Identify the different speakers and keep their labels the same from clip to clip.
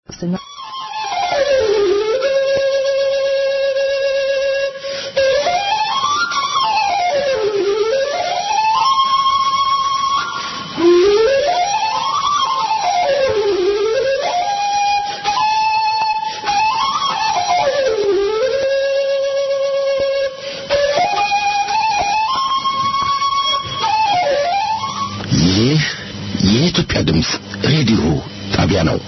Speaker 1: ይህ የኢትዮጵያ ድምፅ ሬዲዮ ጣቢያ ነው።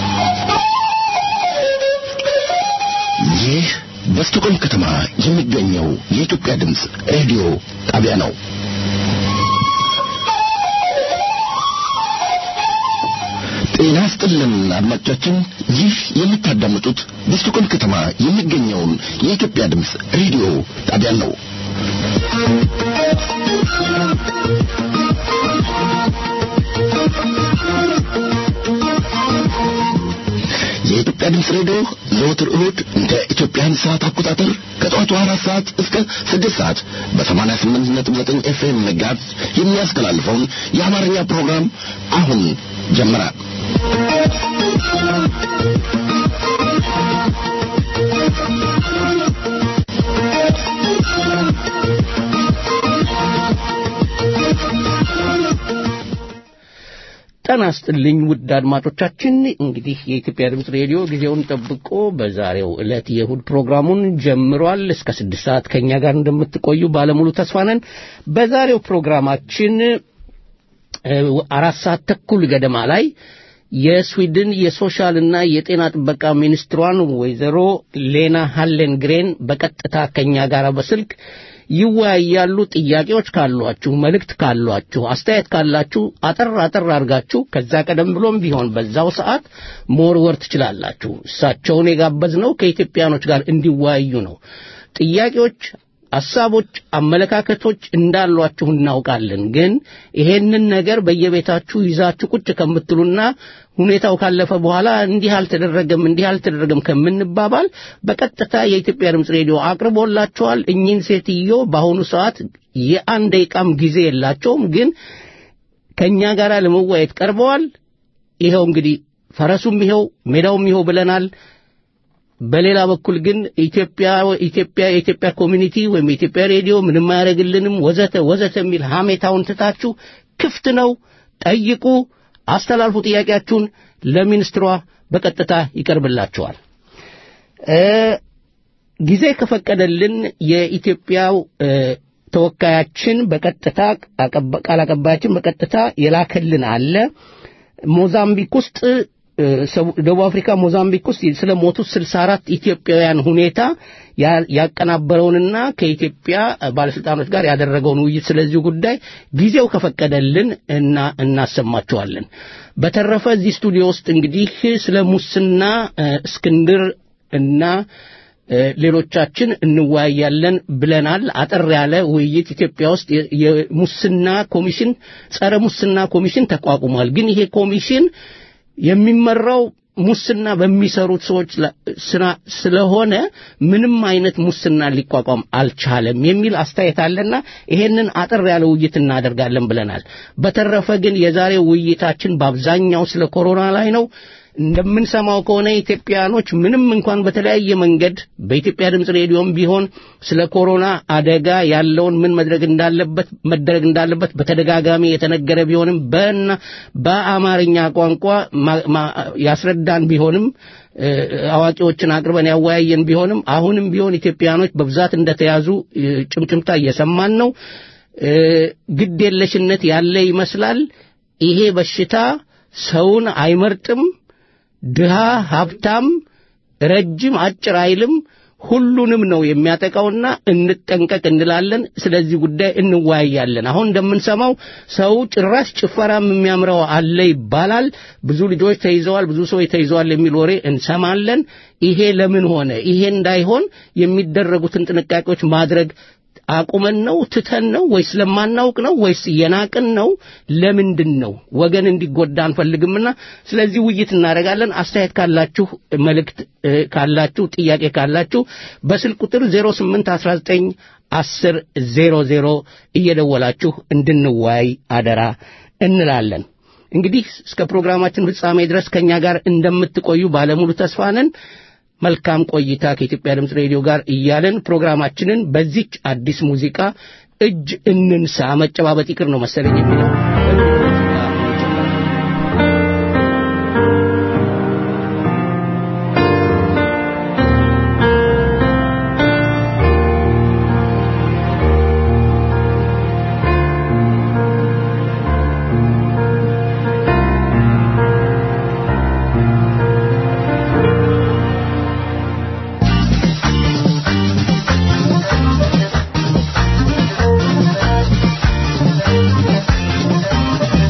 Speaker 1: ይህ በስቶኮልም ከተማ የሚገኘው የኢትዮጵያ ድምፅ ሬዲዮ ጣቢያ ነው። ጤና ስጥልን አድማጮቻችን፣ ይህ የምታዳምጡት በስቶኮልም ከተማ የሚገኘውን የኢትዮጵያ ድምፅ ሬዲዮ ጣቢያን ነው። የኢትዮጵያ ድምፅ ሬዲዮ ዘወትር እሁድ እንደ ኢትዮጵያን ሰዓት አቆጣጠር ከጠዋቱ አራት ሰዓት እስከ ስድስት ሰዓት በሰማንያ ስምንት ነጥብ ዘጠኝ ኤፍኤም መጋዝ የሚያስተላልፈውን የአማርኛ ፕሮግራም አሁን ጀመረ።
Speaker 2: ጤና ይስጥልኝ ውድ አድማጮቻችን። እንግዲህ የኢትዮጵያ ድምፅ ሬዲዮ ጊዜውን ጠብቆ በዛሬው ዕለት የእሁድ ፕሮግራሙን ጀምሯል። እስከ ስድስት ሰዓት ከእኛ ጋር እንደምትቆዩ ባለሙሉ ተስፋ ነን። በዛሬው ፕሮግራማችን እ፣ አራት ሰዓት ተኩል ገደማ ላይ የስዊድን የሶሻልና የጤና ጥበቃ ሚኒስትሯን ወይዘሮ ሌና ሃሌንግሬን በቀጥታ ከእኛ ጋር በስልክ ይወያያሉ። ጥያቄዎች ካሏችሁ፣ መልእክት ካሏችሁ፣ አስተያየት ካላችሁ አጠር አጠር አድርጋችሁ ከዛ ቀደም ብሎም ቢሆን በዛው ሰዓት መወርወር ትችላላችሁ። እሳቸውን የጋበዝነው ከኢትዮጵያኖች ጋር እንዲወያዩ ነው። ጥያቄዎች፣ ሐሳቦች፣ አመለካከቶች እንዳሏችሁ እናውቃለን። ግን ይሄንን ነገር በየቤታችሁ ይዛችሁ ቁጭ ከምትሉና ሁኔታው ካለፈ በኋላ እንዲህ አልተደረገም እንዲህ አልተደረገም ከምንባባል በቀጥታ የኢትዮጵያ ድምፅ ሬዲዮ አቅርቦላቸዋል። እኚህን ሴትዮ በአሁኑ ሰዓት የአንድ ደቂቃም ጊዜ የላቸውም፣ ግን ከእኛ ጋር ለመወያየት ቀርበዋል። ይኸው እንግዲህ ፈረሱም ይኸው ሜዳውም ይኸው ብለናል። በሌላ በኩል ግን ኢትዮጵያ ኢትዮጵያ የኢትዮጵያ ኮሚኒቲ ወይም የኢትዮጵያ ሬዲዮ ምንም አያደርግልንም ወዘተ ወዘተ የሚል ሐሜታውን ትታችሁ ክፍት ነው፣ ጠይቁ፣ አስተላልፉ። ጥያቄያችሁን ለሚኒስትሯ በቀጥታ ይቀርብላችኋል። እ ጊዜ ከፈቀደልን የኢትዮጵያው እ ተወካያችን በቀጥታ አቀባ- ቃል አቀባያችን በቀጥታ የላከልን አለ ሞዛምቢክ ውስጥ እ፣ ሰው- ደቡብ አፍሪካ ሞዛምቢክ ውስጥ ስለ ሞቱት 64 ኢትዮጵያውያን ሁኔታ ያ- ያቀናበረውንና ከኢትዮጵያ ባለስልጣኖች ጋር ያደረገውን ውይይት ስለዚሁ ጉዳይ ጊዜው ከፈቀደልን እና እናሰማቸዋለን። በተረፈ እዚህ ስቱዲዮ ውስጥ እንግዲህ ስለ ሙስና እ፣ እስክንድር እና እ፣ ሌሎቻችን እንወያያለን ብለናል። አጠር ያለ ውይይት ኢትዮጵያ ውስጥ የ- የሙስና ኮሚሽን ጸረ ሙስና ኮሚሽን ተቋቁሟል። ግን ይሄ ኮሚሽን የሚመራው ሙስና በሚሰሩት ሰዎች ላ- ስራ ስለሆነ ምንም አይነት ሙስና ሊቋቋም አልቻለም የሚል አስተያየት አለና ይሄንን አጠር ያለ ውይይት እናደርጋለን ብለናል። በተረፈ ግን የዛሬው ውይይታችን በአብዛኛው ስለ ኮሮና ላይ ነው። እንደምንሰማው ከሆነ ኢትዮጵያኖች ምንም እንኳን በተለያየ መንገድ በኢትዮጵያ ድምፅ ሬዲዮም ቢሆን ስለ ኮሮና አደጋ ያለውን ምን መድረግ እንዳለበት መደረግ እንዳለበት በተደጋጋሚ የተነገረ ቢሆንም በና በአማርኛ ቋንቋ ማ- ማ- ያስረዳን ቢሆንም እ፣ አዋቂዎችን አቅርበን ያወያየን ቢሆንም አሁንም ቢሆን ኢትዮጵያኖች በብዛት እንደተያዙ እ፣ ጭምጭምታ እየሰማን ነው። እ፣ ግድ የለሽነት ያለ ይመስላል። ይሄ በሽታ ሰውን አይመርጥም። ድሃ፣ ሀብታም፣ ረጅም፣ አጭር አይልም። ሁሉንም ነው የሚያጠቃውና እንጠንቀቅ እንላለን። ስለዚህ ጉዳይ እንወያያለን። አሁን እንደምንሰማው ሰው ጭራሽ ጭፈራም የሚያምረው አለ ይባላል። ብዙ ልጆች ተይዘዋል፣ ብዙ ሰዎች ተይዘዋል የሚል ወሬ እንሰማለን። ይሄ ለምን ሆነ? ይሄ እንዳይሆን የሚደረጉትን ጥንቃቄዎች ማድረግ አቁመን ነው ትተን ነው ወይስ ለማናውቅ ነው ወይስ እየናቅን ነው? ለምንድን ነው? ወገን እንዲጎዳ አንፈልግምና ስለዚህ ውይይት እናደርጋለን። አስተያየት ካላችሁ፣ መልእክት እ፣ ካላችሁ፣ ጥያቄ ካላችሁ በስልክ ቁጥር 0819 10 00 እየደወላችሁ እንድንወያይ አደራ እንላለን። እንግዲህ እስከ ፕሮግራማችን ፍጻሜ ድረስ ከእኛ ጋር እንደምትቆዩ ባለሙሉ ተስፋ ነን። መልካም ቆይታ ከኢትዮጵያ ድምፅ ሬዲዮ ጋር እያለን ፕሮግራማችንን በዚች አዲስ ሙዚቃ እጅ እንንሳ መጨባበጥ ይቅር ነው መሰለኝ የሚለው
Speaker 3: Thank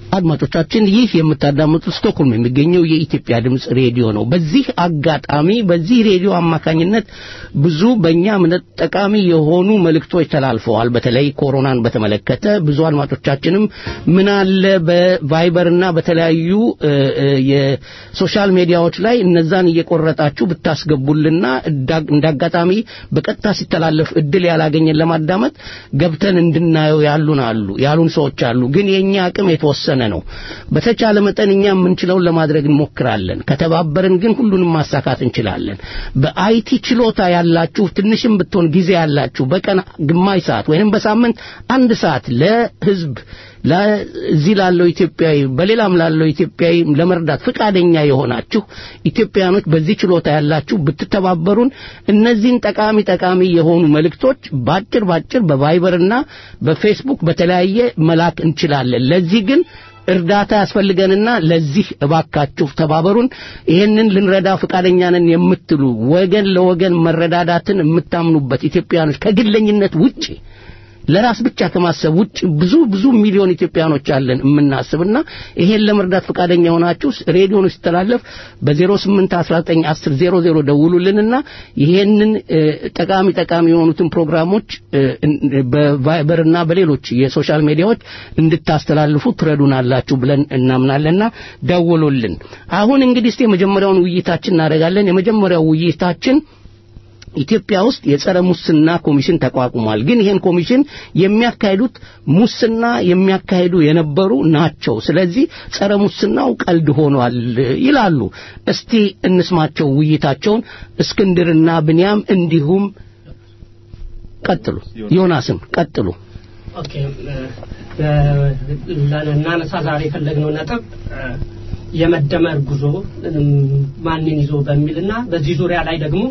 Speaker 2: አድማጮቻችን ይህ የምታዳምጡት ስቶክሆልም የሚገኘው የኢትዮጵያ ድምፅ ሬዲዮ ነው። በዚህ አጋጣሚ በዚህ ሬዲዮ አማካኝነት ብዙ በእኛ እምነት ጠቃሚ የሆኑ መልእክቶች ተላልፈዋል። በተለይ ኮሮናን በተመለከተ ብዙ አድማጮቻችንም ምን አለ በቫይበርና በተለያዩ የሶሻል ሚዲያዎች ላይ እነዛን እየቆረጣችሁ ብታስገቡልና እንደ አጋጣሚ በቀጥታ ሲተላለፍ እድል ያላገኘን ለማዳመጥ ገብተን እንድናየው ያሉን አሉ ያሉን ሰዎች አሉ። ግን የኛ አቅም የተወሰነ ነው። በተቻለ መጠን እኛ የምንችለውን ለማድረግ እንሞክራለን። ከተባበርን ግን ሁሉንም ማሳካት እንችላለን። በአይቲ ችሎታ ያላችሁ ትንሽም ብትሆን ጊዜ ያላችሁ በቀን ግማሽ ሰዓት ወይንም በሳምንት አንድ ሰዓት ለህዝብ ለዚህ ላለው ኢትዮጵያዊ በሌላም ላለው ኢትዮጵያዊ ለመርዳት ፈቃደኛ የሆናችሁ ኢትዮጵያኖች በዚህ ችሎታ ያላችሁ ብትተባበሩን እነዚህን ጠቃሚ ጠቃሚ የሆኑ መልእክቶች ባጭር ባጭር በቫይበርና በፌስቡክ በተለያየ መላክ እንችላለን። ለዚህ ግን እርዳታ ያስፈልገንና ለዚህ እባካችሁ ተባበሩን። ይህንን ልንረዳ ፈቃደኛ ነን የምትሉ ወገን ለወገን መረዳዳትን የምታምኑበት ኢትዮጵያኖች ከግለኝነት ውጪ ለራስ ብቻ ከማሰብ ውጭ ብዙ ብዙ ሚሊዮን ኢትዮጵያኖች አለን የምናስብና ይሄን ለመርዳት ፈቃደኛ ሆናችሁ ሬዲዮን ሲተላለፍ በ08191000 ደውሉልንና ይሄንን ጠቃሚ ጠቃሚ የሆኑትን ፕሮግራሞች በቫይበርና በሌሎች የሶሻል ሚዲያዎች እንድታስተላልፉ ትረዱናላችሁ ብለን እናምናለንና ደውሉልን። አሁን እንግዲህ እስቲ የመጀመሪያውን ውይይታችን እናደርጋለን። የመጀመሪያው ውይይታችን ኢትዮጵያ ውስጥ የጸረ ሙስና ኮሚሽን ተቋቁሟል። ግን ይሄን ኮሚሽን የሚያካሂዱት ሙስና የሚያካሂዱ የነበሩ ናቸው። ስለዚህ ጸረ ሙስናው ቀልድ ሆኗል ይላሉ። እስቲ እንስማቸው ውይይታቸውን። እስክንድርና ብንያም እንዲሁም ቀጥሉ። ዮናስም ቀጥሉ።
Speaker 3: ኦኬ እናነሳ ዛሬ የፈለግነው ነጥብ የመደመር ጉዞ ማንን ይዞ በሚልና በዚህ ዙሪያ ላይ ደግሞ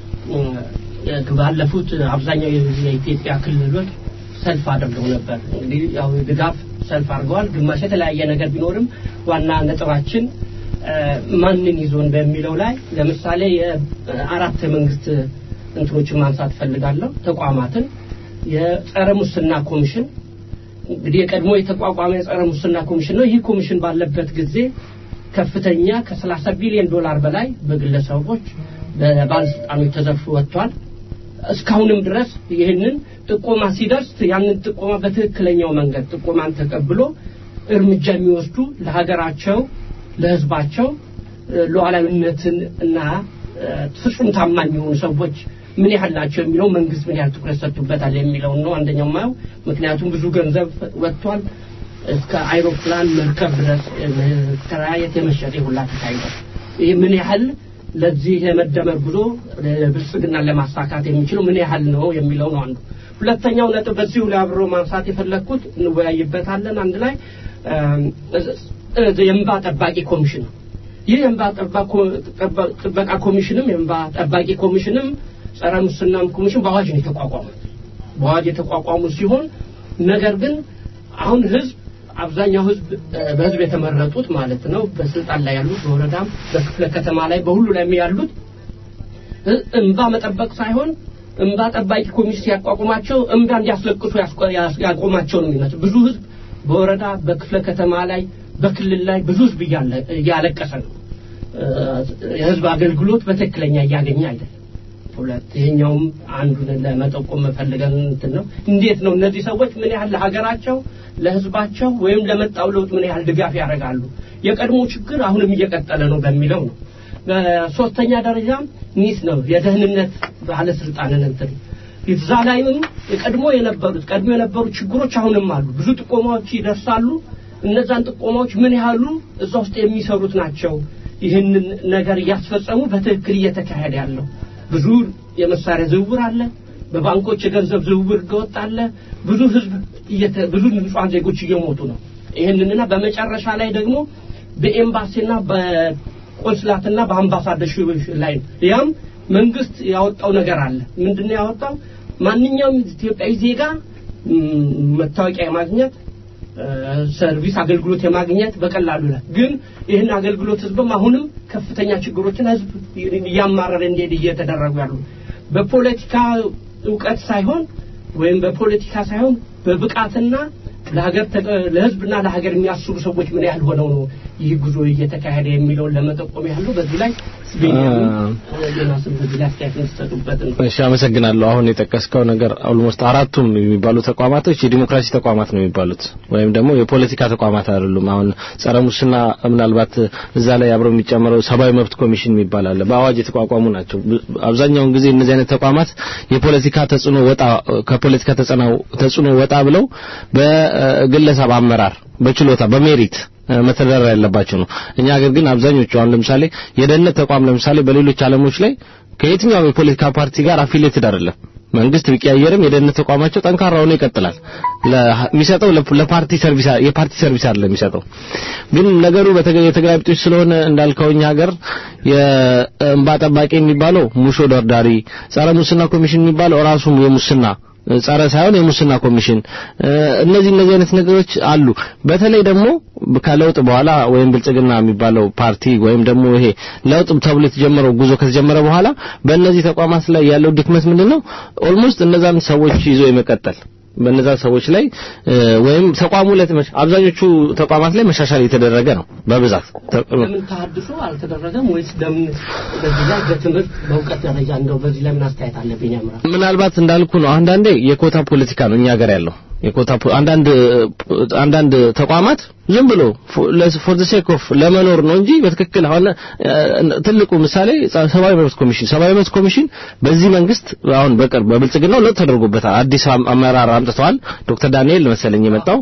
Speaker 3: ባለፉት አብዛኛው የኢትዮጵያ ክልሎች ሰልፍ አድርገው ነበር። እንግዲህ ያው ድጋፍ ሰልፍ አድርገዋል። ግማሽ የተለያየ ነገር ቢኖርም ዋና ነጥባችን ማንን ይዞን በሚለው ላይ ለምሳሌ የአራት የመንግስት እንትኖችን ማንሳት ፈልጋለሁ። ተቋማትን የጸረ ሙስና ኮሚሽን እንግዲህ የቀድሞ የተቋቋመ የጸረ ሙስና ኮሚሽን ነው። ይህ ኮሚሽን ባለበት ጊዜ ከፍተኛ ከ30 ቢሊዮን ዶላር በላይ በግለሰቦች በባለስልጣኖች ተዘርፎ ወጥቷል። እስካሁንም ድረስ ይህንን ጥቆማ ሲደርስ ያንን ጥቆማ በትክክለኛው መንገድ ጥቆማን ተቀብሎ እርምጃ የሚወስዱ ለሀገራቸው ለህዝባቸው ሉዓላዊነትን እና ፍጹም ታማኝ የሆኑ ሰዎች ምን ያህል ናቸው የሚለው መንግስት ምን ያህል ትኩረት ሰጥቶበታል የሚለውን ነው አንደኛው ማየው። ምክንያቱም ብዙ ገንዘብ ወጥቷል። እስከ አይሮፕላን መርከብ ድረስ ከራየት የመሸጥ ሁላ ተካሂዷል። ይህ ምን ያህል ለዚህ የመደመር ጉዞ ብልጽግና ለማሳካት የሚችለው ምን ያህል ነው የሚለው ነው አንዱ። ሁለተኛው ነጥብ በዚሁ ላይ አብሮ ማንሳት የፈለግኩት እንወያይበታለን አንድ ላይ የእንባ ጠባቂ ኮሚሽን ነው። ይህ የእንባ ጥበቃ ኮሚሽንም የእንባ ጠባቂ ኮሚሽንም ጸረ ሙስናም ኮሚሽን በአዋጅ ነው የተቋቋሙት። በአዋጅ የተቋቋሙ ሲሆን ነገር ግን አሁን ህዝብ አብዛኛው ህዝብ በህዝብ የተመረጡት ማለት ነው በስልጣን ላይ ያሉት በወረዳም በክፍለ ከተማ ላይ በሁሉ ላይ ያሉት እንባ መጠበቅ ሳይሆን እንባ ጠባቂ ኮሚሽን ሲያቋቁማቸው እንባ እንዲያስለቅሱ ያቆማቸው ነው የሚመስል ብዙ ህዝብ በወረዳ በክፍለ ከተማ ላይ በክልል ላይ ብዙ ህዝብ እያለቀሰ ነው የህዝብ አገልግሎት በትክክለኛ እያገኘ አይደለም ሁለት ይሄኛውም አንዱን ለመጠቆም መፈልገን እንትን ነው እንዴት ነው እነዚህ ሰዎች ምን ያህል ለሀገራቸው ለህዝባቸው ወይም ለመጣው ለውጥ ምን ያህል ድጋፍ ያደርጋሉ የቀድሞ ችግር አሁንም እየቀጠለ ነው በሚለው ነው በሶስተኛ ደረጃ ኒስ ነው የደህንነት ባለስልጣንን እንትን እዛ ላይም የቀድሞ የነበሩት ቀድሞ የነበሩ ችግሮች አሁንም አሉ ብዙ ጥቆማዎች ይደርሳሉ እነዛን ጥቆማዎች ምን ያህሉ እዛ ውስጥ የሚሰሩት ናቸው ይህንን ነገር እያስፈጸሙ በትክክል እየተካሄደ ያለው ብዙ የመሳሪያ ዝውውር አለ በባንኮች የገንዘብ ዝውውር ገወጥ አለ ብዙ ህዝብ ብዙ ንጹሐን ዜጎች እየሞቱ ነው ይህንንና በመጨረሻ ላይ ደግሞ በኤምባሲና በቆንስላትና በአምባሳደር ላይ ነው ያም መንግስት ያወጣው ነገር አለ ምንድነው ያወጣው ማንኛውም ኢትዮጵያዊ ዜጋ መታወቂያ የማግኘት ሰርቪስ አገልግሎት የማግኘት በቀላሉ ይላል ግን ይህን አገልግሎት ህዝብም አሁንም ከፍተኛ ችግሮችን ህዝብ እያማረረ እንዲሄድ እየተደረጉ ያሉ በፖለቲካ እውቀት ሳይሆን ወይም በፖለቲካ ሳይሆን በብቃትና ለሀገር ለህዝብና ለሀገር የሚያስቡ ሰዎች ምን ያህል ሆነው ነው ይህ ጉዞ እየተካሄደ የሚለውን ለመጠቆም ያህሉ በዚህ ላይ ዮናስን በዚህ ላይ አስተያየት እንዲሰጡበት ነው።
Speaker 4: እሺ አመሰግናለሁ። አሁን የጠቀስከው ነገር ኦልሞስት አራቱም የሚባሉ ተቋማቶች የዲሞክራሲ ተቋማት ነው የሚባሉት ወይም ደግሞ የፖለቲካ ተቋማት አይደሉም። አሁን ጸረ ሙስና ምናልባት እዛ ላይ አብረው የሚጨምረው ሰብአዊ መብት ኮሚሽን የሚባል አለ። በአዋጅ የተቋቋሙ ናቸው። አብዛኛውን ጊዜ እነዚህ አይነት ተቋማት የፖለቲካ ተጽዕኖ ወጣ ከፖለቲካ ተጽዕኖ ወጣ ብለው በግለሰብ አመራር በችሎታ በሜሪት መተዳደር ያለባቸው ነው። እኛ ሀገር ግን አብዛኞቹ አሁን ለምሳሌ የደህንነት ተቋም ለምሳሌ በሌሎች ዓለሞች ላይ ከየትኛውም የፖለቲካ ፓርቲ ጋር አፊሌትድ አይደለም። መንግስት ቢቀያየርም የደህንነት ተቋማቸው ጠንካራ ሆኖ ይቀጥላል። የሚሰጠው ለፓርቲ ሰርቪስ የፓርቲ ሰርቪስ አይደለም የሚሰጠው። ግን ነገሩ የተገላቢጦች ስለሆነ እንዳልከው እኛ ሀገር የእንባ ጠባቂ የሚባለው ሙሾ ደርዳሪ፣ ጸረ ሙስና ኮሚሽን የሚባለው ራሱ የሙስና ጸረ ሳይሆን የሙስና ኮሚሽን እነዚህ እነዚህ አይነት ነገሮች አሉ። በተለይ ደግሞ ከለውጥ በኋላ ወይም ብልጽግና የሚባለው ፓርቲ ወይም ደግሞ ይሄ ለውጥ ተብሎ የተጀመረው ጉዞ ከተጀመረ በኋላ በእነዚህ ተቋማት ላይ ያለው ድክመት ምንድነው? ኦልሞስት እነዛን ሰዎች ይዞ የመቀጠል በእነዛ ሰዎች ላይ ወይም ተቋሙ ላይ አብዛኞቹ ተቋማት ላይ መሻሻል የተደረገ ነው በብዛት
Speaker 3: ለምን ተሐድሶ አልተደረገም ወይስ ለምን በዚህ ላይ በትምህርት በእውቀት ደረጃ እንደው በዚህ ላይ ምን አስተያየት አለብኝ ያምራል
Speaker 4: ምናልባት እንዳልኩ ነው አንዳንዴ የኮታ ፖለቲካ ነው እኛ ሀገር ያለው የኮታ አንዳንድ አንዳንድ ተቋማት ዝም ብሎ ፎር ዘ ሴክ ኦፍ ለመኖር ነው እንጂ በትክክል አሁን ትልቁ ምሳሌ ሰብአዊ መብት ኮሚሽን ሰብአዊ መብት ኮሚሽን በዚህ መንግስት አሁን በቅርብ በብልጽግናው ለውጥ ተደርጎበታል። አዲስ አመራር አምጥተዋል። ዶክተር ዳንኤል መሰለኝ የመጣው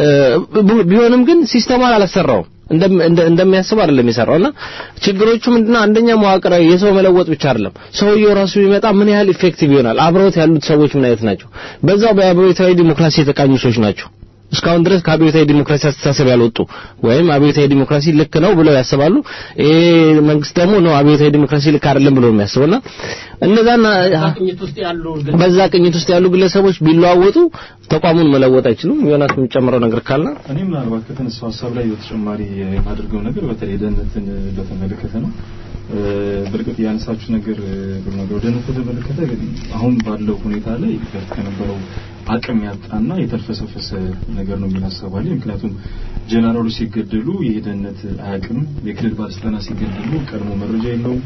Speaker 4: ቢሆንም ግን ሲስተማን አላሰራውም። እንደሚያስብ አይደለም የሰራውና ችግሮቹ ምንድነው? አንደኛ መዋቅራዊ የሰው መለወጥ ብቻ አይደለም። ሰውየው ራሱ ቢመጣ ምን ያህል ኢፌክቲቭ ይሆናል? አብረውት ያሉት ሰዎች ምን አይነት ናቸው? በዛው በአብዮታዊ ዲሞክራሲ የተቃኙ ሰዎች ናቸው። እስካሁን ድረስ ከአብዮታዊ ዲሞክራሲ አስተሳሰብ ያልወጡ ወይም አብዮታዊ ዲሞክራሲ ልክ ነው ብለው ያስባሉ። ይሄ መንግስት ደግሞ ነው አብዮታዊ ዲሞክራሲ ልክ አይደለም ብሎ የሚያስበውና እነዛና
Speaker 3: ቅኝት ውስጥ ያሉ
Speaker 4: በዛ ቅኝት ውስጥ ያሉ ግለሰቦች ቢለዋወጡ ተቋሙን መለወጥ አይችሉም። ዮናስ የሚጨምረው ነገር ካለ
Speaker 5: እኔ ምናልባት ከተነሳው ሀሳብ ላይ በተጨማሪ የማደርገው ነገር በተለይ ደህንነትን በተመለከተ ነው። በእርግጥ ያነሳችሁ ነገር ነገር ደህንነትን በተመለከተ አሁን ባለው ሁኔታ ላይ በፊት ከነበረው አቅም ያጣና የተልፈሰፈሰ ነገር ነው የሚል ሀሳብ አለኝ። ምክንያቱም ጀነራሎች ሲገደሉ ይህ ደህንነት አያውቅም። የክልል ባለስልጣናት ሲገደሉ ቀድሞ መረጃ የለውም።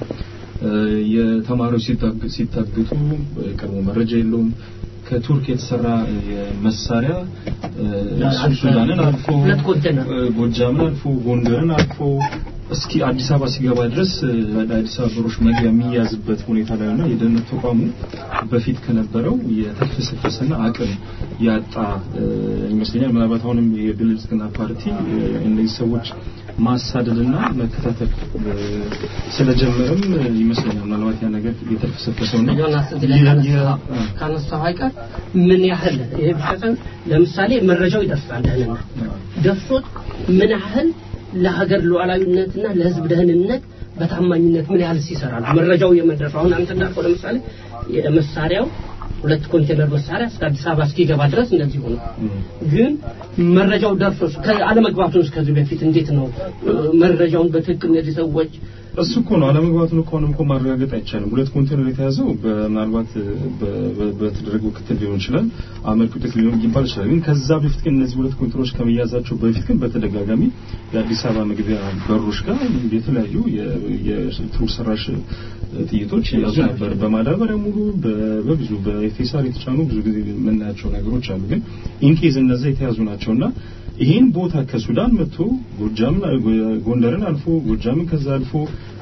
Speaker 5: የተማሪዎች ሲታገቱ ቀድሞ መረጃ የለውም። ከቱርክ የተሰራ መሳሪያ ሱዳንን አልፎ ጎጃምን አልፎ ጎንደርን አልፎ እስኪ አዲስ አበባ ሲገባ ድረስ አዲስ አበባ በሮች መግቢያ የሚያዝበት ሁኔታ ላይ እና የደህንነት ተቋሙ በፊት ከነበረው የተልፈሰፈሰና አቅም ያጣ ይመስለኛል። ምናልባት አሁንም የብልጽግና ፓርቲ እነዚህ ሰዎች ማሳደድና መከታተል ስለጀመረም ይመስለኛል ምናልባት ያ ነገር የተልፈሰፈሰው ነው።
Speaker 3: ካነሳው አይቀር ምን ያህል ይሄ ብቻ ለምሳሌ መረጃው ይደርሳል ደህንነት ደርሶት ምን ያህል ለሀገር ሉዓላዊነትና ለሕዝብ ደህንነት በታማኝነት ምን ያህል ይሰራሉ? መረጃው የመድረሱ አሁን አንተ እንዳልከው ለምሳሌ የመሳሪያው ሁለት ኮንቴነር መሳሪያ እስከ አዲስ አበባ እስኪገባ ድረስ እንደዚህ ሆነ። ግን መረጃው ደርሶ አለመግባቱን ከዚህ በፊት እንዴት ነው መረጃውን በትክክል እነዚህ ሰዎች
Speaker 5: እሱ እኮ ነው አለመግባቱን እኮ አሁንም እኮ ማረጋገጥ አይቻልም። ሁለት ኮንቴነር የተያዘው ምናልባት በተደረገው ክትል ሊሆን ይችላል፣ አመርቂ ውጤት ሊሆን ይባል ይችላል። ግን ከዛ በፊት ግን እነዚህ ሁለት ኮንቴነሮች ከመያዛቸው በፊት ግን በተደጋጋሚ የአዲስ አበባ መግቢያ በሮች ጋር የተለያዩ የቱር ሰራሽ ጥይቶች ያዙ ነበር። በማዳበሪያ ሙሉ በብዙ በፌሳር የተጫኑ ብዙ ጊዜ የምናያቸው ነገሮች አሉ። ግን ኢንኬዝ እነዛ የተያዙ ናቸውና ይህን ቦታ ከሱዳን መጥቶ ጎጃምን ጎንደርን አልፎ ጎጃምን ከዛ አልፎ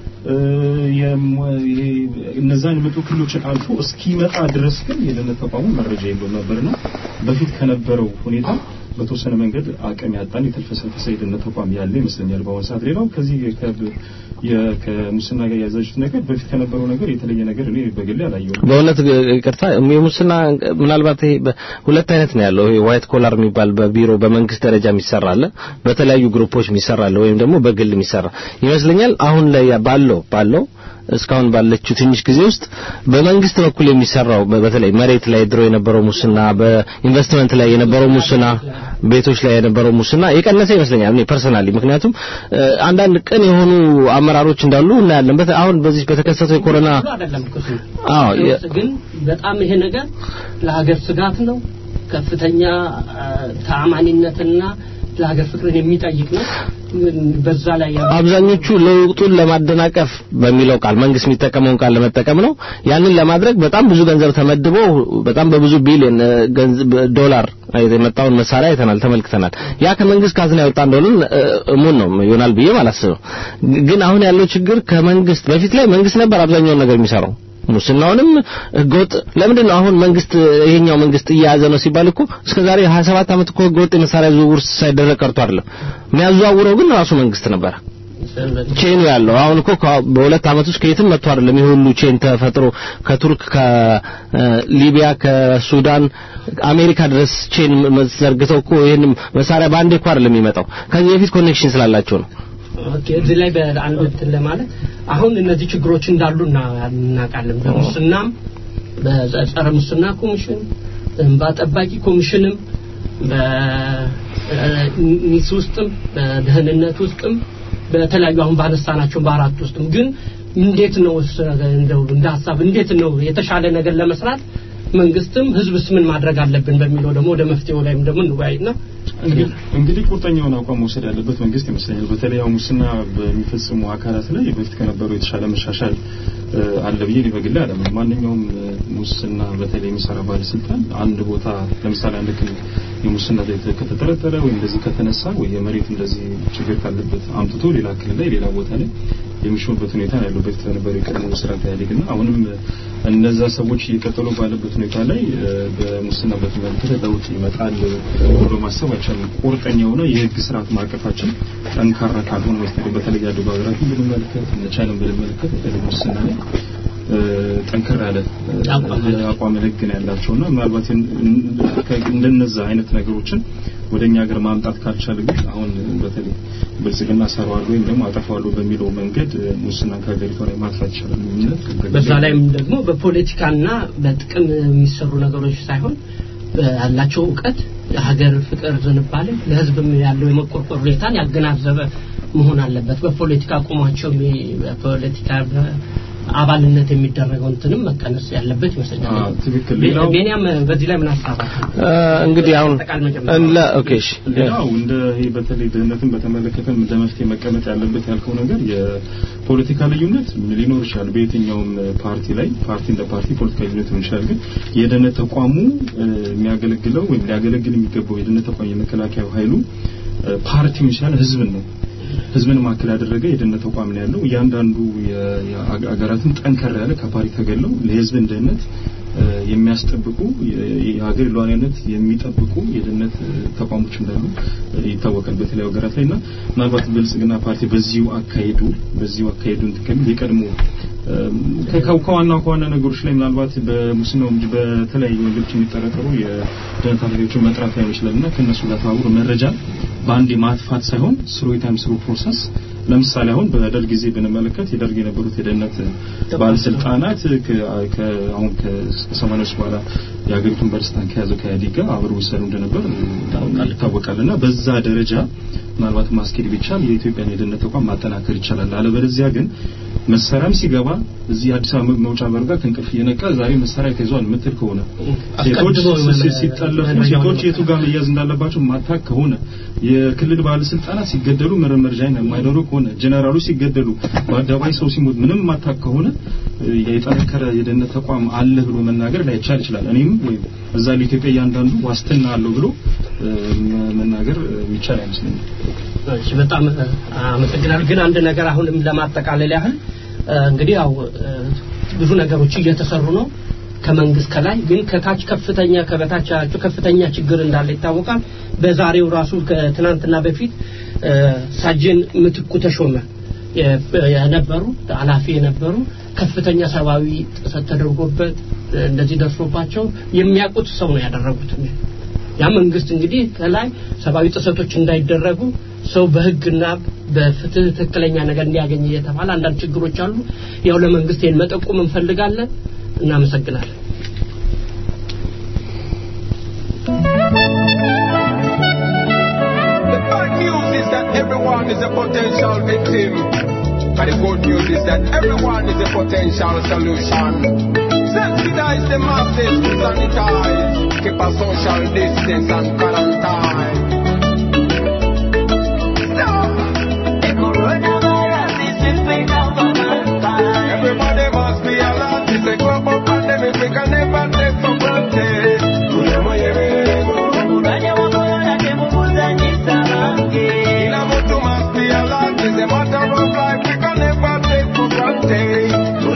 Speaker 5: እነዛን የመጡ ክልሎችን አልፎ እስኪመጣ ድረስ ግን የደህንነት ተቋሙ መረጃ የለውም ነበርና በፊት ከነበረው ሁኔታ በተወሰነ መንገድ አቅም ያጣን የተልፈሰፈሰ የደህንነት ተቋም ያለ ይመስለኛል በአሁኑ ሰዓት። ሌላው ከዚህ ከሙስና ጋር ያዛችሁት ነገር በፊት ከነበረው ነገር የተለየ ነገር እኔ በግሌ አላየሁም።
Speaker 4: በእውነት ይቅርታ፣ የሙስና ምናልባት ይሄ ሁለት አይነት ነው ያለው። ይሄ ዋይት ኮላር የሚባል በቢሮ በመንግስት ደረጃ የሚሰራ አለ፣ በተለያዩ ግሩፖች የሚሰራ አለ፣ ወይም ደግሞ በግል የሚሰራ ይመስለኛል። አሁን ላይ ባለው ባለው እስካሁን ባለችው ትንሽ ጊዜ ውስጥ በመንግስት በኩል የሚሰራው በተለይ መሬት ላይ ድሮ የነበረው ሙስና፣ በኢንቨስትመንት ላይ የነበረው ሙስና፣ ቤቶች ላይ የነበረው ሙስና የቀነሰ ይመስለኛል እኔ ፐርሰናሊ። ምክንያቱም አንዳንድ ቅን የሆኑ አመራሮች እንዳሉ እናያለን። አሁን በዚህ በተከሰተው የኮሮና
Speaker 3: አይደለም
Speaker 4: አዎ
Speaker 3: ግን በጣም ይሄ ነገር ለሀገር ስጋት ነው። ከፍተኛ አ፣ ተአማኒነትና ለሀገር ፍቅርን የሚጠይቅ ነው። በዛ ላይ ያሉ
Speaker 4: አብዛኞቹ ለውጡን ለማደናቀፍ በሚለው ቃል መንግስት የሚጠቀመውን ቃል ለመጠቀም ነው። ያንን ለማድረግ በጣም ብዙ ገንዘብ ተመድቦ በጣም በብዙ ቢሊዮን እ፣ ገንዘብ ዶላር የመጣውን መሳሪያ አይተናል፣ ተመልክተናል። ያ ከመንግስት ካዝና የወጣ እንደሆነ እ፣ እሙን ነው ይሆናል ብዬ አላስብም። ግን አሁን ያለው ችግር ከመንግስት በፊት ላይ መንግስት ነበር አብዛኛውን ነገር የሚሰራው ሙስናውንም ህገወጥ ለምንድን ነው አሁን መንግስት ይሄኛው መንግስት እየያዘ ነው ሲባል እኮ እስከዛሬ 27 ዓመት እኮ ህገወጥ የመሳሪያ ዝውውር ሳይደረግ ቀርቶ አይደለም የሚያዘዋውረው ግን ራሱ መንግስት ነበር ቼኑ ያለው አሁን እኮ ከ- በሁለት ዓመት ውስጥ ከየትም መጥቶ አይደለም ይሄ ሁሉ ቼን ተፈጥሮ ከቱርክ ከሊቢያ ከሱዳን አሜሪካ ድረስ ቼን ዘርግተው እኮ ይሄን መሳሪያ በአንዴ እኮ አይደለም የሚመጣው ከዚህ በፊት ኮኔክሽን ስላላቸው ነው
Speaker 3: ኦኬ እዚህ ላይ በአንድ እንትን ለማለት አሁን እነዚህ ችግሮች እንዳሉ እና- እናውቃለን። በሙስናም በጸረ ሙስና ኮሚሽን እንባ ጠባቂ ኮሚሽንም በኒስ ውስጥም በደህንነት ውስጥም በተለያዩ አሁን ባነሳናቸው በአራት ውስጥም ግን እንዴት ነው እስ- እንደው እንደ ሀሳብ እንዴት ነው የተሻለ ነገር ለመስራት መንግስትም ህዝብስ ምን ማድረግ አለብን በሚለው ደግሞ ወደ መፍትሄው ላይም ደግሞ እንወያይና
Speaker 5: እንግዲህ እንግዲህ ቁርጠኛውን አቋም መውሰድ ያለበት መንግስት ይመስለኛል። በተለይ አሁን ሙስና በሚፈጽሙ አካላት ላይ በፊት ከነበረው የተሻለ መሻሻል እ፣ አለ ብዬ እኔ በግሌ አላምንም። ማንኛውም እ፣ ሙስና በተለይ የሚሰራ ባለስልጣን አንድ ቦታ ለምሳሌ አንድ ክልል የሙስና ላይ ከተጠረጠረ ወይም እንደዚህ ከተነሳ ወይ የመሬት እንደዚህ ችግር ካለበት አምጥቶ ሌላ ክልል ላይ ሌላ ቦታ ላይ የሚሾምበት ሁኔታ ነው ያለው በፊት በነበረው የቀድሞ ስርዓት ኢህአዴግና አሁንም እነዛ ሰዎች እየቀጠሉ ባለበት ሁኔታ ላይ እ፣ በሙስና በተመለከተ ለውጥ ይመጣል ብሎ ማሰብ አይቻልም። ቁርጠኛ የሆነ የህግ ስርዓት ማዕቀፋችን ጠንካራ ካልሆነ በስተቀር በተለይ ያደጉ ሀገራትን ብንመለከት እነ ቻይናን ብንመለከት በተለይ ሙስና ላይ እ፣ ጠንከር ያለ እ፣
Speaker 3: አቋም
Speaker 5: አቋም ህግ ነው ያላቸውና ምናልባት እን- እን- ከ- እንደነዛ አይነት ነገሮችን ወደ እኛ ሀገር ማምጣት ካልቻለ ግን አሁን በተለይ ብልጽግና ሰራዋል ወይም ደግሞ አጠፋዋለሁ በሚለው መንገድ እ፣ ሙስና ከሀገሪቷ ላይ ማጥፋት ይቻላል የሚል
Speaker 3: በዛ ላይም ደግሞ በፖለቲካና በጥቅም የሚሰሩ ነገሮች ሳይሆን ያላቸው እውቀት የሀገር ፍቅር ዝንባሌ ለህዝብም ያለው የመቆርቆር ሁኔታን ያገናዘበ መሆን አለበት። በፖለቲካ አቁማቸው የሚ- በፖለቲካ አባልነት የሚደረገው እንትንም መቀነስ ያለበት ይመስለኛል።
Speaker 5: አዎ፣ ትክክል።
Speaker 3: ቤ-
Speaker 5: ሌላው-
Speaker 3: ቤንያም በዚህ ላይ ምን ሀሳብ አለ?
Speaker 4: እ፣ እንግዲህ አሁን
Speaker 3: ጠቃል መጀመሪያ
Speaker 4: እንለ ኦኬ እሺ
Speaker 5: ሌላው እንደ ይሄ በተለይ ድህነትን በተመለከተ እንደ መፍትሄ መቀመጥ ያለበት ያልከው ነገር የፖለቲካ ልዩነት ሊኖር ይችላል። በየትኛውም ፓርቲ ላይ ፓርቲ እንደ ፓርቲ ፖለቲካ ልዩነት ሊሆን ይችላል። ግን የደህንነት ተቋሙ እ፣ የሚያገለግለው ወይም ሊያገለግል የሚገባው የደህንነት ተቋም የመከላከያ ኃይሉ እ፣ ፓርቲውን ይችላል ህዝብን ነው ህዝብን ማዕከል ያደረገ የደህንነት ተቋም ነው ያለው። እያንዳንዱ የሀገራትን ጠንከር ያለ ከፓርቲ ተገለው ለህዝብን ደህንነት እ፣ የሚያስጠብቁ የ- የሀገር ሉዓላዊነት የሚጠብቁ የደህንነት እ፣ ተቋሞች እንዳሉ እ፣ ይታወቃል በተለያዩ ሀገራት ላይ እና ምናልባት ብልጽግና ፓርቲ በዚሁ አካሄዱ በዚሁ አካሄዱ እንትን ከሚል የቀድሞ እም፣ ከ- ከ- ከዋና ከዋና ነገሮች ላይ ምናልባት በሙስናው እንጂ በተለያዩ ወንጀሎች የሚጠረጠሩ የደህንነት ኃላፊዎችን መጥራት ላይሆን ይችላል እና ከእነሱ ጋር ተባብሮ መረጃ በአንዴ ማጥፋት ሳይሆን ስሩ ታይም ስሩ ፕሮሰስ ለምሳሌ አሁን በደርግ ጊዜ ብንመለከት የደርግ የነበሩት የደህንነት ባለስልጣናት ከ- ከ- አሁን ከሰማኒያዎች በኋላ የሀገሪቱን ባለስልጣን ከያዘው ከኢህአዴግ ጋር አብረው ይሰሩ እንደነበር ይታወቃል እና በዛ ደረጃ ምናልባት ማስኬድ ቢቻል የኢትዮጵያን የደህንነት ተቋም ማጠናከር ይቻላል። አለበለዚያ ግን መሳሪያም ሲገባ እዚህ አዲስ አበባ መውጫ በር ጋር ከእንቅልፍ እየነቃ ዛሬ መሳሪያ ተይዟል የምትል ከሆነ ሴቶች
Speaker 3: አስቀድሞ
Speaker 5: ሲ- ሲጠለፉ ሴቶች የቱ ጋር መያዝ እንዳለባቸው ማታክ ከሆነ የክልል ባለስልጣናት ሲገደሉ መረመርጃ የማይኖሩ ከሆነ ጀነራሎች ሲገደሉ በአደባባይ ሰው ሲሞት ምንም ማታክ ከሆነ እ፣ የጠነከረ የደህንነት ተቋም አለ ብሎ መናገር ላይቻል ይችላል። እኔም ወይም እዛ ለኢትዮጵያ እያንዳንዱ ዋስትና አለው ብሎ እ፣ መ- መናገር እ፣ የሚቻል አይመስለኝም።
Speaker 3: እሺ በጣም እ፣ አመሰግናለሁ። ግን አንድ ነገር አሁንም ለማጠቃለል ያህል እ፣ እንግዲህ ያው እ፣ ብዙ ነገሮች እየተሰሩ ነው ከመንግስት ከላይ ግን ከታች ከፍተኛ ከበታቻቸው ከፍተኛ ችግር እንዳለ ይታወቃል። በዛሬው ራሱ ከትናንትና በፊት እ፣ ሳጅን ምትኩ ተሾመ የ- የነበሩ ኃላፊ የነበሩ ከፍተኛ ሰብአዊ ጥሰት ተደርጎበት እ፣ እንደዚህ ደርሶባቸው የሚያውቁት ሰው ነው ያደረጉት። ያ መንግስት እንግዲህ ከላይ ሰብአዊ ጥሰቶች እንዳይደረጉ ሰው በህግና በፍትህ ትክክለኛ ነገር እንዲያገኝ እየተባለ አንዳንድ ችግሮች አሉ። ያው ለመንግስት ይህን መጠቆም እንፈልጋለን። እናመሰግናለን።
Speaker 6: The bad news is that everyone is a potential victim. But the good news is that everyone is a potential solution. Sensitize the masses to sanitize. keep a social distance and quarantine. Everybody must be alert. It's a global pandemic we can never take for granted. Kila mtu must be alert. It's a matter of life we can never take for granted.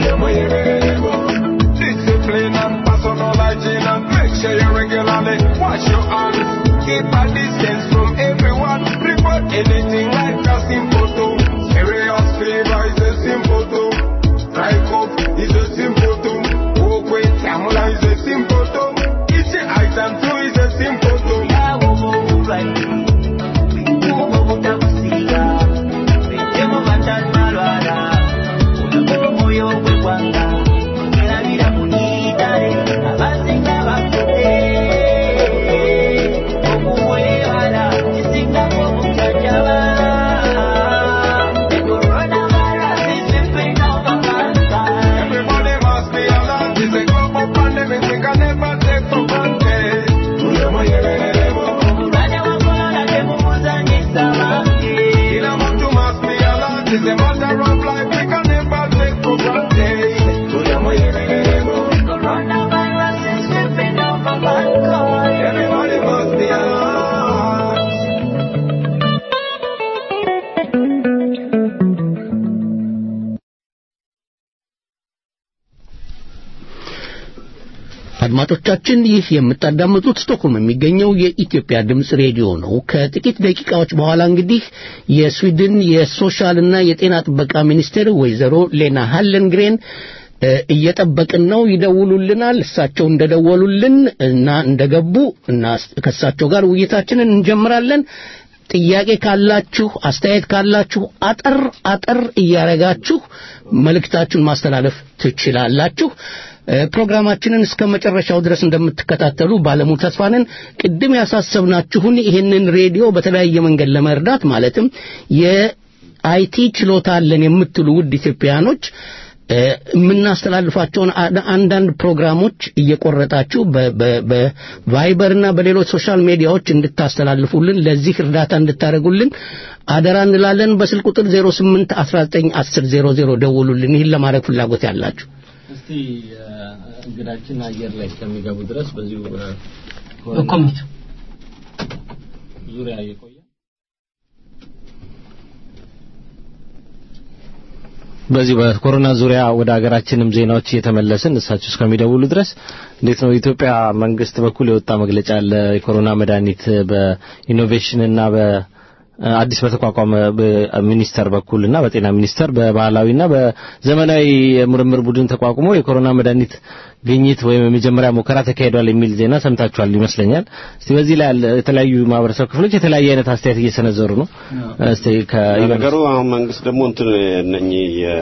Speaker 6: Discipline and personal hygiene and make sure you regularly wash your hands. Keep a distance from everyone. Report anything like a symptom. Serious fever is a symptom. Dry cough is a symptom. Walk with camera is a symptom. Eating item two is a symptom. Everybody must be alert. It's a global pandemic we can never take for granted. Kila mtu must be alert. It's a matter of life we can never take for granted. Everybody must be alert.
Speaker 2: አድማጮቻችን ይህ የምታዳምጡት ስቶክሆልም የሚገኘው የኢትዮጵያ ድምፅ ሬዲዮ ነው። ከጥቂት ደቂቃዎች በኋላ እንግዲህ የስዊድን የሶሻልና የጤና ጥበቃ ሚኒስቴር ወይዘሮ ሌና ሃለንግሬን እ፣ እየጠበቅን ነው። ይደውሉልናል። እሳቸው እንደደወሉልን እና እንደገቡ እና ከእሳቸው ጋር ውይይታችንን እንጀምራለን። ጥያቄ ካላችሁ አስተያየት ካላችሁ አጠር አጠር እያረጋችሁ መልእክታችሁን ማስተላለፍ ትችላላችሁ። እ፣ ፕሮግራማችንን እስከ መጨረሻው ድረስ እንደምትከታተሉ ባለሙሉ ተስፋ ነን። ቅድም ያሳሰብናችሁን ይህንን ሬዲዮ በተለያየ መንገድ ለመርዳት ማለትም የአይቲ ችሎታ አለን የምትሉ ውድ ኢትዮጵያኖች እ፣ የምናስተላልፋቸውን አ- አንዳንድ ፕሮግራሞች እየቆረጣችሁ በ- በ- በቫይበርና በሌሎች ሶሻል ሚዲያዎች እንድታስተላልፉልን ለዚህ እርዳታ እንድታደርጉልን አደራ እንላለን። በስልክ ቁጥር 08 19 10 00 ደውሉልን። ይህን ለማድረግ ፍላጎት ያላችሁ
Speaker 4: እስቲ እንግዳችን አየር ላይ እስከሚገቡ ድረስ በዚሁ
Speaker 3: በኮሚቴ
Speaker 4: ዙሪያ የቆየ በዚህ በኮሮና ዙሪያ ወደ ሀገራችንም ዜናዎች እየተመለስን እሳቸው እስከሚደውሉ ድረስ እንዴት ነው የኢትዮጵያ መንግስት በኩል የወጣ መግለጫ አለ። የኮሮና መድኃኒት በኢኖቬሽንና በአዲስ በተቋቋመ ሚኒስተር በኩልና በጤና ሚኒስተር በባህላዊና በዘመናዊ የምርምር ቡድን ተቋቁሞ የኮሮና መድኃኒት ግኝት ወይም የመጀመሪያ ሙከራ ተካሂዷል የሚል ዜና ሰምታችኋል ይመስለኛል። እስቲ በዚህ ላይ ያለ የተለያዩ ማህበረሰብ ክፍሎች የተለያየ አይነት አስተያየት እየሰነዘሩ ነው። እስቲ
Speaker 7: ነገሩ አሁን መንግስት ደግሞ እንትን እነኚህ የ-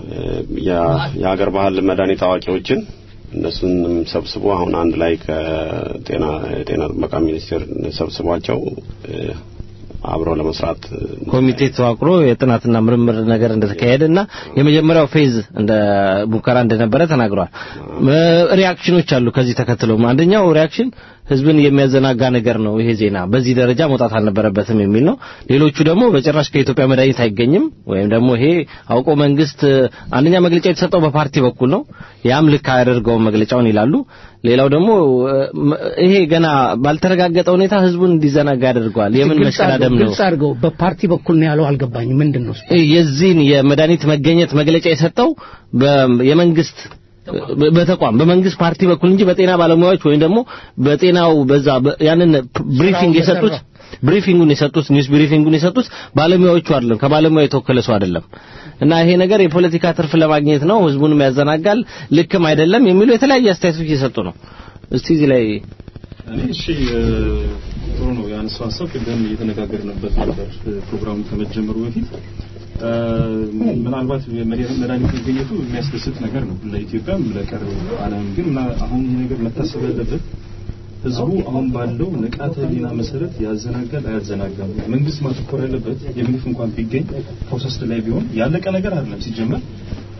Speaker 7: የ- የሀገር ባህል መድኃኒት አዋቂዎችን እነሱንም ሰብስቦ አሁን አንድ ላይ ከጤና የጤና ጥበቃ ሚኒስቴር ሰብስቧቸው እ፣ አብረው ለመስራት
Speaker 4: ኮሚቴ ተዋቅሮ የጥናትና ምርምር ነገር እንደተካሄደ እና የመጀመሪያው ፌዝ እንደ ሙከራ እንደነበረ ተናግሯል። ሪያክሽኖች አሉ ከዚህ ተከትለው አንደኛው ሪያክሽን ህዝብን የሚያዘናጋ ነገር ነው ይሄ ዜና በዚህ ደረጃ መውጣት አልነበረበትም የሚል ነው። ሌሎቹ ደግሞ በጭራሽ ከኢትዮጵያ መድኃኒት አይገኝም ወይም ደግሞ ይሄ አውቆ መንግስት አንደኛ መግለጫ የተሰጠው በፓርቲ በኩል ነው። ያም ልክ አያደርገውም መግለጫውን ይላሉ። ሌላው ደግሞ እ፣ ይሄ ገና ባልተረጋገጠ ሁኔታ ህዝቡን እንዲዘናጋ ያደርገዋል። የምን
Speaker 2: ግልጽ አድርገው-
Speaker 4: መሰዳደም ነው?
Speaker 2: ግልጽ አድርገው በፓርቲ በኩል ነው ያለው። አልገባኝም። ምንድን ነው እሱ?
Speaker 4: የዚህን የመድኃኒት መገኘት መግለጫ የሰጠው በ- የመንግስት በ- በተቋም በመንግስት ፓርቲ በኩል እንጂ በጤና ባለሙያዎች ወይም ደግሞ በጤናው በዛ በ- ያንን ብሪፊንግ
Speaker 2: ስራውን
Speaker 4: የሰጡት
Speaker 2: በሰራ-
Speaker 4: ብሪፊንጉን የሰጡት ኒውስ ብሪፊንጉን የሰጡት ባለሙያዎቹ አይደለም፣ ከባለሙያ የተወከለ ሰው አይደለም። እና ይሄ ነገር የፖለቲካ ትርፍ ለማግኘት ነው፣ ህዝቡንም ያዘናጋል፣ ልክም አይደለም የሚሉ የተለያየ አስተያየቶች እየሰጡ ነው። እስቲ እዚህ ላይ
Speaker 5: እኔ እሺ እ፣ ጥሩ ነው ያነሳው ሀሳብ ቅድም እየተነጋገርንበት ነበር እ፣ ፕሮግራሙ ከመጀመሩ በፊት እ፣ ምናልባት የመድኃኒት መድኃኒት መገኘቱ የሚያስደስት ነገር ነው ለኢትዮጵያም ለቀረው ዓለም ግን ምና- አሁን ይሄ ነገር መታሰብ ያለበት ህዝቡ አሁን ባለው ንቃተ ህሊና መሰረት ያዘናጋል አያዘናጋም መንግስት ማተኮር ያለበት የምግፍ እንኳን ቢገኝ ፕሮሰስ ላይ ቢሆን ያለቀ ነገር አይደለም ሲጀመር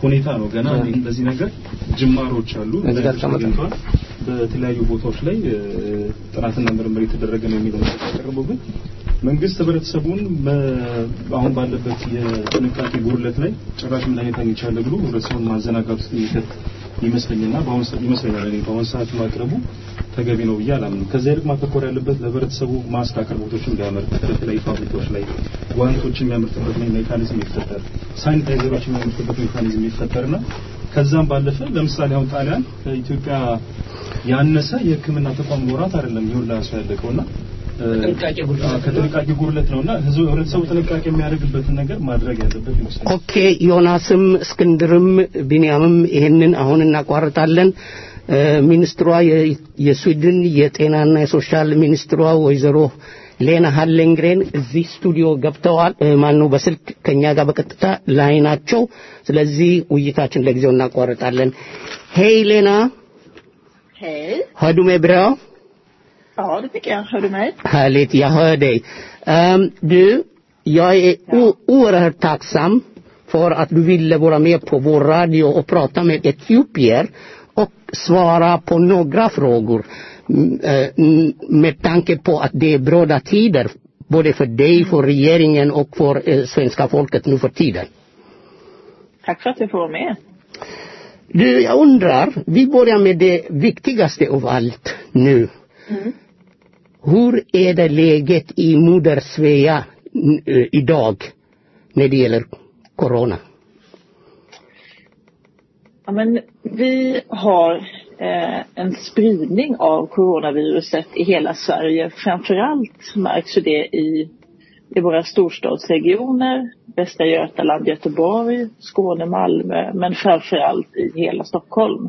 Speaker 5: ሁኔታ ነው። ገና እንደዚህ ነገር ጅማሮች አሉ።
Speaker 2: እዚህ ጋር ተቀመጠ።
Speaker 5: አግኝተዋል። በተለያዩ ቦታዎች ላይ እ፣ ጥናትና ምርምር የተደረገ ነው የሚለው ነገር ያቀረበው ግን መንግስት ህብረተሰቡን በ- አሁን ባለበት የጥንቃቄ ጉድለት ላይ ጭራሽ መድኃኒት አግኝቻለሁ ብሎ ህብረተሰቡን ማዘናጋት ውስጥ የሚከት ይመስለኝና በአሁን ሰዓት ይመስለኛል እኔ በአሁን ሰዓት ማቅረቡ ተገቢ ነው ብዬ አላምንም። ከዚያ ይልቅ ማተኮር ያለበት ለህብረተሰቡ ማስክ አቅርቦቶችን እንዲያመርት በተለያዩ ፋብሪካዎች ላይ ጓንቶችን የሚያመርትበት ሜካኒዝም ይፈጠር፣ ሳኒታይዘሮችን የሚያመርትበት ሜካኒዝም ይፈጠርና ከዛም ባለፈ ለምሳሌ አሁን ጣሊያን ከኢትዮጵያ ያነሰ የሕክምና ተቋም ኖራት አይደለም ይሁን ላሱ ያለቀውና እ፣
Speaker 3: ጥንቃቄ ጉድለት
Speaker 5: አዎ፣ ከጥንቃቄ ጉድለት ነውና ህዝቡ ህብረተሰቡ ጥንቃቄ የሚያደርግበትን ነገር ማድረግ ያለበት ይመስላል።
Speaker 2: ኦኬ ዮናስም እስክንድርም ቢንያምም ይሄንን አሁን እናቋርጣለን እ፣ ሚኒስትሯ የ- የስዊድን የጤናና የሶሻል ሚኒስትሯ ወይዘሮ ሌና ሃሌንግሬን እዚህ ስቱዲዮ ገብተዋል እ፣ ማነው በስልክ ከኛ ጋር በቀጥታ ላይ ናቸው ስለዚህ ውይይታችን ለጊዜው እናቋርጣለን ሄይ ሌና
Speaker 8: Hej.
Speaker 2: hör du mig bra
Speaker 8: Ja, det tycker jag. Hör du mig?
Speaker 2: Härligt, jag hör dig. Ehm, du, jag är o- oerhört tacksam för att du ville vara med på vår radio och prata med etiopier och svara på några frågor Mm, eh, mm, med tanke på att det är bråda tider både för dig, för regeringen och för eh, svenska folket nu för tiden.
Speaker 8: Tack för att jag får vara med.
Speaker 2: Du, jag undrar, vi börjar med det viktigaste av allt nu. Hur är det läget i Moder Svea mm, eh, idag när det gäller corona?
Speaker 8: Ja, men vi har eh, en spridning av coronaviruset i hela Sverige. Framförallt märks ju det i, i våra storstadsregioner, Västra Götaland, Göteborg, Skåne, Malmö, men framförallt i hela Stockholm.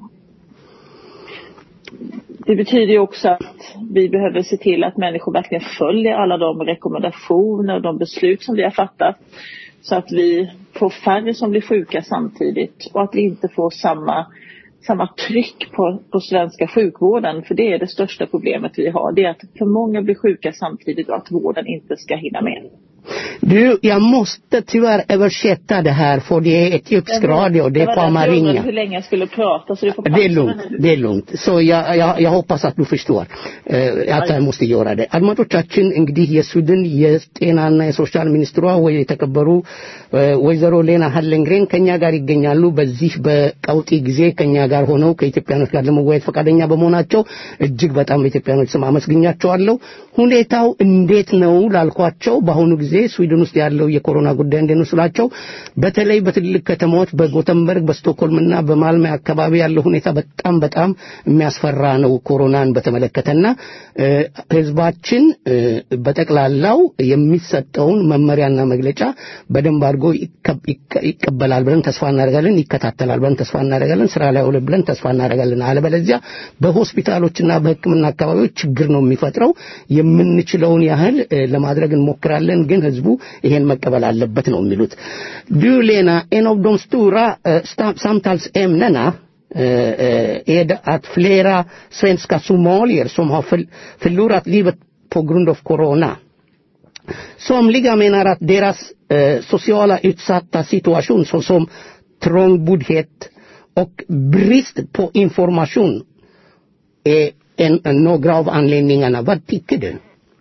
Speaker 8: Det betyder ju också att vi behöver se till att människor verkligen följer alla de rekommendationer och de beslut som vi har fattat. Så att vi får färre som blir sjuka samtidigt och att vi inte får samma, samma tryck på, på svenska sjukvården. För det är det största problemet vi har. Det är att för många blir sjuka samtidigt och att vården inte ska hinna med.
Speaker 2: Du, jag måste tyvärr översätta det här för det är etiopisk radio, det är på
Speaker 8: var därför jag undrade
Speaker 2: Amarinja.
Speaker 8: hur länge jag skulle prata så det får
Speaker 2: Det är
Speaker 8: passa
Speaker 2: lugnt,
Speaker 8: mig.
Speaker 2: det är lugnt. Så jag, jag, jag hoppas att du förstår eh, att jag måste göra det. አድማጮቻችን እንግዲህ የስዊድን የጤናና የሶሻል ሚኒስትሯ ወይ የተከበሩ እ፣ ወይዘሮ ሌና ሀለንግሬን ከኛ ጋር ይገኛሉ። በዚህ በቀውጢ ጊዜ ከኛ ጋር ሆነው ከኢትዮጵያኖች ጋር ለመወያየት ፈቃደኛ በመሆናቸው እጅግ በጣም በኢትዮጵያኖች ስም አመስግኛቸዋለሁ። ሁኔታው እንዴት ነው ላልኳቸው በአሁኑ ጊዜ ስዊድን ውስጥ ያለው የኮሮና ጉዳይ እንዴት ነው ስላቸው በተለይ በትልቅ ከተማዎች በጎተንበርግ በስቶክሆልምና በማልሜ አካባቢ ያለው ሁኔታ በጣም በጣም የሚያስፈራ ነው ኮሮናን በተመለከተና እ፣ ህዝባችን እ፣ በጠቅላላው የሚሰጠውን መመሪያና መግለጫ በደንብ አድርጎ ይከ- ይከ- ይቀበላል ብለን ተስፋ እናደርጋለን ይከታተላል ብለን ተስፋ እናደርጋለን ስራ ላይ ውል ብለን ተስፋ እናደርጋለን አለበለዚያ በሆስፒታሎችና በህክምና አካባቢዎች ችግር ነው የሚፈጥረው የምንችለውን ያህል እ፣ ለማድረግ እንሞክራለን ግን ህዝቡ ይሄን መቀበል aለበት ነው የሚሉት du Lena en av de stora eh, sta- samtalsämnena eh, eh, är det att flera svenska somalier som har förl- förlorat livet på grund av corona Somliga menar att deras eh, sociala utsatta situation såsom trångboddhet och brist på information är en, en, några av anledningarna. Vad tycker du?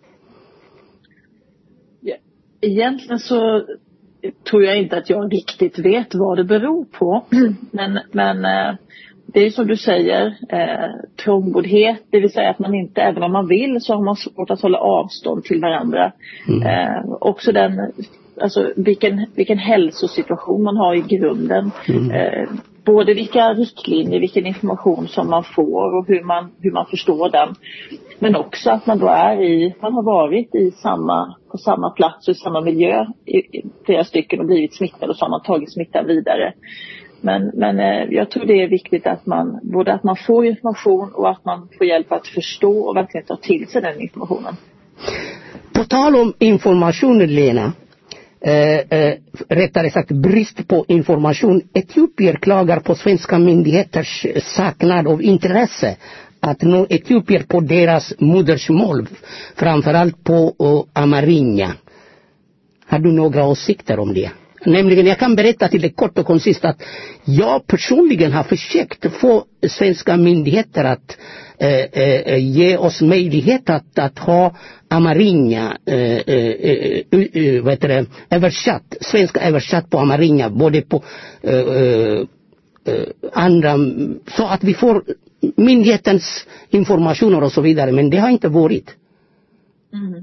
Speaker 8: Ja, Egentligen så tror jag inte att jag riktigt vet vad det beror på. Men, men eh, det är ju som du säger, eh, trångboddhet, det vill säga att man inte, även om man vill, så har man svårt att hålla avstånd till varandra. Eh, också den, alltså vilken, vilken hälsosituation man har i grunden. Eh, både vilka riktlinjer, vilken information som man får och hur man, hur man förstår den. Men också att man då är i, man har varit i samma, på samma plats och i samma miljö i, i flera stycken och blivit smittade och så har man tagit smittan vidare. Men, men eh, jag tror det är viktigt att man, både att man får information och att man får hjälp att förstå och verkligen ta till sig den informationen.
Speaker 2: På tal om information, Lena, eh, eh, rättare sagt brist på information. Etiopier klagar på svenska myndigheters saknad av intresse att nå etiopier på deras modersmål, framförallt på uh, amarinja. Har du några åsikter om det? Nämligen, jag kan berätta till det kort och koncist att jag personligen har försökt få svenska myndigheter att eh, eh, ge oss möjlighet att, att ha amarinja, eh, eh, eh, eh, vad heter det, översatt, svenska översatt på amarinja, både på eh, eh, eh, andra, så att vi får myndighetens informationer och så vidare, men det har inte varit.
Speaker 8: Mm.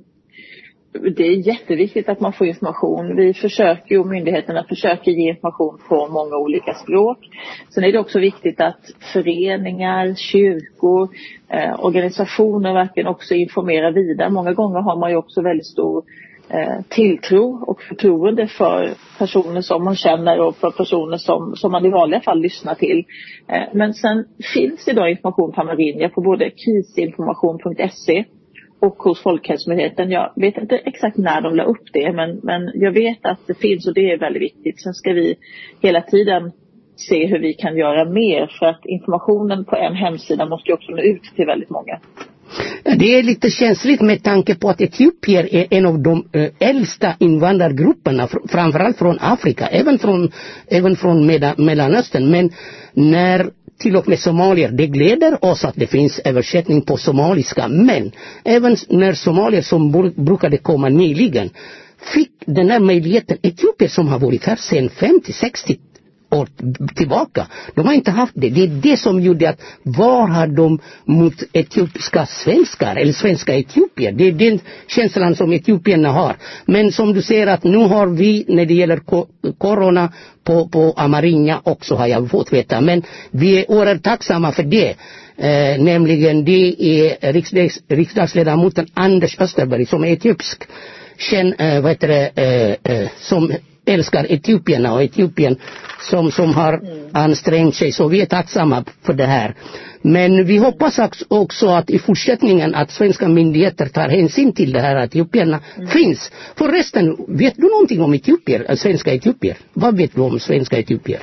Speaker 8: Det är jätteviktigt att man får information. Vi försöker och myndigheterna försöker ge information på många olika språk. Sen är det också viktigt att föreningar, kyrkor, eh, organisationer verkligen också informerar vidare. Många gånger har man ju också väldigt stor eh, tilltro och förtroende för personer som man känner och för personer som, som man i vanliga fall lyssnar till. Eh, men sen finns det då information på Amarinja på både krisinformation.se och hos Folkhälsomyndigheten. Jag vet inte exakt när de la upp det men, men jag vet att det finns och det är väldigt viktigt. Sen ska vi hela tiden se hur vi kan göra mer för att informationen på en hemsida måste ju också nå ut till väldigt många.
Speaker 2: Det är lite känsligt med tanke på att etiopier är en av de eh, äldsta invandrargrupperna, fr- framförallt från Afrika, även från, även från Meda- Mellanöstern. Men när till och med somalier, det gläder oss att det finns översättning på somaliska, men även när somalier som bru- brukade komma nyligen fick den här möjligheten, etiopier som har varit här sedan 50-60 år tillbaka. De har inte haft det. Det är det som gjorde att var har de mot etiopiska svenskar eller svenska etiopier? Det är den känslan som etiopierna har. Men som du säger att nu har vi när det gäller ko- corona på, på Amarinja också har jag fått veta. Men vi är oerhört tacksamma för det. Eh, nämligen det är riksdags, riksdagsledamoten Anders Österberg som är etiopisk. Känn, eh, vad heter det, eh, eh, som älskar etiopierna och Etiopien som, som har ansträngt sig. Så vi är tacksamma för det här. Men vi hoppas också- också att i fortsättningen att svenska myndigheter tar hänsyn till det här att etiopierna finns. Förresten, vet du någonting om etiopier, äh, svenska etiopier? Vad vet du om svenska etiopier?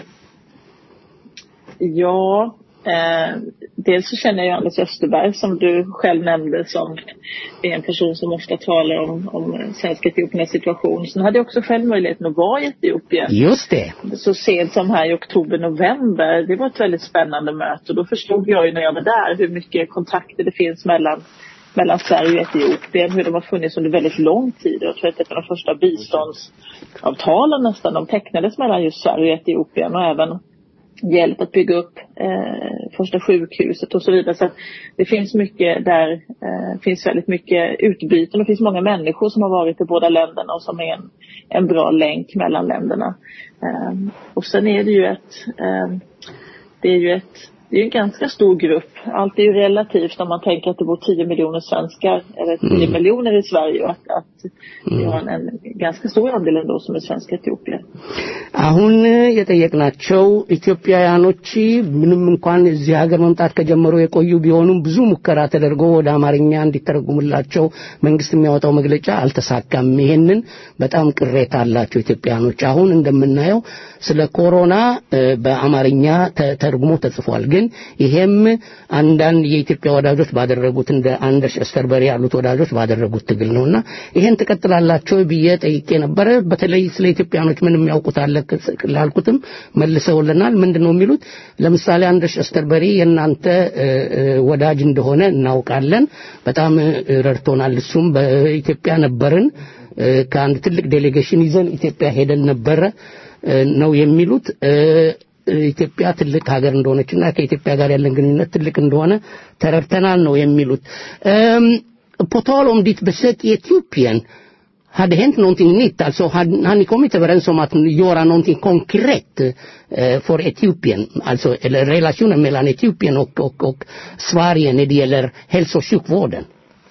Speaker 8: Ja, eh, dels så känner jag Anders Österberg som du själv nämnde som är en person som ofta talar om, om svenska etiopiernas situation. Sen hade jag också själv möjligheten att vara i Etiopien
Speaker 2: Just det.
Speaker 8: så sent som här i oktober, november. Det var ett väldigt spännande möte och då förstod jag ju när jag var där hur mycket kontakter det finns mellan mellan Sverige och Etiopien, hur de har funnits under väldigt lång tid. Jag tror att ett av de första biståndsavtalen nästan, de tecknades mellan just Sverige och Etiopien och även hjälp att bygga upp eh, första sjukhuset och så vidare. Så att det finns mycket där, eh, finns väldigt mycket utbyten och det finns många människor som har varit i båda länderna och som är en, en bra länk mellan länderna. Eh, och sen är det ju ett, eh, det är ju ett det är ju en ganska stor grupp. Allt är ju relativt om man tänker att det bor 10 miljoner svenskar, eller 10
Speaker 2: Mm.
Speaker 8: miljoner i Sverige och att, att vi
Speaker 2: Mm.
Speaker 8: har en, en ganska stor andel ändå som är svenska etiopier.
Speaker 2: አሁን የጠየቅናቸው ኢትዮጵያውያኖች ምንም እንኳን እዚህ ሀገር መምጣት ከጀመሩ የቆዩ ቢሆኑም ብዙ ሙከራ ተደርጎ ወደ አማርኛ እንዲተረጉምላቸው መንግስት የሚያወጣው መግለጫ አልተሳካም። ይሄንን በጣም ቅሬታ አላቸው ኢትዮጵያውያኖች። አሁን እንደምናየው ስለ ኮሮና እ፣ በአማርኛ ተ- ተርጉሞ ተጽፏል። ግን ይሄም አንዳንድ የኢትዮጵያ ወዳጆች ባደረጉት እንደ አንደርስ እስተርበሪ ያሉት ወዳጆች ባደረጉት ትግል ነውና ይሄን ትቀጥላላቸው ብዬ ጠይቄ ነበረ። በተለይ ስለ ኢትዮጵያኖች ምንም ያውቁት አለ ላልኩትም መልሰውልናል። ምንድን ነው የሚሉት? ለምሳሌ አንደርስ እስተርበሪ የእናንተ እ፣ እ፣ ወዳጅ እንደሆነ እናውቃለን። በጣም እ፣ ረድቶናል። እሱም በኢትዮጵያ ነበርን እ፣ ከአንድ ትልቅ ዴሌጌሽን ይዘን ኢትዮጵያ ሄደን ነበረ እ፣ ነው የሚሉት እ፣ ኢትዮጵያ ትልቅ ሀገር እንደሆነችና ከኢትዮጵያ ጋር ያለን ግንኙነት ትልቅ እንደሆነ ተረድተናል ነው የሚሉት። እም፣ på tal om ditt besök i Etiopien, har det hänt någonting nytt? Alltså har, har ni kommit överens om att göra någonting konkret eh, för Etiopien? Alltså eller relationen mellan Etiopien och, och, och Sverige när det gäller hälso och sjukvården?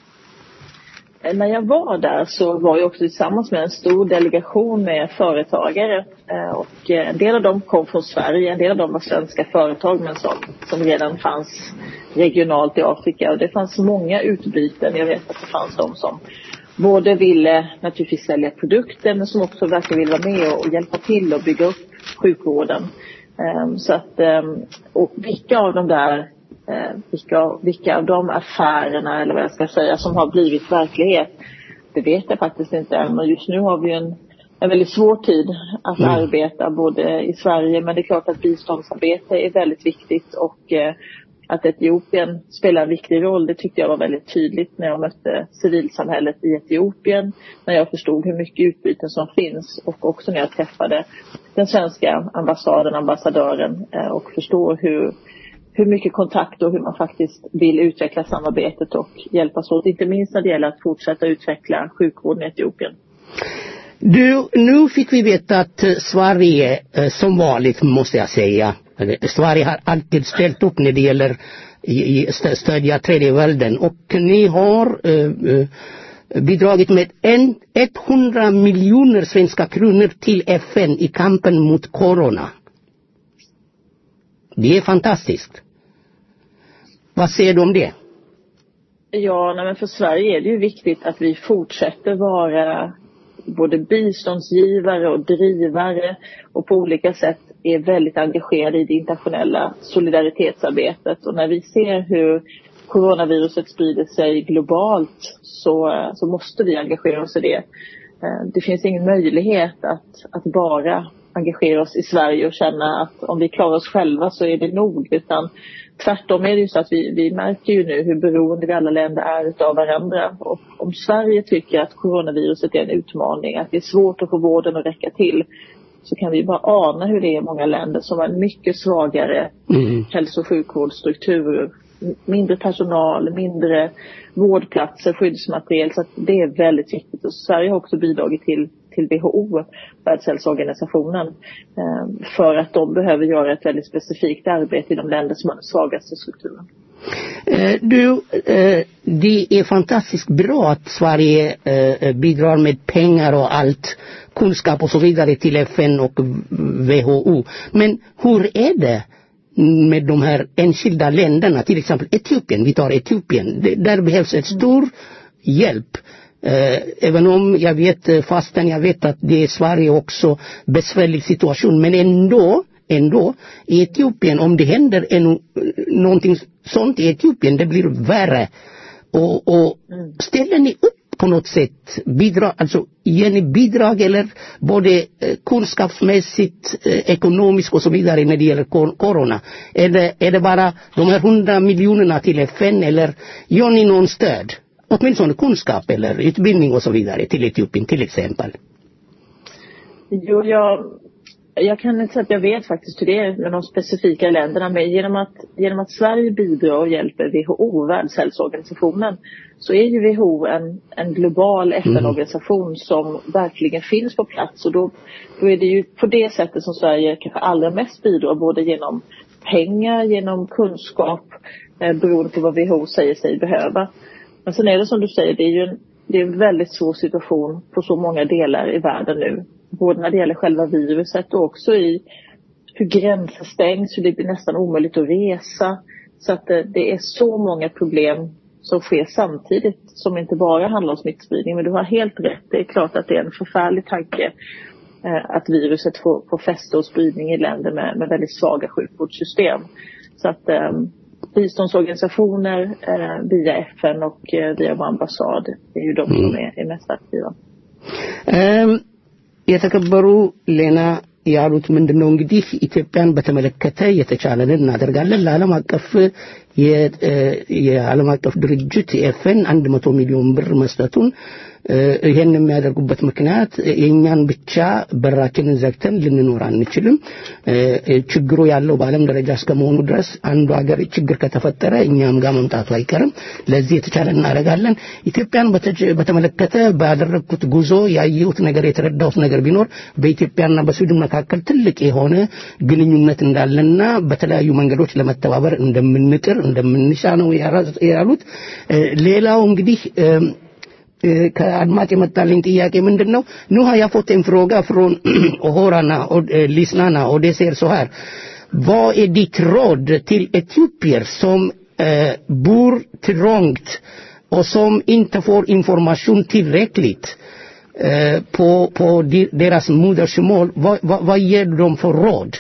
Speaker 8: Eh, När jag var där så var jag också tillsammans med en stor delegation med företagare. Eh, Och eh, en del av dem kom från Sverige, en del av dem var svenska företag men som, som redan fanns regionalt i Afrika. Och det fanns många utbyten. Jag vet att det fanns de som både ville naturligtvis sälja produkter men som också verkligen ville vara med och, och hjälpa till och bygga upp sjukvården. Ehm, Så att, ehm, och vilka av de där eh, vilka, vilka av de affärerna eller vad jag ska säga som har blivit verklighet. Det vet jag faktiskt inte än. Men just nu har vi en en väldigt svår tid att arbeta både i Sverige men det är klart att biståndsarbete är väldigt viktigt och eh, att Etiopien spelar en viktig roll det tyckte jag var väldigt tydligt när jag mötte civilsamhället i Etiopien. När jag förstod hur mycket utbyten som finns och också när jag träffade den svenska ambassaden, ambassadören eh, och förstår hur, hur mycket kontakt och hur man faktiskt vill utveckla samarbetet och hjälpas åt. Inte minst när det gäller att fortsätta utveckla sjukvården i Etiopien.
Speaker 2: Du, nu fick vi veta att eh, Sverige, eh, som vanligt måste jag säga, eh, Sverige har alltid ställt upp när det gäller i- i st- stödja tredje världen och ni har eh, eh, bidragit med en, 100 miljoner svenska kronor till FN i kampen mot corona. Det är fantastiskt. Vad säger du om det?
Speaker 8: Ja, nej men för Sverige är det ju viktigt att vi fortsätter vara både biståndsgivare och drivare och på olika sätt är väldigt engagerade i det internationella solidaritetsarbetet. Och när vi ser hur coronaviruset sprider sig globalt så, så måste vi engagera oss i det. Eh, Det finns ingen möjlighet att, att bara engagera oss i Sverige och känna att om vi klarar oss själva så är det nog. Utan tvärtom är det ju så att vi, vi märker ju nu hur beroende vi alla länder är utav varandra. Och om Sverige tycker att coronaviruset är en utmaning, att det är svårt att få vården att räcka till, så kan vi bara ana hur det är i många länder som har en mycket svagare
Speaker 2: Mm.
Speaker 8: hälso och sjukvårdsstruktur. M- Mindre personal, mindre vårdplatser, skyddsmateriel. Så att det är väldigt viktigt. Och Sverige har också bidragit till, till WHO, Världshälsoorganisationen, eh, för att de behöver göra ett väldigt specifikt arbete i de länder som har den svagaste strukturen.
Speaker 2: Eh, Du, eh, det är fantastiskt bra att Sverige eh, bidrar med pengar och allt, kunskap och så vidare till FN och WHO. Men hur är det med de här enskilda länderna, till exempel Etiopien, vi tar Etiopien, Det- där behövs en stor hjälp. Eh, även om jag vet, eh, fastän jag vet att det är Sverige också besvärlig situation, men ändå ändå i Etiopien, om det händer en, någonting sånt i Etiopien, det blir värre. Och, och ställer ni upp på något sätt, bidrag, alltså ger ni bidrag eller både eh, kunskapsmässigt, eh, ekonomiskt och så vidare när det gäller kor- corona? Är det, är det bara de här hundra miljonerna till FN eller gör ni någon stöd? Åtminstone kunskap eller utbildning och så vidare till Etiopien till exempel.
Speaker 8: Jo, jag, jag kan inte säga att jag vet faktiskt hur det är med de specifika länderna. Men genom att, genom att Sverige bidrar och hjälper WHO, Världshälsoorganisationen, så är ju WHO en, en global FN-organisation som verkligen finns på plats. Och då, då är det ju på det sättet som Sverige kanske allra mest bidrar, både genom pengar, genom kunskap, eh, beroende på vad WHO säger sig behöva. Men sen är det som du säger, det är ju en, det är en väldigt svår situation på så många delar i världen nu. Både när det gäller själva viruset och också i hur gränser stängs, hur det blir nästan omöjligt att resa. Så att det, det är så många problem som sker samtidigt som inte bara handlar om smittspridning. Men du har helt rätt, det är klart att det är en förfärlig tanke eh, att viruset får, får fäste och spridning i länder med, med väldigt svaga sjukvårdssystem. Så att eh, biståndsorganisationer eh, via FN och eh, via vår ambassad är ju de som är, är mest aktiva.
Speaker 2: እም፣ የተከበሩ ሌና ያሉት ምንድን ነው እንግዲህ ኢትዮጵያን በተመለከተ የተቻለንን እናደርጋለን ለዓለም አቀፍ የ- እ፣ የዓለም አቀፍ ድርጅት ኤፍኤን አንድ መቶ ሚሊዮን ብር መስጠቱን እ፣ ይሄን የሚያደርጉበት ምክንያት የእኛን ብቻ በራችንን ዘግተን ልንኖር አንችልም እ፣ እ፣ ችግሩ ያለው በዓለም ደረጃ እስከመሆኑ ድረስ አንዱ ሀገር ችግር ከተፈጠረ እኛም ጋር መምጣቱ አይቀርም ለዚህ የተቻለ እናደርጋለን ኢትዮጵያን በተጀ- በተመለከተ ባደረግኩት ጉዞ ያየሁት ነገር የተረዳሁት ነገር ቢኖር በኢትዮጵያና በስዊድን መካከል ትልቅ የሆነ ግንኙነት እንዳለና በተለያዩ መንገዶች ለመተባበር እንደምንጥር እንደምንሻ ነው ያራ- ያሉት እ፣ ሌላው እንግዲህ እም፣ eh, ከአድማጭ የመጣልኝ ጥያቄ ምንድን ነው nu har jag fått en fråga från åhörarna och eh, lyssnarna och det ser så här vad är ditt råd till etiopier som eh, bor trångt och som inte får information tillräckligt eh, på, på de- deras modersmål vad, vad, vad ger du dem för råd?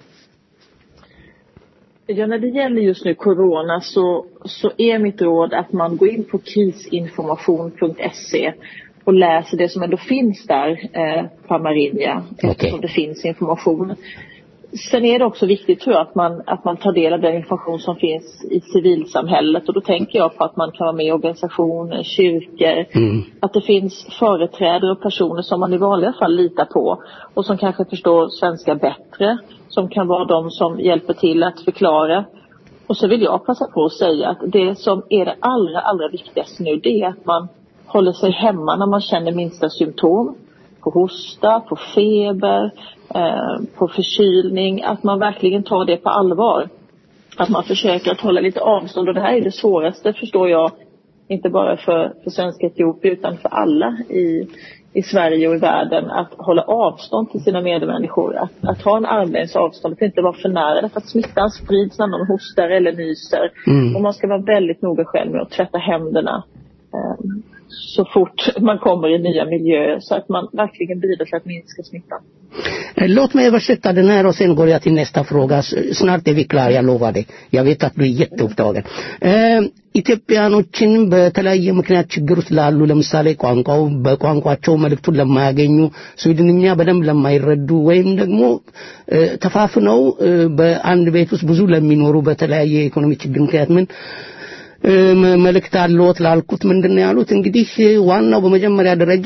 Speaker 8: Ja, när det gäller just nu corona så, så är mitt råd att man går in på krisinformation.se och och läser det som ändå finns där eh, på Amarinja
Speaker 2: Okej.
Speaker 8: eftersom det finns information. Sen är det också viktigt tror jag att man, att man tar del av den information som finns i civilsamhället och då tänker jag på att man kan vara med i organisationer, kyrkor,
Speaker 2: Mm.
Speaker 8: att det finns företrädare och personer som man i vanliga fall litar på och som kanske förstår svenska bättre, som kan vara de som hjälper till att förklara. Och så vill jag passa på att säga att det som är det allra, allra viktigaste nu det är att man håller sig hemma när man känner minsta symptom på hosta, på feber, eh, på förkylning, att man verkligen tar det på allvar. Att man försöker att hålla lite avstånd och det här är det svåraste förstår jag, inte bara för, för svenska Etiopien utan för alla i, i Sverige och i världen att hålla avstånd till sina medmänniskor. Att, att ha en armlängds avstånd, att inte vara för nära därför att smittan sprids när någon hostar eller nyser.
Speaker 2: Mm.
Speaker 8: Och man ska vara väldigt noga själv med att tvätta händerna eh, så fort man kommer i nya miljöer så att man verkligen bidrar till att minska smittan.
Speaker 2: Eh, Låt mig översätta den här och sen går jag till nästa fråga. S- Snart är vi klara, jag lovar dig. Jag vet att du är jätteupptagen. Eh, ኢትዮጵያኖችን በተለያየ ምክንያት ችግር ውስጥ ላሉ ለምሳሌ ቋንቋው በቋንቋቸው መልእክቱን ለማያገኙ ስዊድንኛ በደንብ ለማይረዱ ወይም ደግሞ እ፣ ተፋፍነው እ፣ በአንድ ቤት ውስጥ ብዙ ለሚኖሩ በተለያየ የኢኮኖሚ ችግር ምክንያት ምን እ፣ መ- መልእክት አለዎት ላልኩት ምንድን ነው ያሉት? እንግዲህ እ፣ ዋናው በመጀመሪያ ደረጃ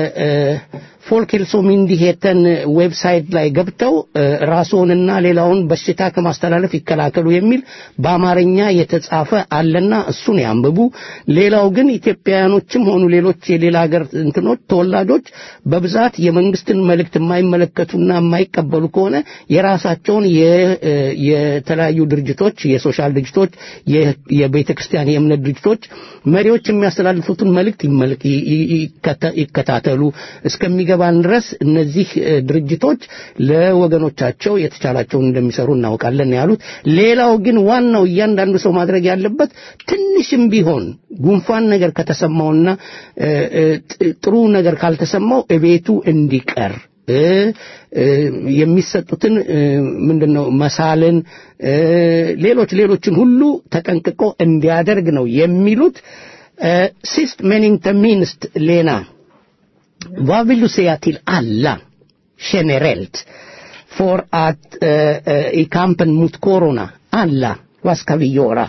Speaker 2: በፎልኬልሶ ሚንዲሄተን ዌብሳይት ላይ ገብተው እ፣ ራስዎንና ሌላውን በሽታ ከማስተላለፍ ይከላከሉ የሚል በአማርኛ የተጻፈ አለና እሱን ያንብቡ። ሌላው ግን ኢትዮጵያውያኖችም ሆኑ ሌሎች የሌላ ሀገር እንትኖች ተወላጆች በብዛት የመንግስትን መልእክት የማይመለከቱና የማይቀበሉ ከሆነ የራሳቸውን የ- እ፣ የተለያዩ ድርጅቶች የሶሻል ድርጅቶች የ- የቤተ ክርስቲያን የእምነት ድርጅቶች መሪዎች የሚያስተላልፉትን መልእክት ይመልክ- ይ- ይ- ይከተ- ይከታተሉ እስከሚገባን ድረስ እነዚህ እ፣ ድርጅቶች ለወገኖቻቸው የተቻላቸውን እንደሚሰሩ እናውቃለን ያሉት ሌላው ግን ዋናው እያንዳንዱ ሰው ማድረግ ያለበት ትንሽም ቢሆን ጉንፋን ነገር ከተሰማውና እ፣ እ፣ ጥ- ጥሩ ነገር ካልተሰማው እቤቱ እንዲቀር እ፣ እ፣ የሚሰጡትን እ፣ ምንድነው መሳልን እ፣ ሌሎች ሌሎችን ሁሉ ተጠንቅቆ እንዲያደርግ ነው የሚሉት እ፣ ሲስት men inte minst Lena vad vill du säga till alla generellt för att eh, eh, i kampen mot corona alla vad ska vi göra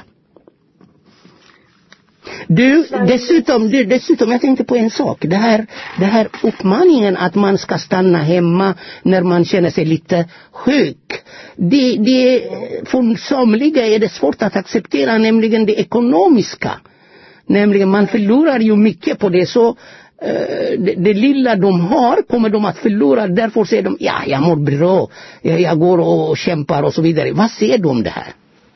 Speaker 2: du, dessutom, du, dessutom, jag tänkte på en sak. Det här, det här uppmaningen att man ska stanna hemma när man känner sig lite sjuk. Det, det, för somliga är det svårt att acceptera, nämligen det ekonomiska. Nämligen man förlorar ju mycket på det. Så eh, det, det lilla de har kommer de att förlora. Därför säger de, ja, jag mår bra. Jag, jag går och kämpar och så vidare. Vad säger du om det här?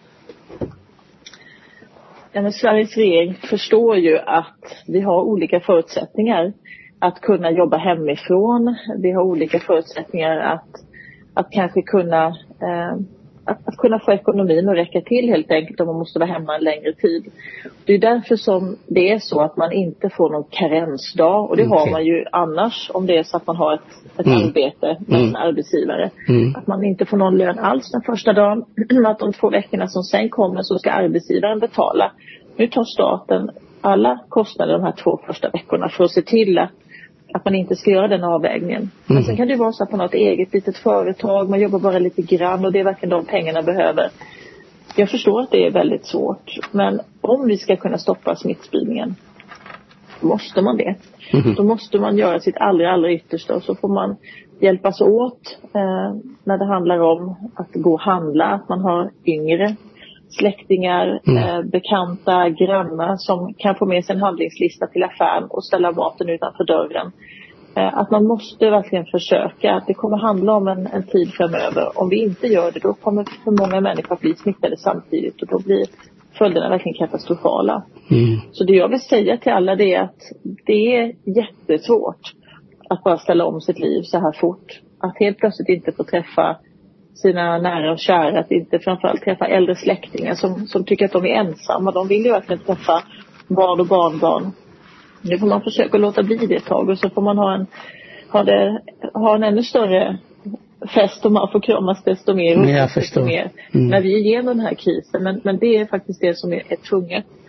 Speaker 8: Ja, men Sveriges regering förstår ju att vi har olika förutsättningar att kunna jobba hemifrån. Vi har olika förutsättningar att, att kanske kunna eh, att, att kunna få ekonomin att räcka till helt enkelt om man måste vara hemma en längre tid. Det är därför som det är så att man inte får någon karensdag och det har
Speaker 2: Okej.
Speaker 8: man ju annars om det är så att man har ett, ett
Speaker 2: Mm.
Speaker 8: arbete med
Speaker 2: Mm.
Speaker 8: en arbetsgivare.
Speaker 2: Mm.
Speaker 8: Att man inte får någon lön alls den första dagen. att de två veckorna som sen kommer så ska arbetsgivaren betala. Nu tar staten alla kostnader de här två första veckorna för att se till att, att man inte ska göra den avvägningen. Men
Speaker 2: Mm.
Speaker 8: sen kan det ju vara så att man har ett eget litet företag, man jobbar bara lite grann och det är verkligen de pengarna behöver. Jag förstår att det är väldigt svårt, men om vi ska kunna stoppa smittspridningen måste man det.
Speaker 2: Mhm.
Speaker 8: Då måste man göra sitt allra, allra yttersta och så får man hjälpas åt eh, när det handlar om att gå och handla, att man har yngre släktingar,
Speaker 2: Mm.
Speaker 8: eh, bekanta, grannar som kan få med sig en handlingslista till affären och ställa maten utanför dörren. Eh, att man måste verkligen försöka. Att det kommer handla om en, en tid framöver. Om vi inte gör det då kommer för många människor att bli smittade samtidigt och då blir följderna verkligen katastrofala.
Speaker 2: Mm.
Speaker 8: Så det jag vill säga till alla det är att det är jättesvårt att bara ställa om sitt liv så här fort. Att helt plötsligt inte få träffa sina nära och kära, att inte framförallt träffa äldre släktingar som, som tycker att de är ensamma. De vill ju verkligen träffa barn och barnbarn. Nu får man försöka låta bli det ett tag och så får man ha en, ha det, ha en ännu större fest och man får kramas desto mer och
Speaker 2: Jag
Speaker 8: umgås
Speaker 2: förstår.
Speaker 8: desto mer
Speaker 2: Mm.
Speaker 8: när vi är igenom den här krisen. Men, men det är faktiskt det som är, är tvunget.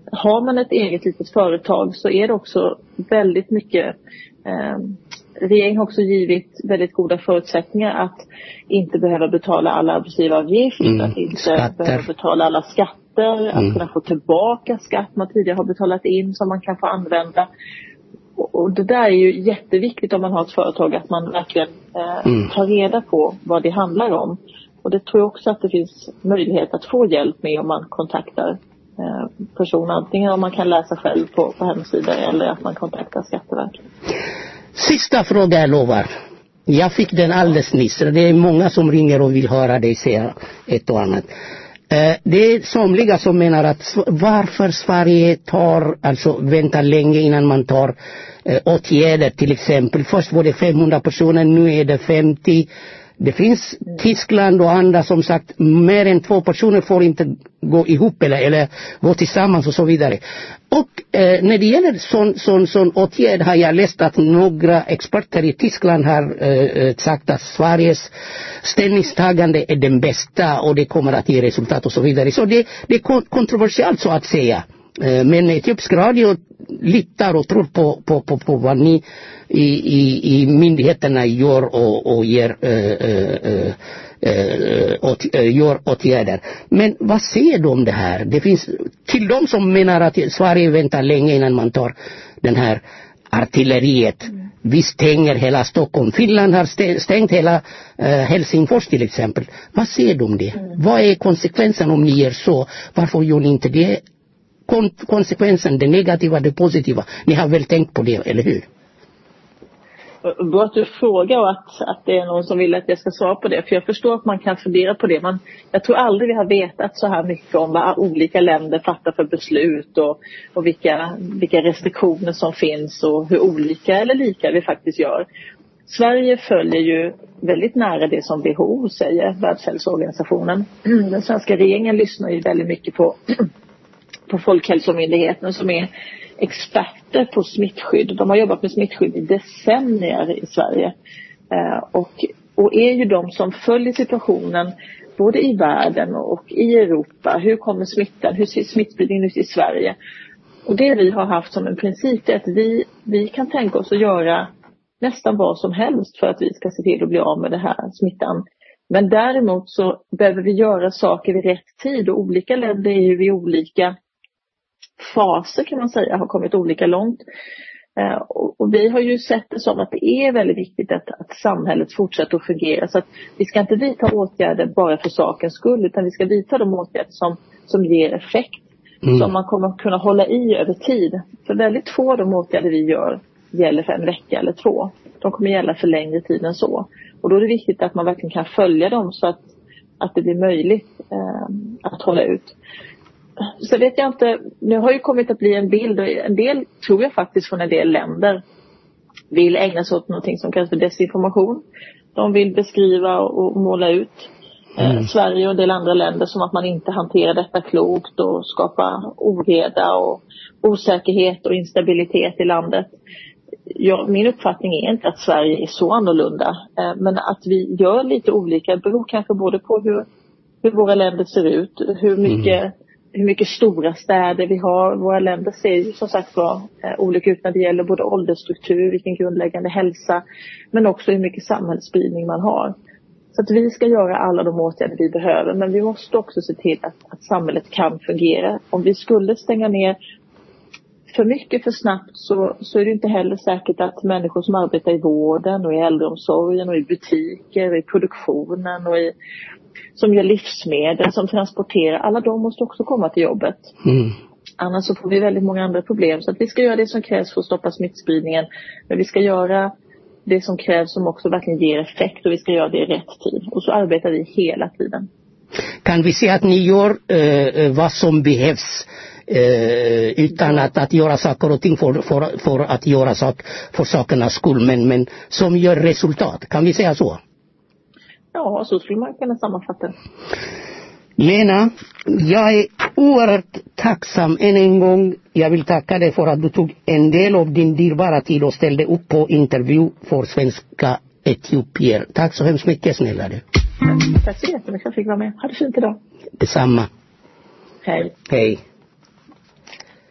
Speaker 8: har man ett eget litet företag så är det också väldigt mycket eh, Regeringen har också givit väldigt goda förutsättningar att inte behöva betala alla arbetsgivaravgifter,
Speaker 2: Mm,
Speaker 8: att inte
Speaker 2: skatter.
Speaker 8: behöva betala alla skatter, att
Speaker 2: Mm.
Speaker 8: kunna få tillbaka skatt man tidigare har betalat in som man kan få använda. Och och det där är ju jätteviktigt om man har ett företag att man verkligen eh,
Speaker 2: Mm.
Speaker 8: tar reda på vad det handlar om. Och det tror jag också att det finns möjlighet att få hjälp med om man kontaktar eh, personer. Antingen om man kan läsa själv på, på hemsidor eller att man kontaktar Skatteverket.
Speaker 2: Sista fråga jag lovar. Jag fick den alldeles nyss. Det är många som ringer och vill höra dig säga ett och annat. Eh, Det är somliga som menar att s- varför Sverige tar, alltså väntar länge innan man tar eh, åtgärder till exempel. Först var det 500 personer, nu är det 50. Det finns Tyskland och andra som sagt mer än två personer får inte gå ihop eller, eller gå tillsammans och så vidare. Och eh, när det gäller sån, sån, sån åtgärd har jag läst att några experter i Tyskland har eh, eh, sagt att Sveriges ställningstagande är den bästa och det kommer att ge resultat och så vidare. Så det, det är kon- kontroversiellt så att säga. Eh, Men Etiopisk radio litar och tror på, på, på, på vad ni i, i, i myndigheterna gör och, och ger, eh, eh, eh, eh, åt, eh, gör åtgärder. Men vad säger du om det här? Det finns till de som menar att Sverige väntar länge innan man tar den här artilleriet. Vi stänger hela Stockholm. Finland har stä- stängt hela eh, Helsingfors till exempel. Vad säger du om det? Vad är konsekvensen om ni gör så? Varför gör ni inte det? Kon- konsekvensen, det negativa, det positiva. Ni har väl tänkt på det, eller hur?
Speaker 8: Bra att du frågar och att, att det är någon som vill att jag ska svara på det. För jag förstår att man kan fundera på det. Men jag tror aldrig vi har vetat så här mycket om vad olika länder fattar för beslut och, och vilka, vilka restriktioner som finns och hur olika eller lika vi faktiskt gör. Sverige följer ju väldigt nära det som WHO säger, Världshälsoorganisationen. Den svenska regeringen lyssnar ju väldigt mycket på, på Folkhälsomyndigheten som är experter på smittskydd. De har jobbat med smittskydd i decennier i Sverige. Eh, och, och är ju de som följer situationen både i världen och i Europa. Hur kommer smittan? Hur ser smittspridningen ut i Sverige? Och det vi har haft som en princip är att vi, vi kan tänka oss att göra nästan vad som helst för att vi ska se till att bli av med den här smittan. Men däremot så behöver vi göra saker vid rätt tid och olika länder är ju vid olika faser kan man säga, har kommit olika långt. Eh, och, och vi har ju sett det som att det är väldigt viktigt att, att samhället fortsätter att fungera. Så att vi ska inte vidta åtgärder bara för sakens skull utan vi ska vidta de åtgärder som, som ger effekt.
Speaker 2: Mm.
Speaker 8: Som man kommer att kunna hålla i över tid. För väldigt få av de åtgärder vi gör gäller för en vecka eller två. De kommer gälla för längre tid än så. Och då är det viktigt att man verkligen kan följa dem så att, att det blir möjligt eh, att hålla ut. Så vet jag inte, nu har ju kommit att bli en bild och en del tror jag faktiskt från en del länder vill ägna sig åt någonting som kallas för desinformation. De vill beskriva och måla ut eh, Sverige och en del andra länder som att man inte hanterar detta klokt och skapa oreda och osäkerhet och instabilitet i landet. Ja, min uppfattning är inte att Sverige är så annorlunda, eh, men att vi gör lite olika beror kanske både på hur, hur våra länder ser ut, hur mycket, hur mycket stora städer vi har. Våra länder ser ju som sagt var eh, olika ut när det gäller både åldersstruktur, vilken grundläggande hälsa, men också hur mycket samhällsspridning man har. Så att vi ska göra alla de åtgärder vi behöver, men vi måste också se till att, att samhället kan fungera. Om vi skulle stänga ner för mycket för snabbt så, så är det inte heller säkert att människor som arbetar i vården och i äldreomsorgen och i butiker och i produktionen och i, som gör livsmedel, som transporterar, alla de måste också komma till jobbet.
Speaker 2: Mm.
Speaker 8: Annars så får vi väldigt många andra problem. Så att vi ska göra det som krävs för att stoppa smittspridningen. Men vi ska göra det som krävs som också verkligen ger effekt och vi ska göra det i rätt tid. Och så arbetar vi hela tiden.
Speaker 2: Kan vi säga att ni gör eh, eh, vad som behövs eh, utan att, att göra saker och ting för, för, för att göra sak för sakernas skull, men, men som gör resultat? Kan vi säga så?
Speaker 8: Ja, så skulle man kunna sammanfatta det.
Speaker 2: Lena, jag är oerhört tacksam än en gång. Jag vill tacka dig för att du tog en del av din dyrbara tid och ställde upp på intervju för svenska etiopier. Tack så hemskt mycket snälla du.
Speaker 8: Tack så jättemycket för att jag fick vara med. Ha det fint idag.
Speaker 2: Detsamma.
Speaker 8: Hej.
Speaker 2: Hej.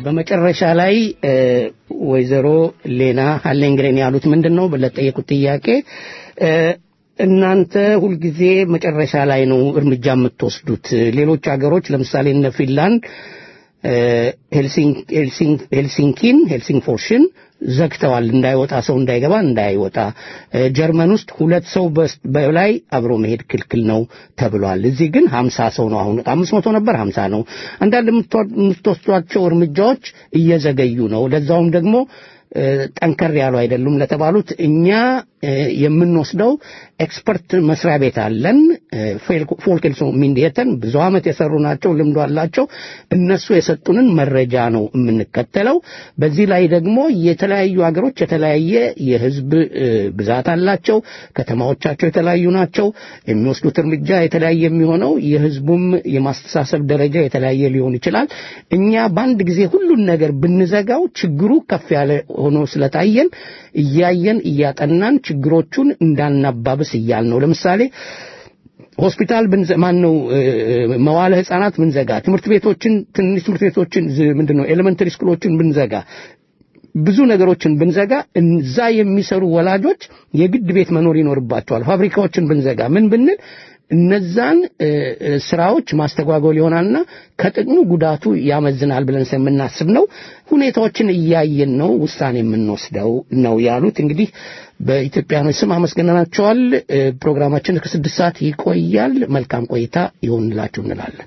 Speaker 2: በመጨረሻ ላይ እ፣ ወይዘሮ ሌና ሀሌንግሬን ያሉት ምንድን ነው ለጠየቁት ጥያቄ እ፣ እናንተ ሁልጊዜ መጨረሻ ላይ ነው እርምጃ የምትወስዱት። ሌሎች ሀገሮች ለምሳሌ እነ ፊንላንድ እ፣ ሄልሲንክ- ሄልሲንክ- ሄልሲንኪን ሄልሲንግፎርሽን ዘግተዋል። እንዳይወጣ ሰው እንዳይገባ እንዳይወጣ። እ፣ ጀርመን ውስጥ ሁለት ሰው በስ- በላይ አብሮ መሄድ ክልክል ነው ተብሏል። እዚህ ግን ሀምሳ ሰው ነው አሁን አምስት መቶ ነበር ሀምሳ ነው። አንዳንድ የምትወ- የምትወስዷቸው እርምጃዎች እየዘገዩ ነው። ለዛውም ደግሞ እ፣ ጠንከር ያሉ አይደሉም ለተባሉት እኛ እ፣ የምንወስደው ኤክስፐርት መስሪያ ቤት አለን። ፎልክልሶ ሚንዲየተን ብዙ ዓመት የሰሩ ናቸው፣ ልምዶ አላቸው። እነሱ የሰጡንን መረጃ ነው የምንከተለው። በዚህ ላይ ደግሞ የተለያዩ ሀገሮች የተለያየ የህዝብ እ፣ ብዛት አላቸው። ከተማዎቻቸው የተለያዩ ናቸው። የሚወስዱት እርምጃ የተለያየ የሚሆነው የህዝቡም የማስተሳሰብ ደረጃ የተለያየ ሊሆን ይችላል። እኛ በአንድ ጊዜ ሁሉን ነገር ብንዘጋው ችግሩ ከፍ ያለ ሆኖ ስለታየን እያየን እያጠናን ችግሮቹን እንዳናባብስ እያል ነው። ለምሳሌ ሆስፒታል ብንዘ ማን ነው መዋለ ህጻናት ብንዘጋ፣ ትምህርት ቤቶችን ትንሽ ትምህርት ቤቶችን ዝ- ምንድን ነው ኤሌመንተሪ ስኩሎችን ብንዘጋ ብዙ ነገሮችን ብንዘጋ እዛ የሚሰሩ ወላጆች የግድ ቤት መኖር ይኖርባቸዋል። ፋብሪካዎችን ብንዘጋ ምን ብንል እነዛን እ፣ እ፣ ስራዎች ማስተጓጎል ይሆናልና ከጥቅሙ ጉዳቱ ያመዝናል ብለን ስለምናስብ ነው። ሁኔታዎችን እያየን ነው ውሳኔ የምንወስደው ነው ያሉት። እንግዲህ በኢትዮጵያኖች ስም አመስግነናቸዋል። እ፣ ፕሮግራማችን እስከ ስድስት ሰዓት ይቆያል። መልካም ቆይታ ይሆንላችሁ እንላለን።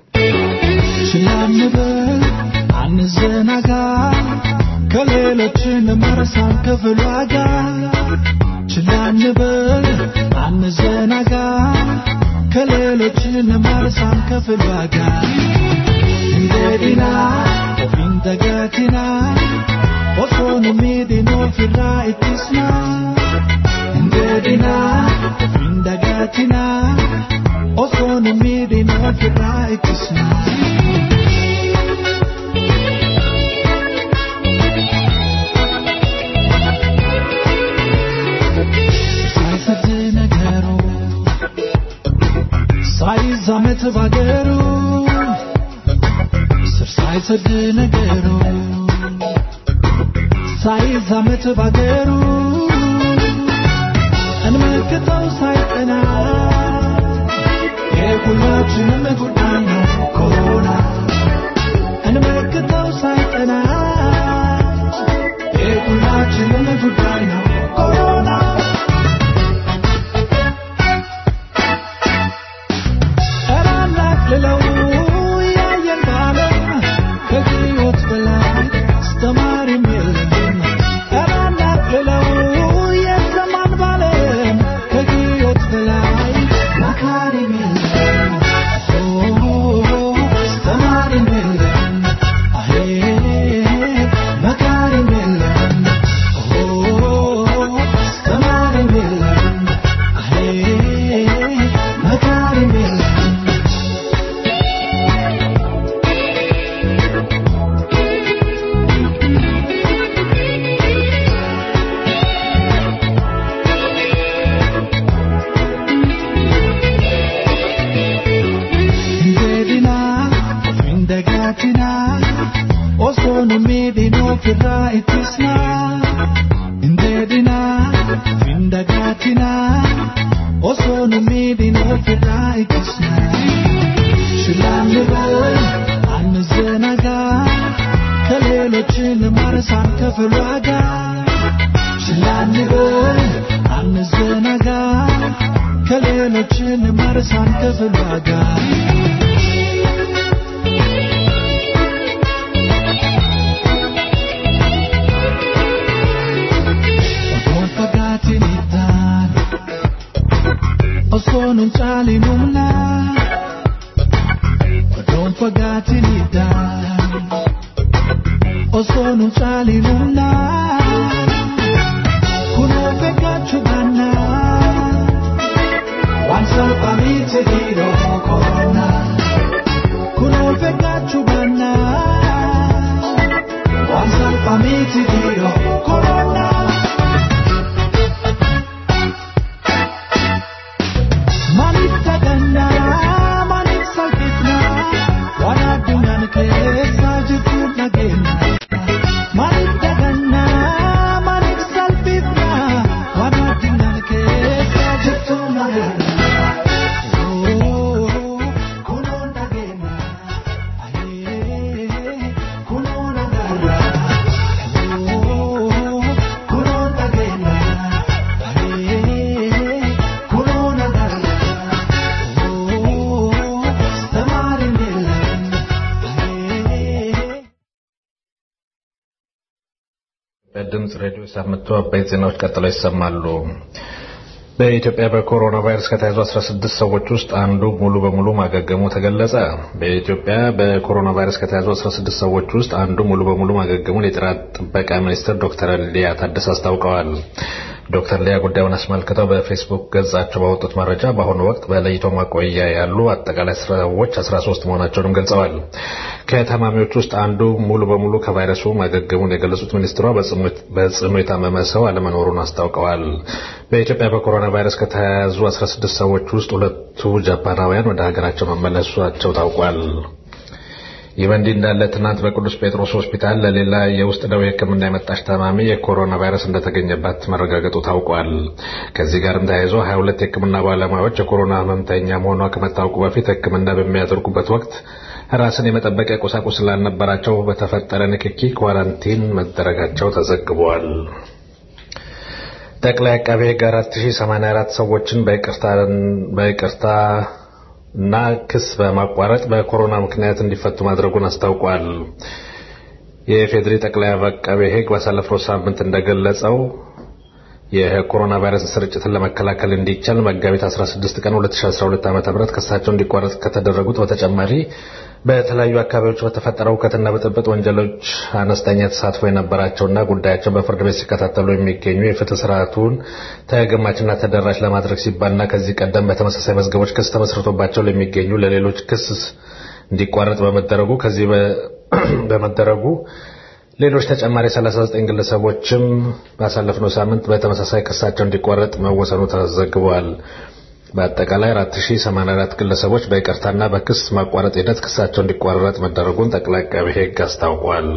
Speaker 9: ችላንበል አንዘናጋ ከሌሎችን መርሳን ክፍሏ ጋር ችላንበል አንዘናጋ ከሌሎችን መርሳን ክፍሏ ጋር እንደዲና ኦፊንተጋቲና ኦሶኑ ሚዲኖ ፊራ ኢትስና እንደዲና ኦፊንተጋቲና ኦሶኑ ሚዲኖ ፊራ ኢትስና ሳይሰድ ነገሩ ሳይዛመት ባገሩ ስር ሳይሰድ ነገሩ ሳይዛመት ባገሩ እንመክተው ሳይጠና የሁላችንም ጉዳይ ነው ኮሮና እንመክተው ሳይጠና የሁላችንም ጉዳይ ነው ኮሮና እራናቅልለው ያየን ባለም ከሕይወት በላይ አስተማሪም የለም። እራናቅልለው የሰማን ባለም ከሕይወት በላይ መካሪም የለም። ኦ፣ አስተማሪም የለም። አሄ፣ መካሪም የለም። ኦ፣ አስተማሪም የለም። አሄ፣ መካሪም የለም። Indedina, indagatina, osono midino firra itisna. Indedina, indagatina, osono midino firra itisna. ሽላንበል አንዘናጋ ከሌሎችን ማረሳን ከፍሏ ጋር ሽላንበል አንዘናጋ ከሌሎችን ማረሳን ከፍሏ ጋር Otoon fagaatiin ittaan osoo nun caalinumna Otoon fagaatiin ittaan osoo nun caalinumna Kunoo fagaachuu baannaa waan salphamitti dhiiroo koronaa Kunoo fagaachuu baannaa waan salphamitti dhiiroo koronaa Maaliif dhagannaa maaliif salphifnaa waan addunyaan keessa jirtu dhageenya
Speaker 10: በድምፅ ሬዲዮ ሳምንቱ አበይት ዜናዎች ቀጥለው ይሰማሉ። በኢትዮጵያ በኮሮና ቫይረስ ከተያዙ 16 ሰዎች ውስጥ አንዱ ሙሉ በሙሉ ማገገሙ ተገለጸ። በኢትዮጵያ በኮሮና ቫይረስ ከተያዙ 16 ሰዎች ውስጥ አንዱ ሙሉ በሙሉ ማገገሙን የጤና ጥበቃ ሚኒስትር ዶክተር ሊያ ታደሰ አስታውቀዋል። ዶክተር ሊያ ጉዳዩን አስመልክተው በፌስቡክ ገጻቸው ባወጡት መረጃ በአሁኑ ወቅት በለይቶ ማቆያ ያሉ አጠቃላይ ሰዎች 13 መሆናቸውንም ገልጸዋል። ከታማሚዎች ውስጥ አንዱ ሙሉ በሙሉ ከቫይረሱ ማገገሙን የገለጹት ሚኒስትሯ በጽኑ የታመመ ሰው አለመኖሩን አስታውቀዋል። በኢትዮጵያ በኮሮና ቫይረስ ከተያዙ 16 ሰዎች ውስጥ ሁለቱ ጃፓናውያን ወደ ሀገራቸው መመለሳቸው ታውቋል። ይህ በእንዲህ እንዳለ ትናንት በቅዱስ ጴጥሮስ ሆስፒታል ለሌላ የውስጥ ደዌ ሕክምና የመጣች ታማሚ የኮሮና ቫይረስ እንደተገኘባት መረጋገጡ ታውቋል። ከዚህ ጋርም ተያይዞ 22 የሕክምና ባለሙያዎች የኮሮና ህመምተኛ መሆኗ ከመታወቁ በፊት ሕክምና በሚያደርጉበት ወቅት ራስን የመጠበቂያ ቁሳቁስ ስላልነበራቸው በተፈጠረ ንክኪ ኳራንቲን መደረጋቸው ተዘግቧል። ጠቅላይ አቃቤ ሕግ 4084 ሰዎችን በይቅርታ እና ክስ በማቋረጥ በኮሮና ምክንያት እንዲፈቱ ማድረጉን አስታውቋል። የፌዴሪ ጠቅላይ አቃቤ ሕግ ባሳለፈው ሳምንት እንደገለጸው የኮሮና ቫይረስ ስርጭትን ለመከላከል እንዲቻል መጋቢት 16 ቀን 2012 ዓ.ም ክሳቸው እንዲቋረጥ ከተደረጉት በተጨማሪ በተለያዩ አካባቢዎች በተፈጠረው ሁከትና ብጥብጥ ወንጀሎች አነስተኛ ተሳትፎ የነበራቸውና ጉዳያቸው በፍርድ ቤት ሲከታተሉ የሚገኙ የፍትህ ስርዓቱን ተገማችና ተደራሽ ለማድረግ ሲባልና ከዚህ ቀደም በተመሳሳይ መዝገቦች ክስ ተመስርቶባቸው ለሚገኙ ለሌሎች ክስ እንዲቋረጥ በመደረጉ ከዚህ በመደረጉ ሌሎች ተጨማሪ 39 ግለሰቦችም ባሳለፍነው ሳምንት በተመሳሳይ ክሳቸው እንዲቋረጥ መወሰኑ ተዘግቧል። በአጠቃላይ 4084 ግለሰቦች በይቅርታና በክስ ማቋረጥ ሂደት ክሳቸው እንዲቋረጥ መደረጉን ጠቅላይ አቃቤ ሕግ አስታውቋል።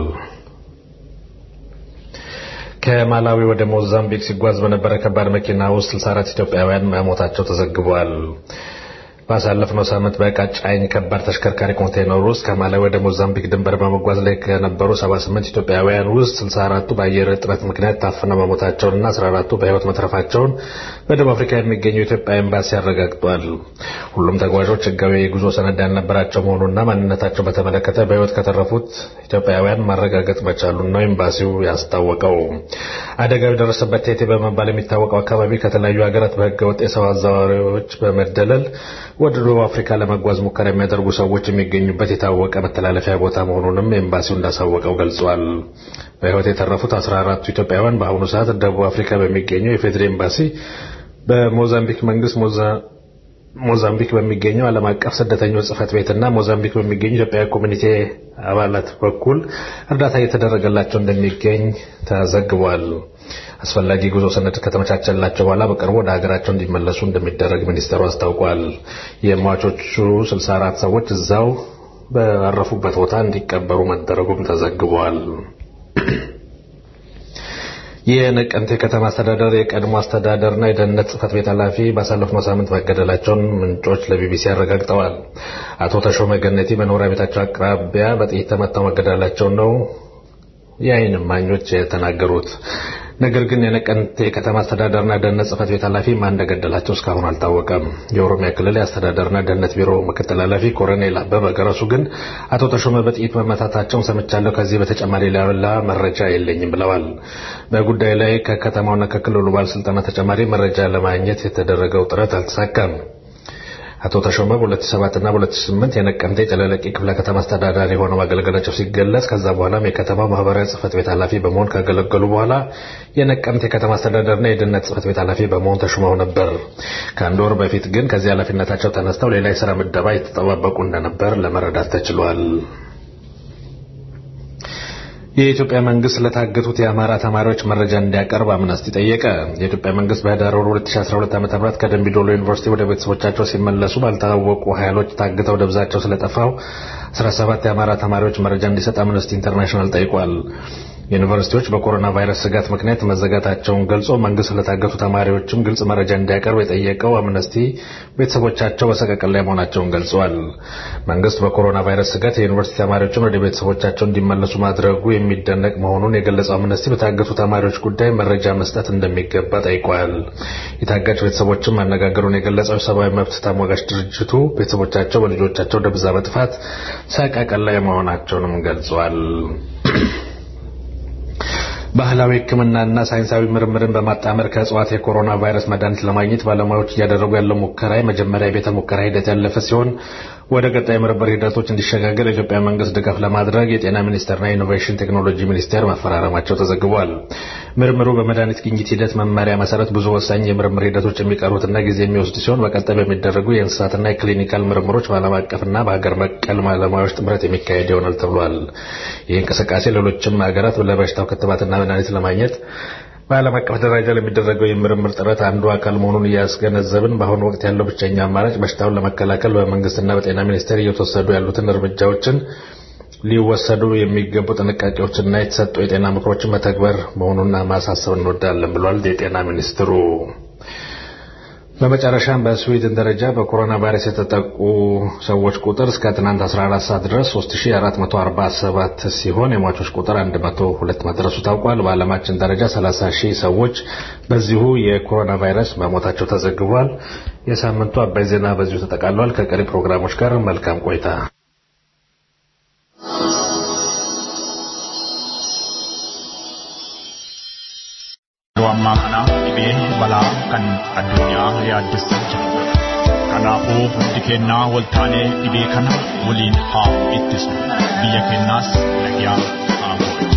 Speaker 10: ከማላዊ ወደ ሞዛምቢክ ሲጓዝ በነበረ ከባድ መኪና ውስጥ 64 ኢትዮጵያውያን መሞታቸው ተዘግቧል። ባሳለፍነው ሳምንት በዕቃ ጫኝ ከባድ ተሽከርካሪ ኮንቴይነር ውስጥ ከማላዊ ወደ ሞዛምቢክ ድንበር በመጓዝ ላይ ከነበሩ 78 ኢትዮጵያውያን ውስጥ 64ቱ በአየር እጥረት ምክንያት ታፍነው መሞታቸውንና 14ቱ በሕይወት መትረፋቸውን በደቡብ አፍሪካ የሚገኘው የኢትዮጵያ ኤምባሲ አረጋግጧል። ሁሉም ተጓዦች ሕጋዊ የጉዞ ሰነድ ያልነበራቸው መሆኑና ማንነታቸው በተመለከተ በሕይወት ከተረፉት ኢትዮጵያውያን ማረጋገጥ መቻሉን ነው ኤምባሲው ያስታወቀው። አደጋው የደረሰበት ቴቴ በመባል የሚታወቀው አካባቢ ከተለያዩ ሀገራት በሕገወጥ የሰው አዘዋዋሪዎች በመደለል ወደ ደቡብ አፍሪካ ለመጓዝ ሙከራ የሚያደርጉ ሰዎች የሚገኙበት የታወቀ መተላለፊያ ቦታ መሆኑንም ኤምባሲው እንዳሳወቀው ገልጿል። በሕይወት የተረፉት 14ቱ ኢትዮጵያውያን በአሁኑ ሰዓት ደቡብ አፍሪካ በሚገኘው የፌዴራል ኤምባሲ በሞዛምቢክ መንግስት ሞዛምቢክ በሚገኘው ዓለም አቀፍ ስደተኞች ጽህፈት ቤትና ሞዛምቢክ በሚገኙ ኢትዮጵያዊ ኮሚኒቲ አባላት በኩል እርዳታ እየተደረገላቸው እንደሚገኝ ተዘግቧል። አስፈላጊ ጉዞ ሰነድ ከተመቻቸላቸው በኋላ በቅርቡ ወደ ሀገራቸው እንዲመለሱ እንደሚደረግ ሚኒስቴሩ አስታውቋል። የሟቾቹ 64 ሰዎች እዛው ባረፉበት ቦታ እንዲቀበሩ መደረጉም ተዘግቧል። የነቀምቴ ከተማ አስተዳደር የቀድሞ አስተዳደርና የደህንነት ጽህፈት ቤት ኃላፊ ባሳለፍነው ሳምንት መገደላቸውን ምንጮች ለቢቢሲ አረጋግጠዋል። አቶ ተሾመ ገነቲ በመኖሪያ ቤታቸው አቅራቢያ በጥይት ተመተው መገደላቸውን ነው የዓይን እማኞች የተናገሩት። ነገር ግን የነቀምቴ የከተማ አስተዳደርና ደህንነት ጽህፈት ቤት ኃላፊ ማን እንደገደላቸው እስካሁን አልታወቀም። የኦሮሚያ ክልል የአስተዳደርና ደህንነት ቢሮ ምክትል ኃላፊ ኮሎኔል አበበ ገረሱ ግን አቶ ተሾመ በጥይት መመታታቸውን ሰምቻለሁ፣ ከዚህ በተጨማሪ ሌላ መረጃ የለኝም ብለዋል። በጉዳዩ ላይ ከከተማውና ከክልሉ ባለስልጣናት ተጨማሪ መረጃ ለማግኘት የተደረገው ጥረት አልተሳካም። አቶ ተሾመ በ2007 እና በ2008 የነቀምቴ ጨለለቂ ክፍለ ከተማ አስተዳዳሪ ሆነው ማገልገላቸው ሲገለጽ ከዛ በኋላም የከተማ ማህበራዊ ጽህፈት ቤት ኃላፊ በመሆን ካገለገሉ በኋላ የነቀምቴ የከተማ አስተዳደርና የደህንነት ጽህፈት ቤት ኃላፊ በመሆን ተሹመው ነበር። ከአንድ ወር በፊት ግን ከዚህ ኃላፊነታቸው ተነስተው ሌላ የስራ ምደባ የተጠባበቁ እንደነበር ለመረዳት ተችሏል። የኢትዮጵያ መንግስት ለታገቱት የአማራ ተማሪዎች መረጃ እንዲያቀርብ አምነስቲ ጠየቀ። የኢትዮጵያ መንግስት በህዳር ወር 2012 ዓ.ም ከደምቢ ዶሎ ዩኒቨርሲቲ ወደ ቤተሰቦቻቸው ሲመለሱ ባልታወቁ ኃይሎች ታግተው ደብዛቸው ስለጠፋው 17 የአማራ ተማሪዎች መረጃ እንዲሰጥ አምነስቲ ኢንተርናሽናል ጠይቋል። ዩኒቨርሲቲዎች በኮሮና ቫይረስ ስጋት ምክንያት መዘጋታቸውን ገልጾ መንግስት ለታገቱ ተማሪዎችም ግልጽ መረጃ እንዲያቀርብ የጠየቀው አምነስቲ ቤተሰቦቻቸው በሰቀቀን ላይ መሆናቸውን ገልጸዋል። መንግስት በኮሮና ቫይረስ ስጋት የዩኒቨርሲቲ ተማሪዎችን ወደ ቤተሰቦቻቸው እንዲመለሱ ማድረጉ የሚደነቅ መሆኑን የገለጸው አምነስቲ በታገቱ ተማሪዎች ጉዳይ መረጃ መስጠት እንደሚገባ ጠይቋል። የታጋች ቤተሰቦችም ማነጋገሩን የገለጸው የሰብአዊ መብት ተሟጋች ድርጅቱ ቤተሰቦቻቸው በልጆቻቸው ደብዛ መጥፋት ሰቀቀን ላይ መሆናቸውንም ገልጿል። ባህላዊ ሕክምናና ሳይንሳዊ ምርምርን በማጣመር ከእጽዋት የኮሮና ቫይረስ መድኃኒት ለማግኘት ባለሙያዎች እያደረጉ ያለው ሙከራ የመጀመሪያ የቤተ ሙከራ ሂደት ያለፈ ሲሆን ወደ ቀጣይ ምርምር ሂደቶች እንዲሸጋገር የኢትዮጵያ መንግስት ድጋፍ ለማድረግ የጤና ሚኒስቴርና የኢኖቬሽን ቴክኖሎጂ ሚኒስቴር መፈራረማቸው ተዘግቧል። ምርምሩ በመድኃኒት ግኝት ሂደት መመሪያ መሰረት ብዙ ወሳኝ የምርምር ሂደቶች የሚቀሩትና ጊዜ የሚወስድ ሲሆን በቀጣይ በሚደረጉ የእንስሳትና የክሊኒካል ምርምሮች በዓለም አቀፍና በሀገር በቀል ባለሙያዎች ጥምረት የሚካሄድ ይሆናል ተብሏል። ይህ እንቅስቃሴ ሌሎችም ሀገራት ለበሽታው ክትባትና መድኃኒት ለማግኘት በዓለም አቀፍ ደረጃ ለሚደረገው የምርምር ጥረት አንዱ አካል መሆኑን እያስገነዘብን በአሁኑ ወቅት ያለው ብቸኛ አማራጭ በሽታውን ለመከላከል በመንግስትና በጤና ሚኒስቴር እየተወሰዱ ያሉትን እርምጃዎችን ሊወሰዱ የሚገቡ ጥንቃቄዎችና የተሰጡ የጤና ምክሮችን መተግበር መሆኑን ማሳሰብ እንወዳለን ብሏል የጤና ሚኒስትሩ። በመጨረሻም በስዊድን ደረጃ በኮሮና ቫይረስ የተጠቁ ሰዎች ቁጥር እስከ ትናንት 14 ሰዓት ድረስ 3447 ሲሆን የሟቾች ቁጥር 102 መድረሱ ታውቋል። በዓለማችን ደረጃ 30 ሺህ ሰዎች በዚሁ የኮሮና ቫይረስ መሞታቸው ተዘግቧል። የሳምንቱ አባይ ዜና በዚሁ ተጠቃሏል። ከቀሪ ፕሮግራሞች ጋር መልካም ቆይታ።
Speaker 11: Yeroo ammaa kana dhibeen balaa kan addunyaa yaaddessaa jira. Kanaafuu hundi kennaa waltaanee dhibee kana waliin haa ittisnu. Biyya kennaas nagyaa haa godhu.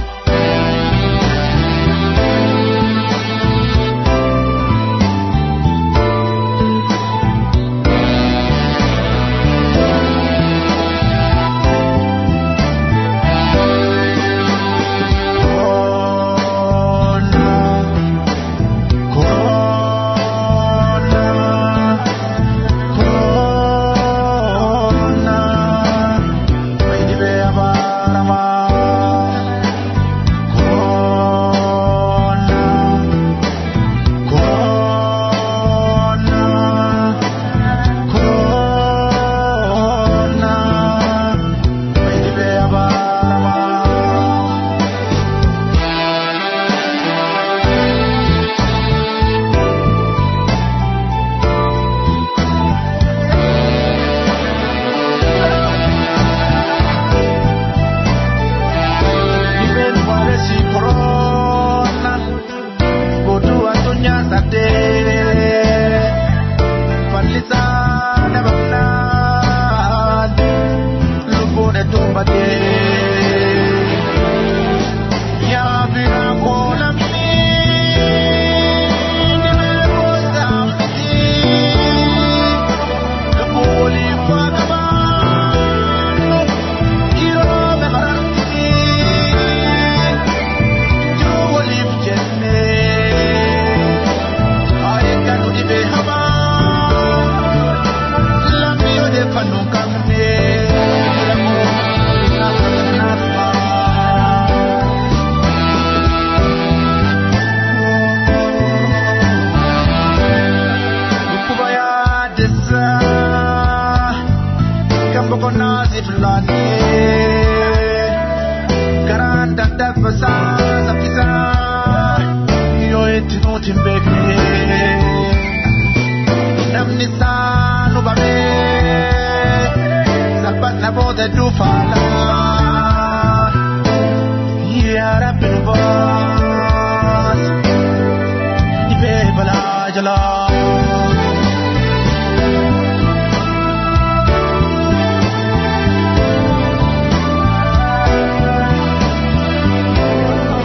Speaker 9: Thank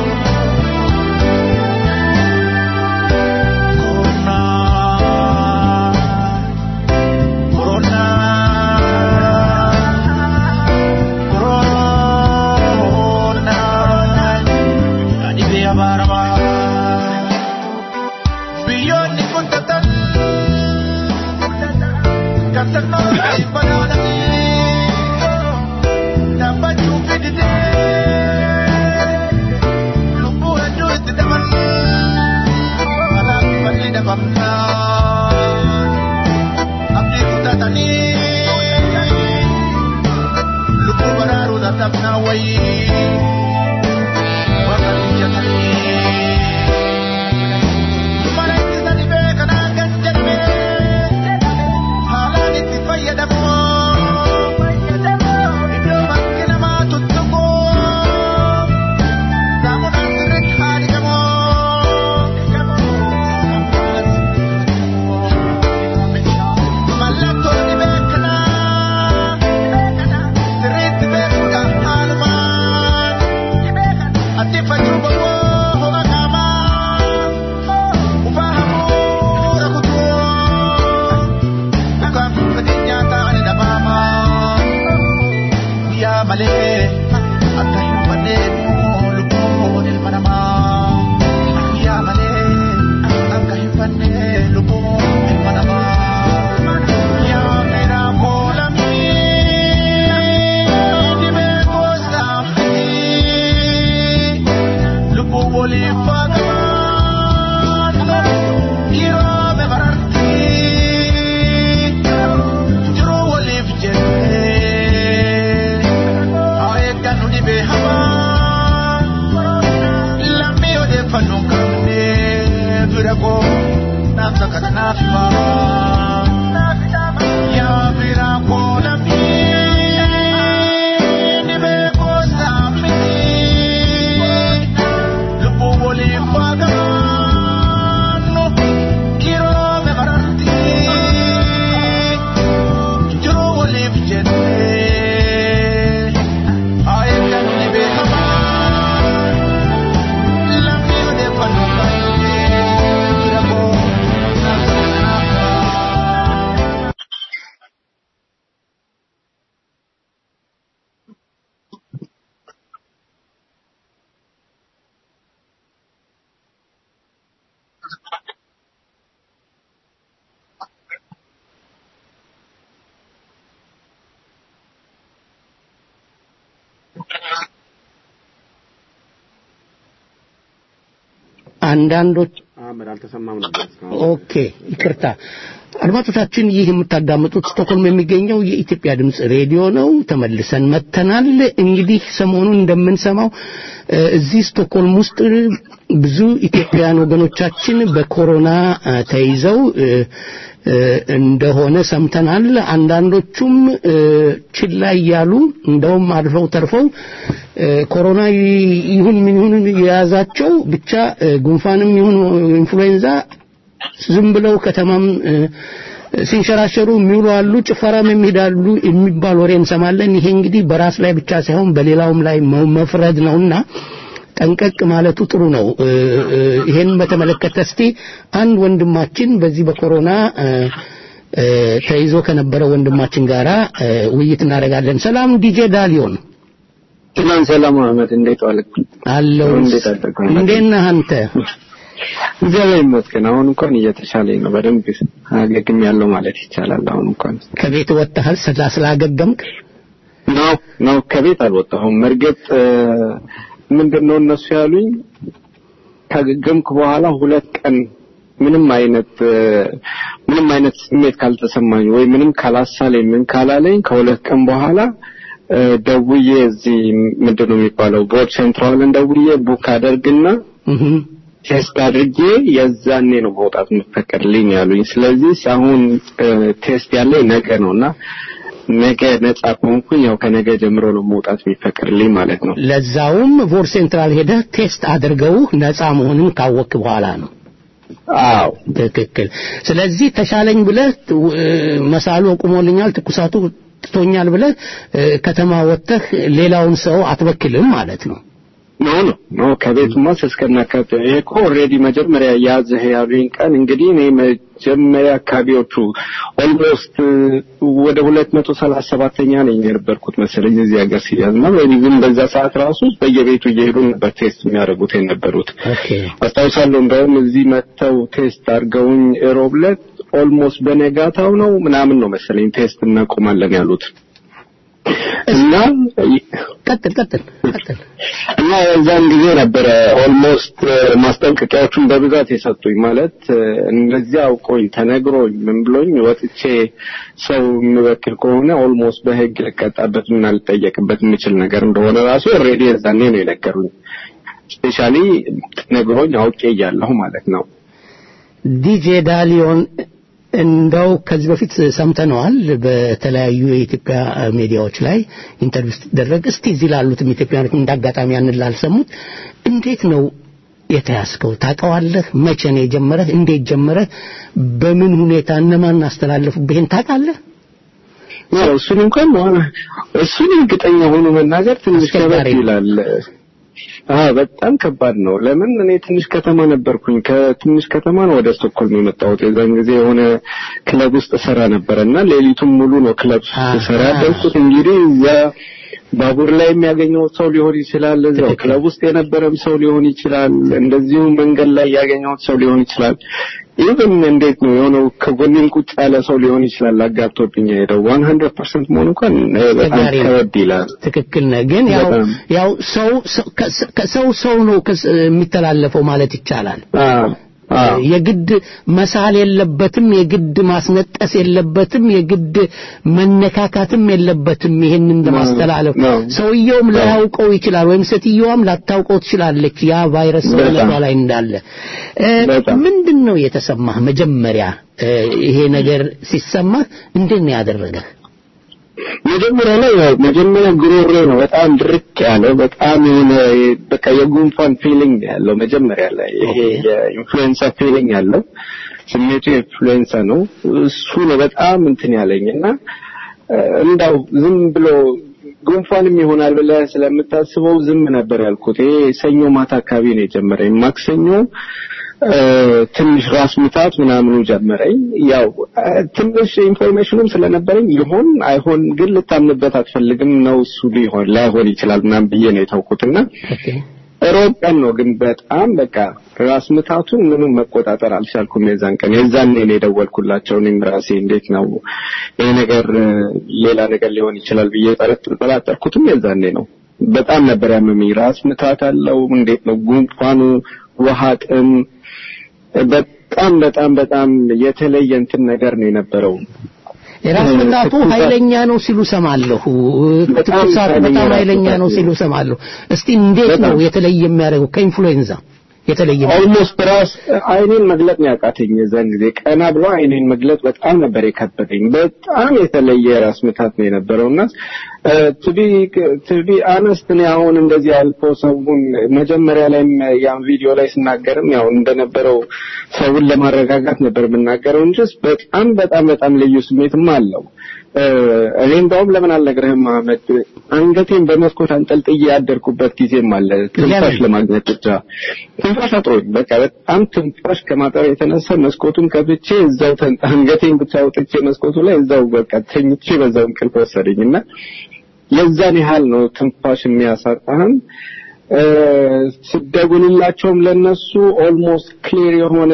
Speaker 2: አንዳንዶች
Speaker 7: አህመድ አልተሰማም ነበር እስካሁን።
Speaker 2: ኦኬ ይቅርታ አድማጮቻችን ይህ የምታዳምጡት ስቶክሆልም የሚገኘው የኢትዮጵያ ድምፅ ሬዲዮ ነው ተመልሰን መጥተናል እንግዲህ ሰሞኑን እንደምንሰማው እ፣ እዚህ ስቶክሆልም ውስጥ ብዙ ኢትዮጵያውያን ወገኖቻችን በኮሮና እ፣ ተይዘው እ፣ እ፣ እንደሆነ ሰምተናል አንዳንዶቹም እ፣ ችላ እያሉ እንደውም አልፈው ተርፈው እ፣ ኮሮና ይ- ይሁን ምን ይሁን የያዛቸው ብቻ እ፣ ጉንፋንም ይሁን ኢንፍሉዌንዛ ዝም ብለው ከተማም እ፣ ሲንሸራሸሩ የሚውሉ አሉ፣ ጭፈራም የሚሄዳሉ የሚባል ወሬ እንሰማለን። ይሄ እንግዲህ በራስ ላይ ብቻ ሳይሆን በሌላውም ላይ መ- መፍረድ ነውና ጠንቀቅ ማለቱ ጥሩ ነው። እ፣ እ፣ ይሄን በተመለከተ እስቲ አንድ ወንድማችን በዚህ በኮሮና እ፣ እ፣ ተይዞ ከነበረ ወንድማችን ጋራ እ፣ ውይይት እናደርጋለን። ሰላም ዲጄ ዳሊዮን
Speaker 12: ሰላም ሰላም አህመድ እንዴት ዋልክ?
Speaker 2: አለው።
Speaker 12: እንዴት አደርክ?
Speaker 2: እንዴት ነህ አንተ?
Speaker 12: እግዚአብሔር ይመስገን አሁን እንኳን እየተሻለኝ ነው። በደንብ አገግም ያለው ማለት ይቻላል። አሁን እንኳን
Speaker 2: ከቤት ወጥተሃል ስላ ስላገገምክ?
Speaker 12: ነው ነው ከቤት አልወጣሁም። እርግጥ ምንድን ነው እነሱ ያሉኝ ካገገምኩ በኋላ ሁለት ቀን ምንም አይነት እ፣ ምንም አይነት ስሜት ካልተሰማኝ ወይ ምንም ካላሳለኝ ምን ካላለኝ ከሁለት ቀን በኋላ እ፣ ደውዬ እዚህ ምንድን ነው የሚባለው ቦርድ ሴንትራልን ደውዬ ቡክ አደርግና ቴስት አድርጌ የዛኔ ነው መውጣት የምፈቀድልኝ ያሉኝ። ስለዚህ አሁን እ፣ ቴስት ያለኝ ነገ ነውና ነገ ነጻ ከሆንኩኝ ያው ከነገ ጀምሮ ነው መውጣት የሚፈቀድልኝ ማለት ነው።
Speaker 2: ለዛውም ቮር ሴንትራል ሄደህ ቴስት አድርገው ነፃ መሆንን ካወክ በኋላ ነው።
Speaker 12: አዎ
Speaker 2: ትክክል። ስለዚህ ተሻለኝ ብለህ እ፣ መሳሉ ቆሞልኛል፣ ትኩሳቱ ትቶኛል ብለህ እ፣ ከተማ ወጥተህ ሌላውን ሰው አትበክልም ማለት ነው።
Speaker 12: ኖ ኖ ኖ ከቤቱማ እስከናካቴ ይሄ እኮ ኦልሬዲ መጀመሪያ ያዝህ ያሉኝ ቀን እንግዲህ እኔ መጀመሪያ አካባቢዎቹ ኦልሞስት ወደ ሁለት መቶ ሰላሳ ሰባተኛ ነኝ የነበርኩት መሰለኝ እዚህ ሀገር ሲያዝ እና ግን በዛ ሰዓት ራሱ በየቤቱ እየሄዱ ነበር ቴስት የሚያደርጉት የነበሩት። አስታውሳለሁ እንደውም እዚህ መጥተው ቴስት አድርገውኝ ሮብ ዕለት ኦልሞስት በነጋታው ነው ምናምን ነው መሰለኝ ቴስት እናቆማለን ያሉት እና
Speaker 2: ቀጥል ቀጥል ቀጥል
Speaker 12: እና የዛን ጊዜ ነበረ ኦልሞስት ማስጠንቀቂያዎቹን በብዛት የሰጡኝ ማለት እ፣ እንደዚህ አውቆኝ ተነግሮኝ ምን ብሎኝ ወጥቼ ሰው የምበክል ከሆነ ኦልሞስት በህግ ልቀጣበት እና ልጠየቅበት የምችል ነገር እንደሆነ ራሱ ኦልሬዲ የዛኔ ነው የነገሩኝ። ስፔሻሊ ነግሮኝ አውቄ እያለሁ ማለት ነው።
Speaker 2: ዲጄ ዳሊዮን እንደው ከዚህ በፊት ሰምተነዋል በተለያዩ የኢትዮጵያ ሚዲያዎች ላይ ኢንተርቪው ስትደረግ እስቲ እዚህ ላሉትም ኢትዮጵያኖች እንዳጋጣሚ ያንን ላልሰሙት እንዴት ነው የተያዝከው ታውቀዋለህ መቼ ነው የጀመረህ እንዴት ጀመረህ በምን ሁኔታ እነማን አስተላለፉብህ ይሄን ታውቃለህ
Speaker 12: ያው እሱን እንኳን እሱን እርግጠኛ ሆኖ መናገር ትንሽ ከበድ ይላል። አዎ በጣም ከባድ ነው። ለምን እኔ ትንሽ ከተማ ነበርኩኝ። ከትንሽ ከተማ ነው ወደ ስቶክሆልም የመጣሁት። የዛን ጊዜ የሆነ ክለብ ውስጥ ሰራ ነበረ እና ሌሊቱን ሙሉ ነው ክለብ ሰራ ያደርኩት። እንግዲህ እዛ ባቡር ላይ የሚያገኘው ሰው ሊሆን ይችላል፣ እዛው ክለብ ውስጥ የነበረም ሰው ሊሆን ይችላል፣ እንደዚሁ መንገድ ላይ ያገኘሁት ሰው ሊሆን ይችላል። ኢቭን እንዴት ነው የሆነው ከጎኔም ቁጭ ያለ ሰው ሊሆን ይችላል አጋብቶብኝ የሄደው ዋን ሀንድረድ ፐርሰንት መሆኑ እንኳን በጣም
Speaker 2: አስቸጋሪ ነው።
Speaker 12: ከበድ ይላል።
Speaker 2: ትክክል ነህ። ግን ያው
Speaker 12: በጣም።
Speaker 2: ያው ሰው ሰው- ከ- ከሰው ሰው ነው ከስ- የሚተላለፈው ማለት ይቻላል። የግድ መሳል የለበትም፣ የግድ ማስነጠስ የለበትም፣ የግድ መነካካትም የለበትም። ይሄንን ለማስተላለፍ ሰውየውም ላያውቀው ይችላል፣ ወይም ሴትየዋም ላታውቀው ትችላለች ያ ቫይረስ ሰውነቷ ላይ እንዳለ። እ፣ ምንድን ነው የተሰማህ መጀመሪያ እ፣ ይሄ ነገር ሲሰማህ እንዴት ነው ያደረገህ?
Speaker 12: መጀመሪያ ላይ ያው መጀመሪያ ጉሮሮ ነው በጣም ድርቅ ያለው በጣም የሆነ በቃ የጉንፋን ፊሊንግ ያለው መጀመሪያ ላይ ይሄ የኢንፍሉዌንሳ ፊሊንግ ያለው ስሜቱ የኢንፍሉዌንሳ ነው እሱ ነው በጣም እንትን ያለኝ እና እ፣ እንዳው ዝም ብሎ ጉንፋንም ይሆናል ብለህ ስለምታስበው ዝም ነበር ያልኩት። ይሄ ሰኞ ማታ አካባቢ ነው የጀመረኝ። ማክሰኞ እ፣ ትንሽ ራስ ምታት ምናምኑ ጀመረኝ። ያው እ፣ ትንሽ ኢንፎርሜሽኑም ስለነበረኝ ይሆን አይሆን ግን ልታምንበት አትፈልግም ነው እሱ ሊሆን ላይሆን ይችላል ምናምን ብዬ ነው የተውኩትና ሮብ ቀን ነው ግን በጣም በቃ ራስ ምታቱን ምንም መቆጣጠር አልቻልኩም። የዛን ቀን የዛኔ ነው የደወልኩላቸው። እኔም ራሴ እንዴት ነው ይሄ ነገር እ፣ ሌላ ነገር ሊሆን ይችላል ብዬ ጠረጥ- ጠራጠርኩትም የዛኔ ነው። በጣም ነበር ያመመኝ። ራስ ምታት አለው እንዴት ነው ጉንፋኑ፣ ውሃ ጥም፣ በጣም በጣም በጣም የተለየ እንትን ነገር ነው የነበረው።
Speaker 2: የራስ ምታቱ ኃይለኛ ነው ሲሉ ሰማለሁ። ትኩሳቱ በጣም ኃይለኛ ነው ሲሉ ሰማለሁ። እስቲ እንዴት ነው የተለየ የሚያደርገው ከኢንፍሉዌንዛ የተለየ
Speaker 12: ኦልሞስት ራስ አይኔን መግለጥ ነው ያቃተኝ። የዛን ጊዜ ቀና ብሎ አይኔን መግለጥ በጣም ነበር የከበደኝ። በጣም የተለየ ራስ ምታት ነው የነበረውና ቱቢ ቱቢ አነስት እኔ አሁን እንደዚህ አልፎ ሰውን መጀመሪያ ላይም ያን ቪዲዮ ላይ ስናገርም ያው እንደነበረው ሰውን ለማረጋጋት ነበር የምናገረው እንጂ በጣም በጣም በጣም ልዩ ስሜትም አለው። እ፣ እኔ እንደውም ለምን አልነግርህም አህመድ፣ አንገቴን በመስኮት አንጠልጥዬ ያደርኩበት ጊዜም አለ ትንፋሽ ለማግኘት ብቻ ትንፋሽ አጥሮኝ በቃ በጣም ትንፋሽ ከማጠር የተነሳ መስኮቱን ከፍቼ እዛው ተን- አንገቴን ብቻ አውጥቼ መስኮቱ ላይ እዛው በቃ ተኝቼ በዛው እንቅልፍ ወሰደኝ እና የዛን ያህል ነው ትንፋሽ የሚያሳጣህም እ፣ ስደውልላቸውም ለነሱ ኦልሞስት ክሊር የሆነ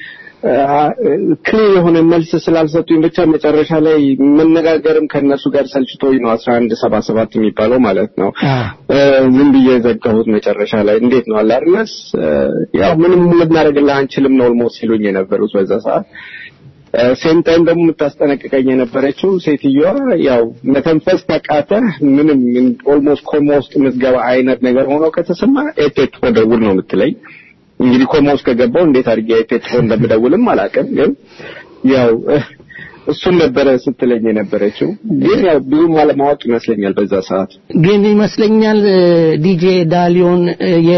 Speaker 12: ክሊር የሆነ መልስ ስላልሰጡኝ ብቻ መጨረሻ ላይ መነጋገርም ከእነሱ ጋር ሰልችቶኝ ነው አስራ አንድ ሰባ ሰባት የሚባለው ማለት ነው እ፣ ዝም ብዬ የዘጋሁት መጨረሻ ላይ እንዴት ነው አላርነስ ያው ምንም ልናደርግልህ አንችልም ነው ኦልሞስት ሲሉኝ የነበሩት በዛ ሰዓት ሴም ታይም ደግሞ የምታስጠነቅቀኝ የነበረችው ሴትዮዋ ያው መተንፈስ ተቃተ ምንም ኦልሞስት ኮማ ውስጥ የምትገባ አይነት ነገር ሆኖ ከተሰማ ኤቴት ደውል ነው የምትለኝ። እንግዲህ ኮማ ውስጥ ከገባው እንዴት አድርጌ ኤቴት እንደምደውልም አላውቅም፣ ግን ያው እሱን ነበረ ስትለኝ የነበረችው። ግን ያው ብዙም አለማወቅ ይመስለኛል በዛ ሰዓት
Speaker 2: ግን ይመስለኛል ዲጄ ዳሊዮን የ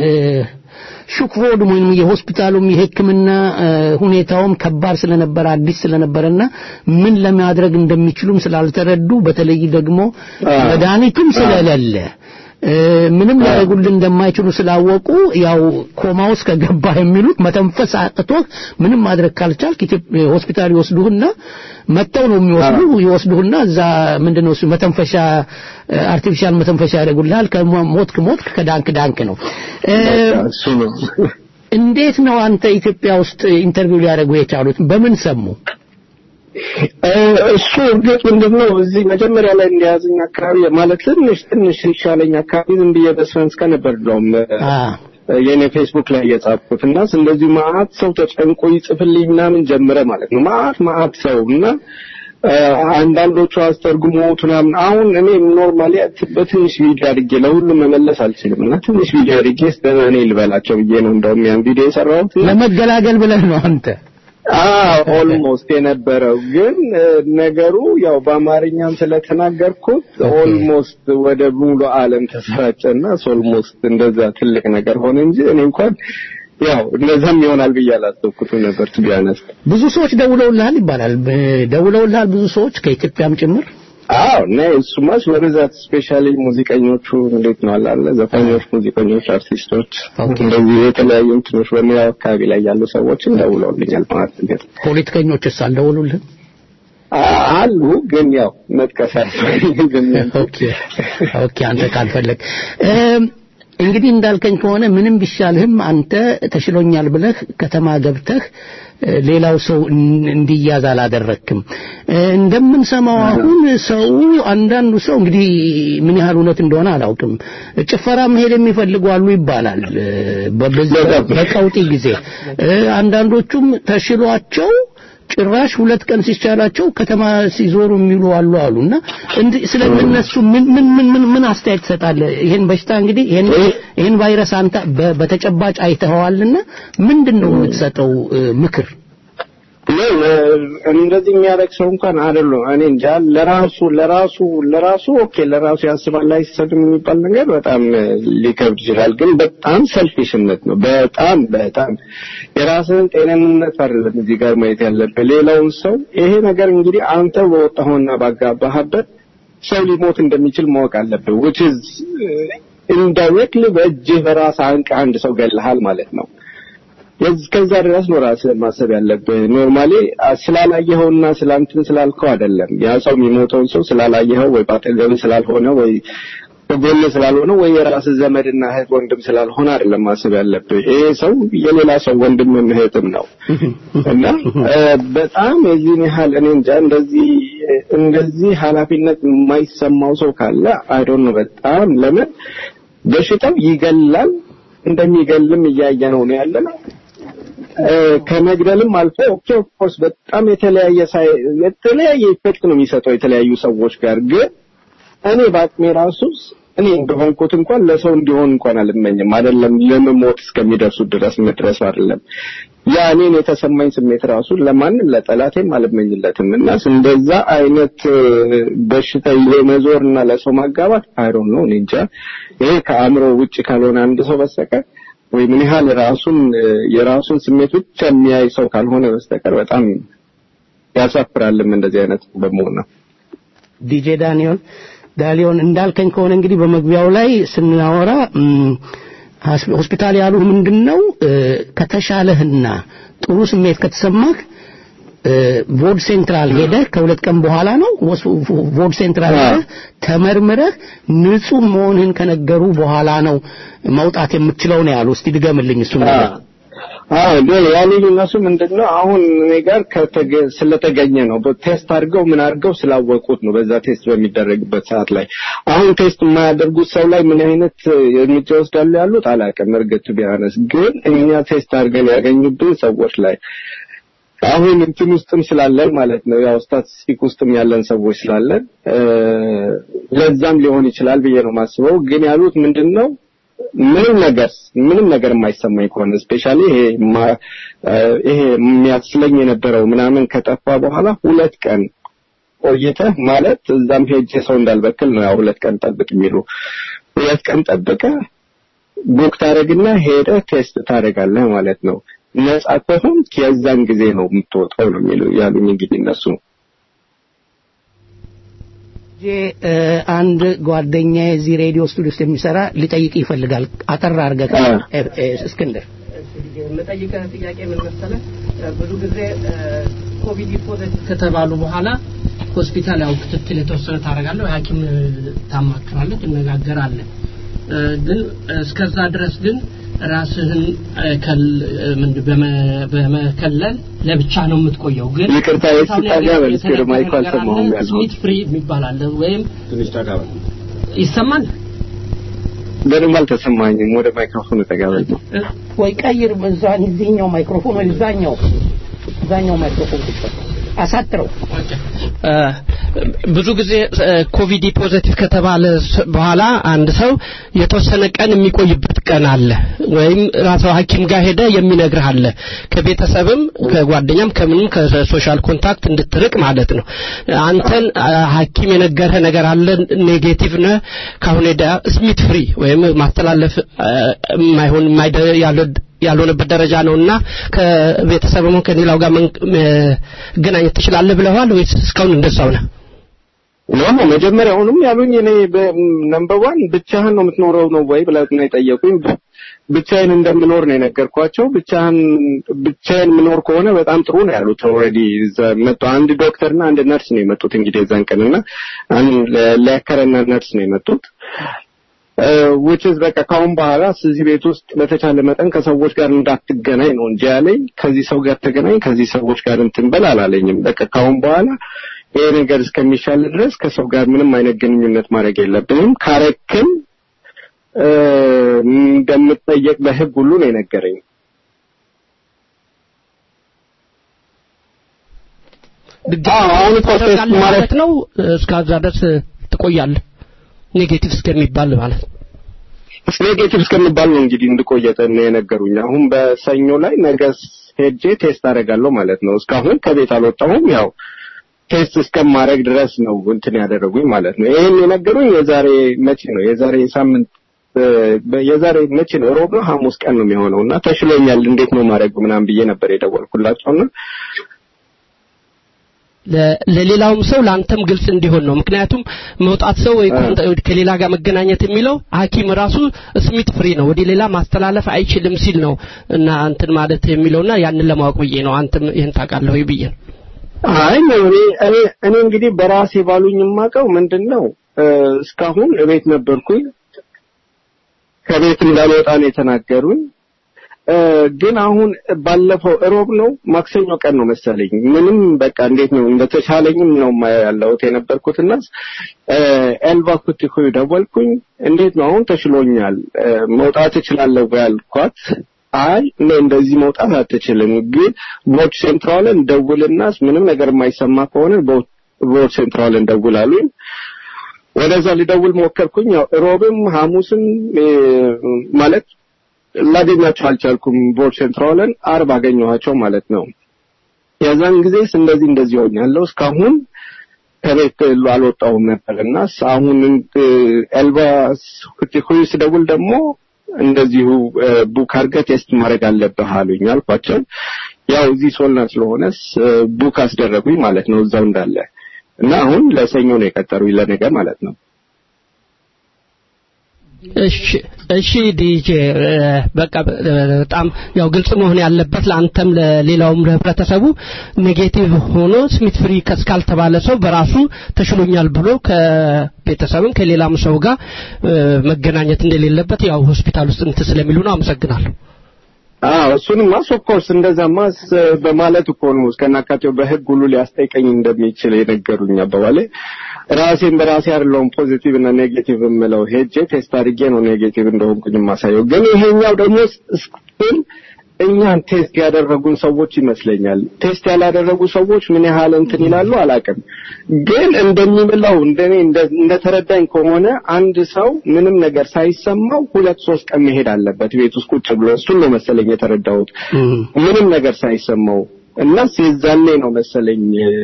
Speaker 2: ሹክቮድ ወይም የሆስፒታሉም የሕክምና እ፣ ሁኔታውም ከባድ ስለነበረ አዲስ ስለነበረና ምን ለማድረግ እንደሚችሉም ስላልተረዱ በተለይ ደግሞ መድኃኒቱም ስለሌለ እ፣ ምንም ሊያደርጉልን እንደማይችሉ ስላወቁ ያው ኮማ ውስጥ ከገባ የሚሉት መተንፈስ አቅቶህ ምንም ማድረግ ካልቻልክ ኢትዮጵያ ሆስፒታል ይወስዱህና መጥተው ነው የሚወስዱ ይወስዱህና እዛ ምንድነው እሱ መተንፈሻ አርቲፊሻል መተንፈሻ ያደርጉልሃል ከሞትክ ሞትክ ከዳንክ ዳንክ ነው እ፣
Speaker 12: እሱ ነው
Speaker 2: እንዴት ነው አንተ ኢትዮጵያ ውስጥ ኢንተርቪው ሊያደርጉ የቻሉት በምን ሰሙ
Speaker 12: እ፣ እሱ እርግጥ ምንድነው እዚህ መጀመሪያ ላይ እንደያዘኝ አካባቢ ማለት ትንሽ ትንሽ ይሻለኝ አካባቢ ዝም ብዬ በስፈንስ ከነበር እንደውም የኔ ፌስቡክ ላይ የጻፍኩት እና እንደዚህ ማአት ሰው ተጨንቆ ይጽፍልኝ ምናምን ጀምረ ማለት ነው። ማአት ማአት ሰው እና እ፣ አንዳንዶቹ አስተርጉሞት ምናምን አሁን እኔ ኖርማሊ በትንሽ ቪዲዮ አድርጌ ለሁሉም መመለስ አልችልም እና ትንሽ ቪዲዮ አድርጌ እስከ እኔ ልበላቸው ብዬ ነው እንደውም ያን ቪዲዮ የሰራሁት እና
Speaker 2: ለመገላገል ብለህ ነው አንተ
Speaker 12: አዎ ኦልሞስት የነበረው ግን እ፣ ነገሩ ያው በአማርኛም ስለተናገርኩት ኦልሞስት ወደ ሙሉ ዓለም ተሰራጨና ኦልሞስት እንደዛ ትልቅ ነገር ሆነ እንጂ እኔ እንኳን ያው እንደዛም ይሆናል ብዬ አላሰብኩትም ነበር ቱ ቢያነስ
Speaker 2: ብዙ ሰዎች ደውለውልሃል ይባላል ብ- ደውለውልሃል ብዙ ሰዎች ከኢትዮጵያም ጭምር
Speaker 12: አዎ እና እሱማስ በብዛት ስፔሻሊ ሙዚቀኞቹ እንዴት ነው አለ አለ ዘፋኞች፣ ሙዚቀኞች፣ አርቲስቶች እንደዚህ የተለያዩ እንትኖች በሙያው አካባቢ ላይ ያሉ ሰዎችን ደውለውልኛል ማለት ነው።
Speaker 2: ፖለቲከኞችስ አልደወሉልህም?
Speaker 12: አ- አሉ ግን ያው መጥቀስ አልፈልግም።
Speaker 2: ኦኬ ኦኬ አንተ ካልፈለግ እም፣ እንግዲህ እንዳልከኝ ከሆነ ምንም ቢሻልህም አንተ ተሽሎኛል ብለህ ከተማ ገብተህ እ፣ ሌላው ሰው እን- እንዲያዝ አላደረክም። እ፣ እንደምንሰማው አሁን ሰው አንዳንዱ ሰው እንግዲህ ምን ያህል እውነት እንደሆነ አላውቅም፣ ጭፈራ መሄድ የሚፈልጉ አሉ ይባላል እ፣ በበዚህ በቀውጢ ጊዜ እ፣ አንዳንዶቹም ተሽሏቸው ጭራሽ ሁለት ቀን ሲቻላቸው ከተማ ሲዞሩ የሚሉ አሉ አሉና እንዲህ ስለነሱ ምን ምን ምን ምን ምን አስተያየት ትሰጣለህ? ይሄን በሽታ እንግዲህ ይሄን ይሄን ቫይረስ አንተ በ- በተጨባጭ አይተኸዋልና ምንድን ነው የምትሰጠው እ፣ ምክር?
Speaker 12: ምን እንደዚህ የሚያደርግ ሰው እንኳን አይደለም። እኔ እንጃ ለራሱ ለራሱ ለራሱ ኦኬ ለራሱ ያስባል አይሰድም የሚባል ነገር በጣም ሊከብድ ይችላል። ግን በጣም ሰልፊሽነት ነው። በጣም በጣም የራስህን ጤንነት አይደለም እዚህ ጋር ማየት ያለብህ ሌላውን ሰው። ይሄ ነገር እንግዲህ አንተ በወጣኸውና ባጋባህበት ሰው ሊሞት እንደሚችል ማወቅ አለብህ። which is ኢንዳይሬክትሊ በእጅህ በራስህ አንቀህ አንድ ሰው ገለሃል ማለት ነው። እስከዛ ድረስ ነው ራስህን ማሰብ ያለብህ። ኖርማሊ ስላላየኸውና ስላንትን ስላልከው አይደለም። ያ ሰው የሚሞተውን ሰው ስላላየኸው ወይ ባጠገብህ ስላልሆነ ወይ በጎን ስላልሆነ ወይ የራስህ ዘመድና እህት ወንድም ስላልሆነ አይደለም ማሰብ ያለብህ። ይሄ ሰው የሌላ ሰው ወንድምም እህትም ነው እና እ፣ በጣም የዚህን ያህል እኔ እንጃ እንደዚህ እንደዚህ ኃላፊነት የማይሰማው ሰው ካለ አይ ዶንት ኖ በጣም ለምን በሽታው ይገላል እንደሚገልም እያየ ነው ነው ያለ ነው። እ፣ ከመግደልም አልፎ ኦኬ ኦፍ ኮርስ በጣም የተለያየ ሳይ የተለያየ ኢፌክት ነው የሚሰጠው የተለያዩ ሰዎች ጋር ግን እኔ በአቅሜ ራሱ እኔ እንደሆንኩት እንኳን ለሰው እንዲሆን እንኳን አልመኝም። አይደለም ለመሞት እስከሚደርሱ ድረስ መድረሱ አይደለም ያ እኔን የተሰማኝ ስሜት ራሱ ለማንም ለጠላቴም አልመኝለትም እና እንደዛ አይነት እ፣ በሽታ ይዞ መዞር እና ለሰው ማጋባት አይሮን ነው እኔ እንጃ። ይሄ ከአእምሮ ውጭ ካልሆነ አንድ ሰው በስተቀር ወይ ምን ያህል ራሱን እ፣ የራሱን ስሜት ብቻ የሚያይ ሰው ካልሆነ በስተቀር በጣም ያሳፍራልም እንደዚህ አይነት በመሆን ነው።
Speaker 2: ዲጄ ዳንኤል ዳሊዮን እንዳልከኝ ከሆነ እንግዲህ በመግቢያው ላይ ስናወራ እም፣ ሀስ- ሆስፒታል ያሉ ምንድን ነው እ፣ ከተሻለህና ጥሩ ስሜት ከተሰማህ እ፣ ቮድ ሴንትራል ሄደህ ከሁለት ቀን በኋላ ነው ወስ- ቮድ ሴንትራል ሄደህ ተመርምረህ ንጹህ መሆንህን ከነገሩ በኋላ ነው መውጣት የምትችለው ነው ያሉ። እስቲ ድገምልኝ እሱ ነገር።
Speaker 12: አዎ ግን ያሉኝ እነሱ ምንድነው አሁን እኔ ጋር ከተገ- ስለተገኘ ነው ቴስት አድርገው ምን አድርገው ስላወቁት ነው በዛ ቴስት በሚደረግበት ሰዓት ላይ አሁን ቴስት የማያደርጉት ሰው ላይ ምን አይነት እርምጃ ይወስዳሉ ያሉት አላውቅም እርግጥ ቢያነስ ግን እኛ ቴስት አድርገን ያገኙብን ሰዎች ላይ አሁን እንትን ውስጥም ስላለን ማለት ነው ያው ስታቲስቲክ ውስጥም ያለን ሰዎች ስላለን እ፣ ለዛም ሊሆን ይችላል ብዬ ነው ማስበው ግን ያሉት ምንድነው ምንም ነገር ምንም ነገር የማይሰማኝ ከሆነ ስፔሻሊ ይሄ ማ- እ፣ ይሄ የሚያስለኝ የነበረው ምናምን ከጠፋ በኋላ ሁለት ቀን ቆይተህ ማለት እዛም ሄጄ ሰው እንዳልበክል ነው ያው ሁለት ቀን ጠብቅ የሚሉ ሁለት ቀን ጠብቀህ ቡክ ታደርግና ሄደህ ቴስት ታደርጋለህ ማለት ነው። ነጻ ከሆንክ የዛን ጊዜ ነው የምትወጣው ነው የሚሉ ያሉኝ እንግዲህ እነሱ
Speaker 2: ጄ እ፣ አንድ ጓደኛ የዚህ ሬዲዮ ስቱዲዮ ውስጥ የሚሰራ ሊጠይቅ ይፈልጋል። አጠር አድርገህ እ፣ እ፣ እስክንድር
Speaker 3: የምጠይቀህ ጥያቄ ምን መሰለህ? ብዙ ጊዜ ኮቪድ ፖዘቲቭ ከተባሉ በኋላ ሆስፒታል ያው ክትትል የተወሰነ ታደርጋለህ፣ ሐኪም ታማክራለህ፣ ትነጋገራለህ። እ፣ ግን እስከዛ ድረስ ግን ራስህን እ፣ ከል- እ፣ ምንድን በመ- በመከለል ለብቻ ነው የምትቆየው። ግን
Speaker 12: ይቅርታ፣ የሱ ታዲያ በል እስኪ ወደ ማይኩ አልሰማሁም ያልኩት።
Speaker 3: ስሚት ፍሪ የሚባል አለ ወይም
Speaker 7: ትንሽ ተጋባ
Speaker 3: ይሰማል
Speaker 12: በደንብ አልተሰማኝም። ወደ ማይክሮፎን ተጋበል ነው
Speaker 2: ወይ ቀይር፣ እዛ እዚህኛው ማይክሮፎን ወይ እዛኛው እዛኛው ማይክሮፎን ቁጭ አሳጥረው።
Speaker 3: እ፣ ብዙ ጊዜ እ፣ ኮቪድ ፖዘቲቭ ከተባለ ስ- በኋላ አንድ ሰው የተወሰነ ቀን የሚቆይበት ቀን አለ፣ ወይም ራስህ ሐኪም ጋር ሄደ የሚነግርህ አለ። ከቤተሰብም ከጓደኛም ከምንም ከሶሻል ኮንታክት እንድትርቅ ማለት ነው። አንተን አ፣ ሐኪም የነገረህ ነገር አለ፣ ኔጌቲቭ ነህ፣ ካሁን ሄዳ ስሚት ፍሪ ወይም ማስተላለፍ እ፣ የማይሆን የማይደ- ያለ ያልሆነበት ደረጃ ነውና ከቤተሰብም ከሌላው ጋር መን- መገናኘት ትችላለህ ብለዋል ወይስ እስካሁን እንደዛው ነህ?
Speaker 12: ኖ መጀመሪያውንም ያሉኝ እኔ ነምበር ዋን ብቻህን ነው የምትኖረው ነው ወይ ብለው ነው የጠየቁኝ። ብቻዬን እንደምኖር ነው የነገርኳቸው። ብቻህን ብቻዬን የምኖር ከሆነ በጣም ጥሩ ነው ያሉት። ኦልሬዲ መጡ። አንድ ዶክተርና አንድ ነርስ ነው የመጡት እንግዲህ የዛን ቀንና ሊያከረና ነርስ ነው የመጡት። which is በቃ ካሁን በኋላ እዚህ ቤት ውስጥ በተቻለ መጠን ከሰዎች ጋር እንዳትገናኝ ነው እንጂ ያለኝ ከዚህ ሰው ጋር ተገናኝ ከዚህ ሰዎች ጋር እንትን በል አላለኝም። በቃ ካሁን በኋላ ይሄ ነገር እስከሚሻል ድረስ ከሰው ጋር ምንም አይነት ግንኙነት ማድረግ የለብንም። ካረክም እንደምጠየቅ በህግ ሁሉ ነው የነገረኝ።
Speaker 3: አሁን ማለት ነው እስከዛ ድረስ ትቆያለህ ኔጌቲቭ እስከሚባል ማለት ነው።
Speaker 12: ኔጌቲቭ እስከሚባል ነው እንግዲህ እንድቆየተ ነው የነገሩኝ። አሁን በሰኞ ላይ ነገ ሄጄ ቴስት አደርጋለሁ ማለት ነው። እስካሁን ከቤት አልወጣሁም። ያው ቴስት እስከማድረግ ድረስ ነው እንትን ያደረጉኝ ማለት ነው። ይሄን የነገሩኝ የዛሬ መቼ ነው? የዛሬ ሳምንት የዛሬ መቼ ነው? ሮብ ነው ሐሙስ ቀን ነው የሚሆነው እና ተሽሎኛል፣ እንዴት ነው ማድረግ ምናምን ብዬ ነበር የደወልኩላቸውና
Speaker 3: ለሌላውም ሰው ለአንተም ግልጽ እንዲሆን ነው። ምክንያቱም መውጣት ሰው ወይ ከሌላ ጋር መገናኘት የሚለው ሐኪም ራሱ ስሚት ፍሪ ነው ወደ ሌላ ማስተላለፍ አይችልም ሲል ነው እና እንትን ማለት የሚለውና ያንን ለማወቅ ብዬ ነው። አንተም ይህን ታውቃለህ ወይ ብዬ ነው።
Speaker 12: አይ እኔ እኔ እኔ እንግዲህ በራሴ ባሉኝ የማውቀው ምንድን ነው እስካሁን እቤት ነበርኩኝ። ከቤት እንዳልወጣ ነው የተናገሩኝ። ግን አሁን ባለፈው እሮብ ነው ማክሰኞ ቀን ነው መሰለኝ ምንም በቃ እንዴት ነው እንደተሻለኝም ነው ያለሁት የነበርኩትና ኤልባ ኩቲኩ ደወልኩኝ እንዴት ነው አሁን ተሽሎኛል መውጣት እችላለሁ ያልኳት አይ እኔ እንደዚህ መውጣት አትችልም ግን ቦርድ ሴንትራልን ደውልና ምንም ነገር የማይሰማ ከሆነ ቦርድ ሴንትራልን ደውል አሉኝ ወደዛ ሊደውል ሞከርኩኝ ያው ሮብም ሐሙስም ማለት ላገኛቸው አልቻልኩም። ቦርድ ሴንትራልን አርብ አገኘኋቸው ማለት ነው። የዛን ጊዜስ እንደዚህ እንደዚህ ሆኛለሁ እስካሁን ከቤት አልወጣሁም ነበር እና አሁን ኤልባ ኩቲኩይ ስደውል ደግሞ እንደዚሁ ቡክ አድርገህ ቴስት ማድረግ አለብህ አሉኝ አልኳቸው። ያው እዚህ ሶልና ስለሆነስ ቡክ አስደረጉኝ ማለት ነው እዛው እንዳለ እና አሁን ለሰኞ ነው የቀጠሩኝ ለነገ ማለት ነው።
Speaker 3: እሺ እሺ ዲጄ በቃ በጣም ያው ግልጽ መሆን ያለበት ለአንተም ለሌላውም ለህብረተሰቡ ኔጌቲቭ ሆኖ ስሚት ፍሪ እስካልተባለ ሰው በራሱ ተሽሎኛል ብሎ ከቤተሰብም ከሌላም ሰው ጋር መገናኘት እንደሌለበት ያው ሆስፒታል ውስጥ እንትን ስለሚሉ ነው። አመሰግናለሁ።
Speaker 12: አዎ እሱንማ ኦፍኮርስ እንደዛማ በማለት እኮ ነው እስከናካቴው በህግ ሁሉ ሊያስጠይቀኝ እንደሚችል የነገሩኝ አባባሌ ራሴን በራሴ አይደለሁም ፖዚቲቭ እና ኔጌቲቭ የምለው ሄጄ ቴስት አድርጌ ነው ኔጌቲቭ እንደሆንኩኝ የማሳየው። ግን ይሄኛው ደግሞ ስቲል እኛን ቴስት ያደረጉን ሰዎች ይመስለኛል። ቴስት ያላደረጉ ሰዎች ምን ያህል እንትን ይላሉ አላውቅም። ግን እንደሚምለው እንደኔ እንደተረዳኝ ከሆነ አንድ ሰው ምንም ነገር ሳይሰማው ሁለት ሶስት ቀን መሄድ አለበት ቤት ውስጥ ቁጭ ብሎ እሱን ነው መሰለኝ የተረዳሁት። ምንም ነገር ሳይሰማው እና የዛኔ ነው መሰለኝ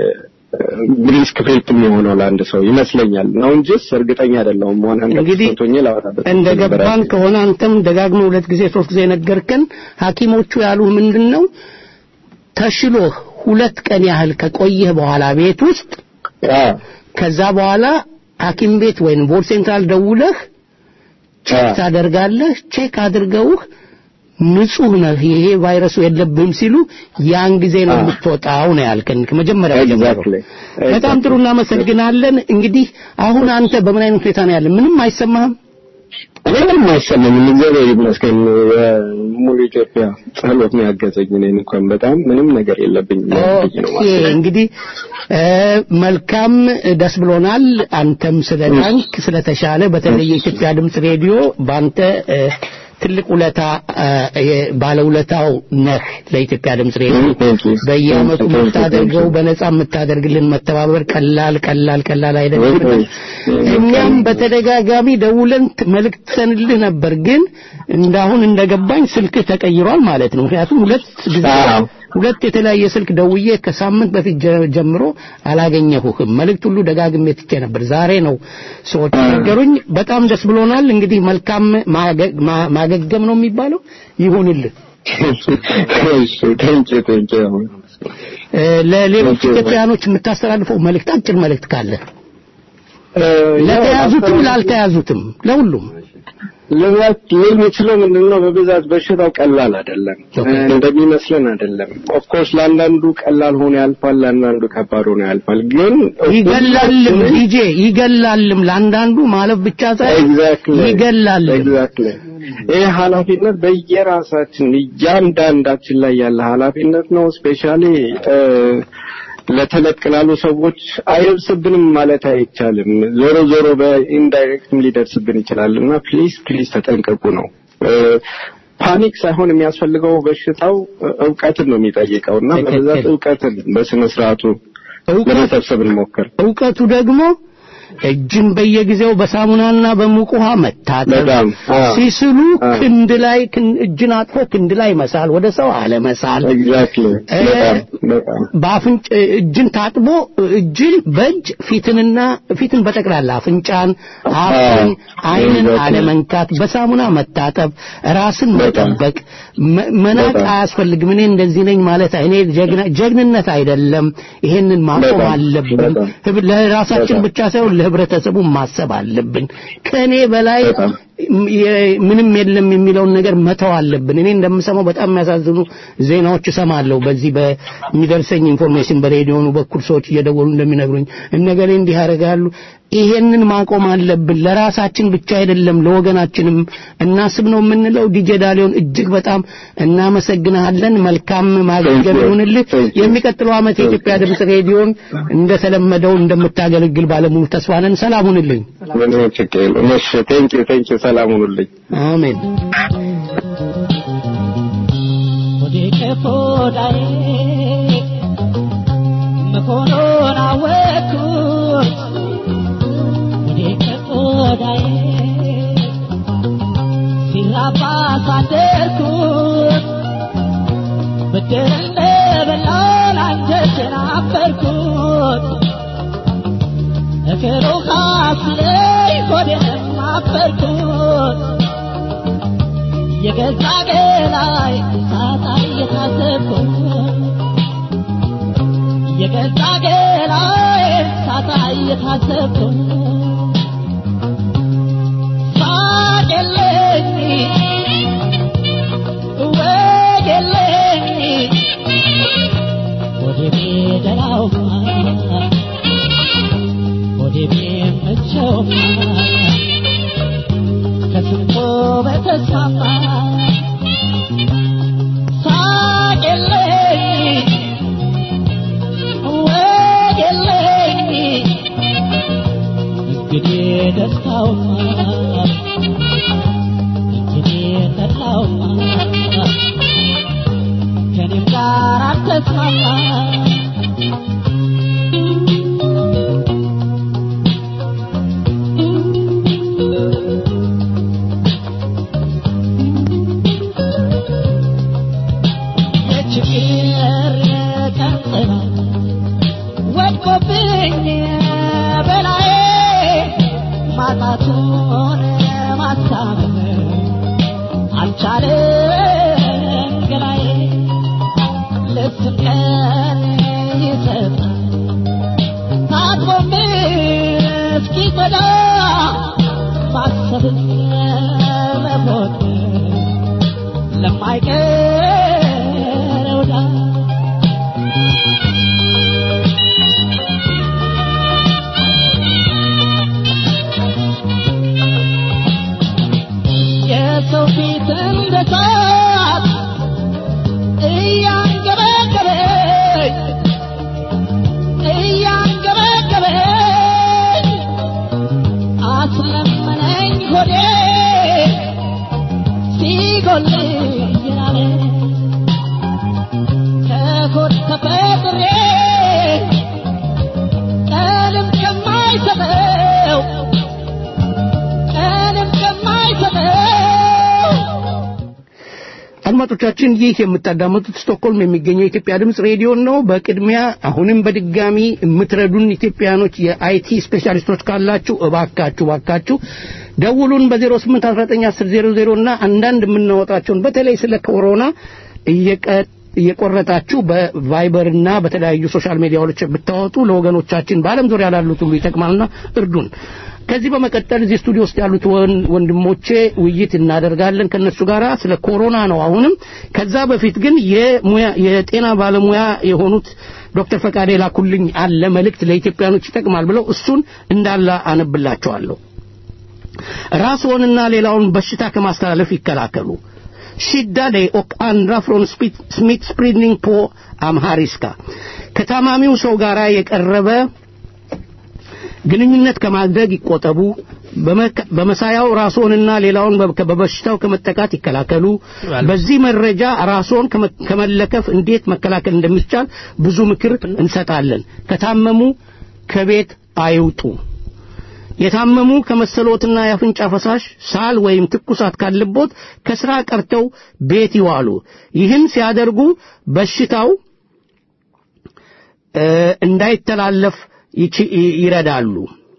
Speaker 12: ሪስክ ፌልት የሚሆነው ለአንድ ሰው ይመስለኛል ነው እንጂስ እርግጠኛ አይደለሁም። መሆን
Speaker 3: እንግዲህ እንደ ገባን ከሆነ አንተም ደጋግሞ ሁለት ጊዜ ሶስት ጊዜ ነገርከን። ሐኪሞቹ ያሉ ምንድን ነው ተሽሎህ ሁለት ቀን ያህል ከቆየህ በኋላ ቤት ውስጥ ከዛ በኋላ ሐኪም ቤት ወይም ቦርድ ሴንትራል ደውለህ ቼክ ታደርጋለህ። ቼክ አድርገውህ ንጹህ ነህ ይሄ ቫይረሱ የለብህም ሲሉ ያን ጊዜ ነው የምትወጣው ነው ያልከን ከመጀመሪያ ጀምሮ። በጣም ጥሩ እናመሰግናለን። እንግዲህ አሁን አንተ በምን አይነት ሁኔታ ነው ያለ? ምንም አይሰማህም?
Speaker 12: እኔ ምንም አይሰማኝም። እግዚአብሔር ይመስገን። ሙሉ ኢትዮጵያ ጸሎት ነው ያገዘኝ። እኔን እንኳን በጣም ምንም ነገር የለብኝም
Speaker 3: እንግዲህ መልካም ደስ ብሎናል። አንተም ስለዳንክ ስለተሻለ፣ በተለይ የኢትዮጵያ ድምፅ ሬዲዮ በአንተ ትልቅ ውለታ ባለውለታው ነህ ለኢትዮጵያ ድምፅ ሬዲዮ። በየአመቱ የምታደርገው በነጻ የምታደርግልን መተባበር ቀላል ቀላል ቀላል አይደለም። እኛም በተደጋጋሚ ደውለን መልእክተንልህ ነበር፣ ግን እንዳሁን እንደገባኝ ስልክህ ተቀይሯል ማለት ነው። ምክንያቱም ሁለት ጊዜ ሁለት የተለያየ ስልክ ደውዬ ከሳምንት በፊት ጀምሮ አላገኘሁህም። መልእክት ሁሉ ደጋግሜ ትቼ ነበር። ዛሬ ነው ሰዎች ነገሩኝ። በጣም ደስ ብሎናል። እንግዲህ መልካም ማገገም ነው የሚባለው ይሁንልህ። ለሌሎች ኢትዮጵያውያኖች የምታስተላልፈው መልእክት አጭር መልእክት ካለ
Speaker 12: እ፣
Speaker 2: ለተያዙትም
Speaker 12: ያው
Speaker 2: ላልተያዙትም ለሁሉም
Speaker 12: ልባት ሊል የሚችለው ምንድን ነው? በብዛት በሽታው ቀላል አይደለም፣ እንደሚመስለን አይደለም። ኦፍኮርስ ለአንዳንዱ ቀላል ሆኖ ያልፋል፣ ለአንዳንዱ ከባድ ሆኖ ያልፋል። ግን
Speaker 2: ይገላልም ዲጄ ይገላልም ለአንዳንዱ ማለፍ ብቻ ሳይሆን
Speaker 12: ኤግዛክትሊ
Speaker 2: ይገላልም
Speaker 12: ኤግዛክትሊ ይህ ኃላፊነት በየራሳችን እያንዳንዳችን ላይ ያለ ኃላፊነት ነው። ስፔሻሊ ለተለቅ ላሉ ሰዎች አይደርስብንም ማለት አይቻልም። ዞሮ ዞሮ በኢንዳይሬክትም ሊደርስብን ይችላል እና ፕሊዝ ፕሊዝ ተጠንቀቁ ነው። ፓኒክ ሳይሆን የሚያስፈልገው በሽታው እውቀትን ነው የሚጠይቀው እና በብዛት እውቀትን በስነ ስርዓቱ ለመሰብሰብ እንሞክር።
Speaker 2: እውቀቱ ደግሞ እጅን በየጊዜው በሳሙናና በሙቅ ውሃ መታጠብ፣
Speaker 12: በጣም አዎ።
Speaker 2: ሲስሉ ክንድ ላይ ክን- እጅን አጥፎ ክንድ ላይ መሳል፣ ወደ ሰው አለመሳል፣
Speaker 12: ኤግዛክትሊ
Speaker 2: እ፣
Speaker 12: በጣም በጣም
Speaker 2: በአፍንጭ እጅን ታጥቦ እጅን በእጅ ፊትንና ፊትን በጠቅላላ አፍንጫን፣ አፍን፣ አይንን
Speaker 12: Exactly.
Speaker 2: አለመንካት፣ በሳሙና መታጠብ፣ ራስን መጠበቅ፣ መ- መናቅ
Speaker 12: በጣም።
Speaker 2: አያስፈልግም። እኔ እንደዚህ ነኝ ማለት እኔ ጀግና ጀግንነት አይደለም። ይሄንን ማቆም
Speaker 12: በጣም፣
Speaker 2: አለብን።
Speaker 12: በጣም።
Speaker 2: ህብ- ለራሳችን
Speaker 12: በጣም።
Speaker 2: ብቻ ሳይሆን ለህብረተሰቡ ማሰብ አለብን። ከኔ በላይ
Speaker 12: በጣም።
Speaker 2: የ- ምንም የለም የሚለውን ነገር መተው አለብን። እኔ እንደምሰማው በጣም የሚያሳዝኑ ዜናዎች እሰማለሁ። በዚህ በሚደርሰኝ ኢንፎርሜሽን በሬዲዮኑ በኩል ሰዎች እየደወሉ እንደሚነግሩኝ እነገሌ እንዲህ ያደርጋሉ። ይሄንን ማቆም አለብን። ለራሳችን ብቻ አይደለም ለወገናችንም እናስብ ነው የምንለው። ዲጄ ዳሊዮን እጅግ በጣም እናመሰግናለን። መልካም ማገልገል ይሁንልህ። የሚቀጥለው ዓመት የኢትዮጵያ ድምፅ ሬዲዮን እንደተለመደው እንደምታገለግል ባለሙሉ ተስፋ ነን። ሰላም ሁንልኝ።
Speaker 12: ምንም ችግር የለም። እሺ ቴንክ ዩ ቴንክ ዩ ሰላም ሁኑልኝ።
Speaker 2: አሜን።
Speaker 9: ሆዳዬ መሆኑን አወቅኩት ወደ ከቆዳዬ ሲራባ ሳደርኩት ብድር እንደበላን አንጀቴን አፈርኩት እግሩ ካፍለኝ ሆዴንም አፈርኩት የገዛ ገላይ ሳጣ እየታዘብኩት የገዛ ገላይ ሳጣ እየታዘብኩት ሳቅ የለኝ ወግ የለኝ ወደ ቤደራው ወደ ቤመቸው ከስንቶ በተስፋፋ ሳቅ የለኝ ወግ የለኝ እንግዲህ ደስታውማ እንግዲህ ጠላውማ ከኔም ጋር አልተስማማ የችግር ቀንጥላ ወድቆብኝ በላዬ ማጣቱን ማሳመን አልቻለም ገላዬ ልብስም ቀን ይሰጣል ታጥቦም እስኪጎዳ ማሰብን መሞት ለማይቀረው ዳ የሰው ፊት እንደ እሳት እያንገበገበኝ እያንገበገበኝ አስለመነኝ ሆዴ ሲጎል ይላል ከሆድ ተፈጥሬ ቀንም ከማይሰጠው ቀንም ከማይሰጠው
Speaker 2: አድማጮቻችን ይህ የምታዳመጡት ስቶክሆልም የሚገኘው የኢትዮጵያ ድምፅ ሬዲዮ ነው። በቅድሚያ አሁንም በድጋሚ የምትረዱን ኢትዮጵያኖች የአይቲ ስፔሻሊስቶች ካላችሁ እባካችሁ እባካችሁ ደውሉን በ08191000 እና አንዳንድ የምናወጣቸውን በተለይ ስለ ኮሮና እየቀ እየቆረጣችሁ በቫይበርና በተለያዩ ሶሻል ሚዲያዎች ብታወጡ ለወገኖቻችን በዓለም ዙሪያ ላሉት ሁሉ ይጠቅማልና እርዱን። ከዚህ በመቀጠል እዚህ ስቱዲዮ ውስጥ ያሉት ወን- ወንድሞቼ ውይይት እናደርጋለን ከነሱ ጋር ስለ ኮሮና ነው። አሁንም ከዛ በፊት ግን የሙያ የጤና ባለሙያ የሆኑት ዶክተር ፈቃዴ ላኩልኝ አለ መልእክት ለኢትዮጵያኖች ይጠቅማል ብለው እሱን እንዳላ አነብላቸዋለሁ። ራስዎንና ሌላውን በሽታ ከማስተላለፍ ይከላከሉ። Skydda dig och andra från smitt- smittspridning på amhariska. ከታማሚው ሰው ጋር የቀረበ ግንኙነት ከማድረግ ይቆጠቡ። በመከ- በመሳያው ራስዎንና ሌላውን በ- በበሽታው ከመጠቃት ይከላከሉ። በዚህ መረጃ ራስዎን ከመ- ከመለከፍ እንዴት መከላከል እንደሚቻል ብዙ ምክር እንሰጣለን። ከታመሙ ከቤት አይውጡ። የታመሙ ከመሰሎትና የአፍንጫ ፈሳሽ ሳል ወይም ትኩሳት ካለቦት ከስራ ቀርተው ቤት ይዋሉ። ይህን ሲያደርጉ በሽታው እ፣ እንዳይተላለፍ ይች- ይ- ይረዳሉ።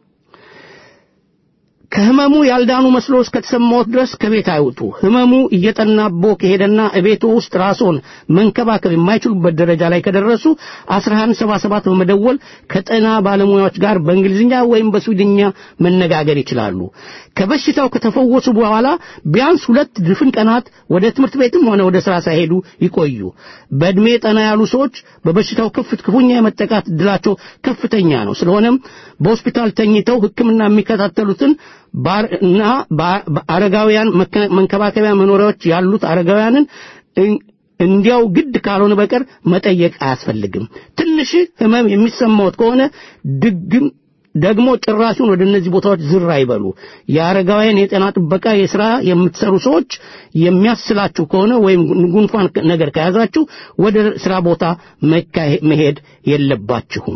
Speaker 2: ከህመሙ ያልዳኑ መስሎ እስከተሰማዎት ድረስ ከቤት አይውጡ። ህመሙ እየጠናቦ ከሄደና እቤቱ ውስጥ ራስዎን መንከባከብ የማይችሉበት ደረጃ ላይ ከደረሱ 1177 በመደወል ከጤና ባለሙያዎች ጋር በእንግሊዝኛ ወይም በስዊድኛ መነጋገር ይችላሉ። ከበሽታው ከተፈወሱ በኋላ ቢያንስ ሁለት ድፍን ቀናት ወደ ትምህርት ቤትም ሆነ ወደ ስራ ሳይሄዱ ይቆዩ። በእድሜ ጠና ያሉ ሰዎች በበሽታው ክፍት ክፉኛ የመጠቃት እድላቸው ከፍተኛ ነው። ስለሆነም በሆስፒታል ተኝተው ሕክምና የሚከታተሉትን ባር- እና በአ- በአረጋውያን መከ- መንከባከቢያ መኖሪያዎች ያሉት አረጋውያንን እን- እንዲያው ግድ ካልሆነ በቀር መጠየቅ አያስፈልግም። ትንሽ ህመም የሚሰማዎት ከሆነ ድግም ደግሞ ጭራሹን ወደ እነዚህ ቦታዎች ዝር አይበሉ። የአረጋውያን የጤና ጥበቃ የሥራ የምትሰሩ ሰዎች የሚያስላችሁ ከሆነ ወይም ጉንፋን ነገር ከያዛችሁ ወደ ስራ ቦታ መካሄ- መሄድ የለባችሁም።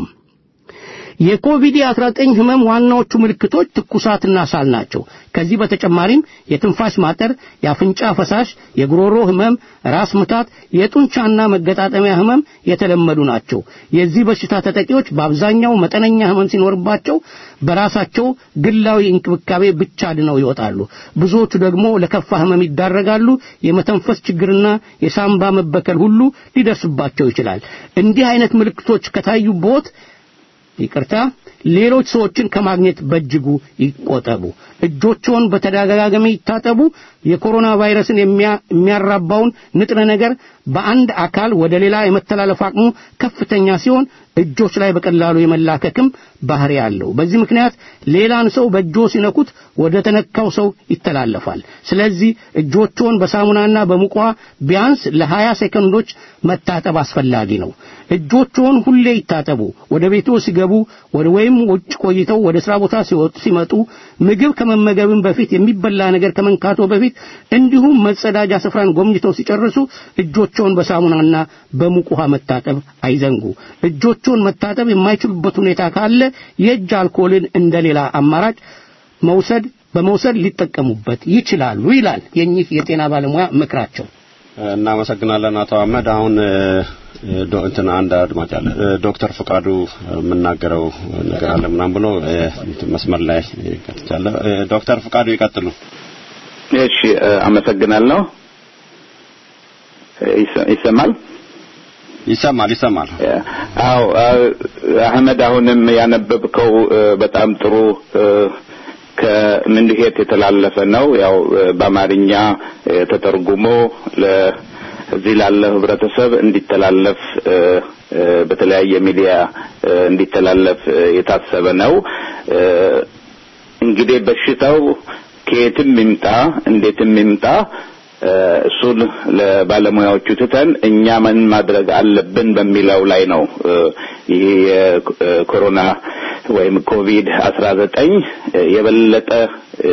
Speaker 2: የኮቪድ-19 ህመም ዋናዎቹ ምልክቶች ትኩሳትና ሳል ናቸው። ከዚህ በተጨማሪም የትንፋሽ ማጠር፣ የአፍንጫ ፈሳሽ፣ የጉሮሮ ህመም፣ ራስ ምታት፣ የጡንቻና መገጣጠሚያ ህመም የተለመዱ ናቸው። የዚህ በሽታ ተጠቂዎች በአብዛኛው መጠነኛ ህመም ሲኖርባቸው በራሳቸው ግላዊ እንክብካቤ ብቻ ድነው ይወጣሉ። ብዙዎቹ ደግሞ ለከፋ ህመም ይዳረጋሉ። የመተንፈስ ችግርና የሳምባ መበከል ሁሉ ሊደርስባቸው ይችላል። እንዲህ አይነት ምልክቶች ከታዩቦት ይቅርታ ሌሎች ሰዎችን ከማግኘት በእጅጉ ይቆጠቡ። እጆችዎን በተደጋጋሚ ይታጠቡ። የኮሮና ቫይረስን የሚያ- የሚያራባውን ንጥረ ነገር በአንድ አካል ወደ ሌላ የመተላለፍ አቅሙ ከፍተኛ ሲሆን እጆች ላይ በቀላሉ የመላከክም ባህሪ አለው። በዚህ ምክንያት ሌላን ሰው በእጆ ሲነኩት ወደ ተነካው ሰው ይተላለፋል። ስለዚህ እጆችዎን በሳሙናና በሙቅ ውሃ ቢያንስ ለ20 ሴኮንዶች መታጠብ አስፈላጊ ነው። እጆችዎን ሁሌ ይታጠቡ። ወደ ቤቶ ሲገቡ ወደ ወይም ውጭ ቆይተው ወደ ስራ ቦታ ሲወጡ ሲመጡ ምግብ ከመመገብም በፊት የሚበላ ነገር ከመንካቶ በፊት እንዲሁም መጸዳጃ ስፍራን ጎብኝተው ሲጨርሱ እጆችዎን በሳሙናና በሙቅ ውሃ መታጠብ አይዘንጉ። እጆችዎን መታጠብ የማይችሉበት ሁኔታ ካለ የእጅ አልኮልን እንደሌላ አማራጭ መውሰድ በመውሰድ ሊጠቀሙበት ይችላሉ ይላል የኚህ የጤና ባለሙያ ምክራቸው።
Speaker 7: እናመሰግናለን አቶ አህመድ። አሁን እ፣ ዶ- እንትን አንድ አድማጭ አለ እ፣ ዶክተር ፍቃዱ የምናገረው ነገር አለ ምናምን ብሎ እ፣ እንትን መስመር ላይ ይቀጥቻለ። ዶክተር ፍቃዱ ይቀጥሉ።
Speaker 13: እሺ እ፣ አመሰግናለሁ። እ፣ ይሰ- ይሰማል?
Speaker 7: ይሰማል ይሰማል።
Speaker 13: አዎ አ- አህመድ አሁንም ያነበብከው እ፣ በጣም ጥሩ እ፣ ከምንድሄት የተላለፈ ነው። ያው እ፣ በአማርኛ እ፣ ተተርጉሞ ለዚህ ላለ ህብረተሰብ እንዲተላለፍ እ፣ እ፣ በተለያየ ሚዲያ እ፣ እንዲተላለፍ እ፣ የታሰበ ነው። እ፣ እንግዲህ በሽታው ከየትም ይምጣ እንዴትም ይምጣ እ፣ እሱን ለባለሙያዎቹ ትተን እኛ ምን ማድረግ አለብን በሚለው ላይ ነው እ፣ ይሄ የኮሮና ወይም ኮቪድ አስራ ዘጠኝ የበለጠ እ፣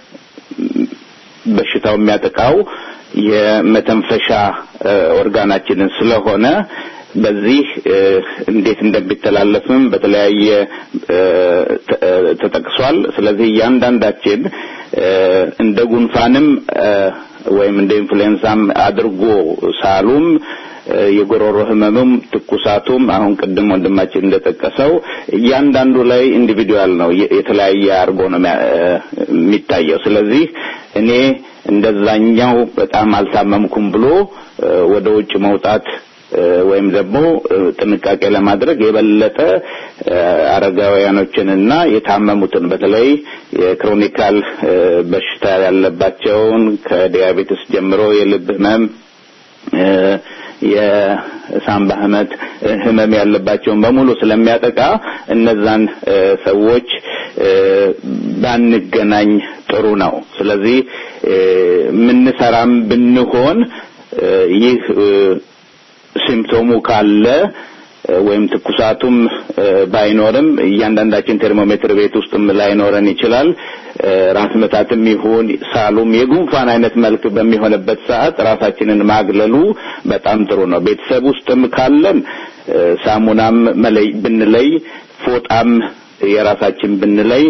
Speaker 13: በሽታው የሚያጠቃው የመተንፈሻ እ፣ ኦርጋናችንን ስለሆነ በዚህ እ፣ እንዴት እንደሚተላለፍም በተለያየ እ፣ ተ- እ፣ ተጠቅሷል። ስለዚህ እያንዳንዳችን እ፣ እንደ ጉንፋንም እ፣ ወይም እንደ ኢንፍሉዌንዛም አድርጎ ሳሉም እ፣ የጉሮሮ ህመምም ትኩሳቱም አሁን ቅድም ወንድማችን እንደጠቀሰው እያንዳንዱ ላይ ኢንዲቪዱዋል ነው የ- የተለያየ አድርጎ ነው የሚያ- እ፣ የሚታየው። ስለዚህ እኔ እንደዛኛው በጣም አልታመምኩም ብሎ እ፣ ወደ ውጭ መውጣት ወይም ደግሞ ጥንቃቄ ለማድረግ የበለጠ አረጋውያኖችንና የታመሙትን በተለይ የክሮኒካል በሽታ ያለባቸውን ከዲያቤትስ ጀምሮ የልብ ህመም የሳምባ ህመት ህመም ያለባቸውን በሙሉ ስለሚያጠቃ እነዛን ሰዎች ባንገናኝ ጥሩ ነው። ስለዚህ ምንሰራም ብንሆን ይህ ሲምፕቶሙ ካለ ወይም ትኩሳቱም ባይኖርም እያንዳንዳችን ቴርሞሜትር ቤት ውስጥም ላይኖረን ይችላል። ራስ ምታትም ይሁን ሳሉም የጉንፋን አይነት መልክ በሚሆንበት ሰዓት ራሳችንን ማግለሉ በጣም ጥሩ ነው። ቤተሰብ ውስጥም ካለን ሳሙናም መለይ ብንለይ ፎጣም የራሳችን ብንለይ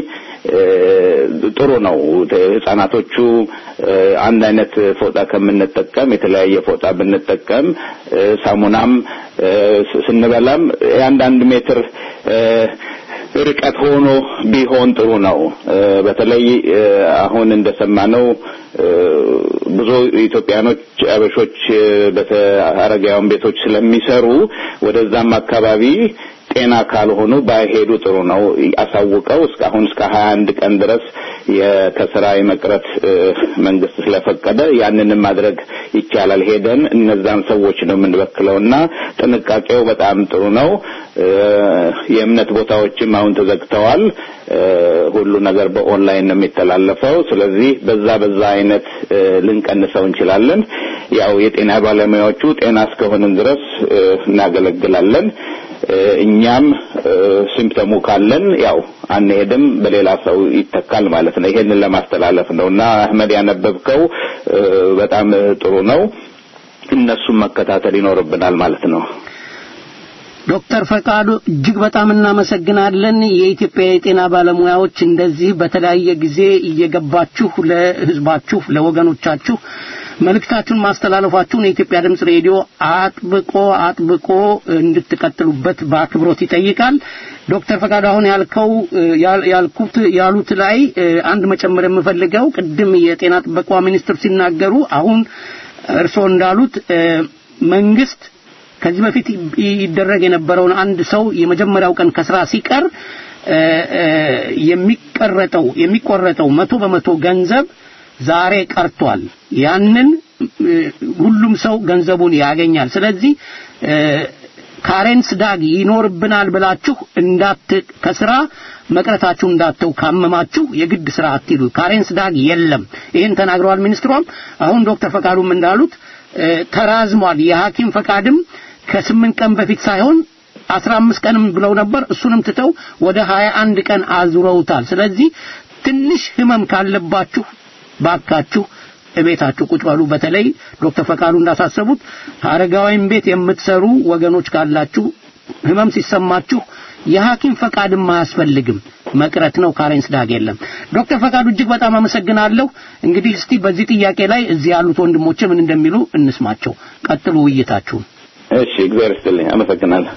Speaker 13: ጥሩ ነው። ህጻናቶቹ አንድ አይነት ፎጣ ከምንጠቀም የተለያየ ፎጣ ብንጠቀም ሳሙናም ስንበላም የአንዳንድ ሜትር ርቀት ሆኖ ቢሆን ጥሩ ነው። በተለይ አሁን እንደሰማነው ብዙ ኢትዮጵያኖች አበሾች በአረጋውያን ቤቶች ስለሚሰሩ ወደዛም አካባቢ ጤና ካልሆኑ ባይሄዱ ጥሩ ነው። አሳውቀው እስካሁን እስከ ሀያ አንድ ቀን ድረስ ከስራ የመቅረት መንግስት ስለፈቀደ ያንንም ማድረግ ይቻላል። ሄደን እነዛን ሰዎች ነው የምንበክለው እና ጥንቃቄው በጣም ጥሩ ነው። የእምነት ቦታዎችም አሁን ተዘግተዋል። ሁሉ ነገር በኦንላይን ነው የሚተላለፈው። ስለዚህ በዛ በዛ አይነት ልንቀንሰው እንችላለን። ያው የጤና ባለሙያዎቹ ጤና እስከሆንን ድረስ እናገለግላለን። እኛም ሲምፕተሙ ካለን ያው አንሄድም፣ በሌላ ሰው ይተካል ማለት ነው። ይሄንን ለማስተላለፍ ነው እና አህመድ ያነበብከው በጣም ጥሩ ነው። እነሱም መከታተል ይኖርብናል ማለት ነው።
Speaker 2: ዶክተር ፈቃዱ እጅግ በጣም እናመሰግናለን። የኢትዮጵያ የጤና ባለሙያዎች እንደዚህ በተለያየ ጊዜ እየገባችሁ ለህዝባችሁ፣ ለወገኖቻችሁ መልእክታችሁን ማስተላለፋችሁን የኢትዮጵያ ድምጽ ሬዲዮ አጥብቆ አጥብቆ እንድትቀጥሉበት በአክብሮት ይጠይቃል። ዶክተር ፈቃዱ አሁን ያልከው ያልኩት ያሉት ላይ አንድ መጨመር የምፈልገው ቅድም የጤና ጥበቃ ሚኒስትር ሲናገሩ አሁን እርስዎ እንዳሉት መንግስት ከዚህ በፊት ይደረግ የነበረውን አንድ ሰው የመጀመሪያው ቀን ከስራ ሲቀር የሚቀረጠው የሚቆረጠው መቶ በመቶ ገንዘብ ዛሬ ቀርቷል። ያንን ሁሉም ሰው ገንዘቡን ያገኛል። ስለዚህ ካሬንስ ዳግ ይኖርብናል ብላችሁ እንዳት ከስራ መቅረታችሁ እንዳተው ካመማችሁ የግድ ስራ አትሂዱ። ካሬንስ ዳግ የለም። ይህን ተናግረዋል ሚኒስትሯም። አሁን ዶክተር ፈቃዱም እንዳሉት ተራዝሟል። የሐኪም ፈቃድም ከስምንት ቀን በፊት ሳይሆን አስራ አምስት ቀንም ብለው ነበር። እሱንም ትተው ወደ ሀያ አንድ ቀን አዙረውታል። ስለዚህ ትንሽ ህመም ካለባችሁ ባካችሁ እቤታችሁ ቁጭ በሉ። በተለይ ዶክተር ፈቃዱ እንዳሳሰቡት አረጋዊም ቤት የምትሰሩ ወገኖች ካላችሁ ህመም ሲሰማችሁ የሐኪም ፈቃድም አያስፈልግም መቅረት ነው። ካሬንስ ዳግ የለም። ዶክተር ፈቃዱ እጅግ በጣም አመሰግናለሁ። እንግዲህ እስቲ በዚህ ጥያቄ ላይ እዚህ ያሉት ወንድሞቼ ምን እንደሚሉ እንስማቸው። ቀጥሉ ውይይታችሁን።
Speaker 13: እሺ፣ እግዚአብሔር ይስጥልኝ። አመሰግናለሁ።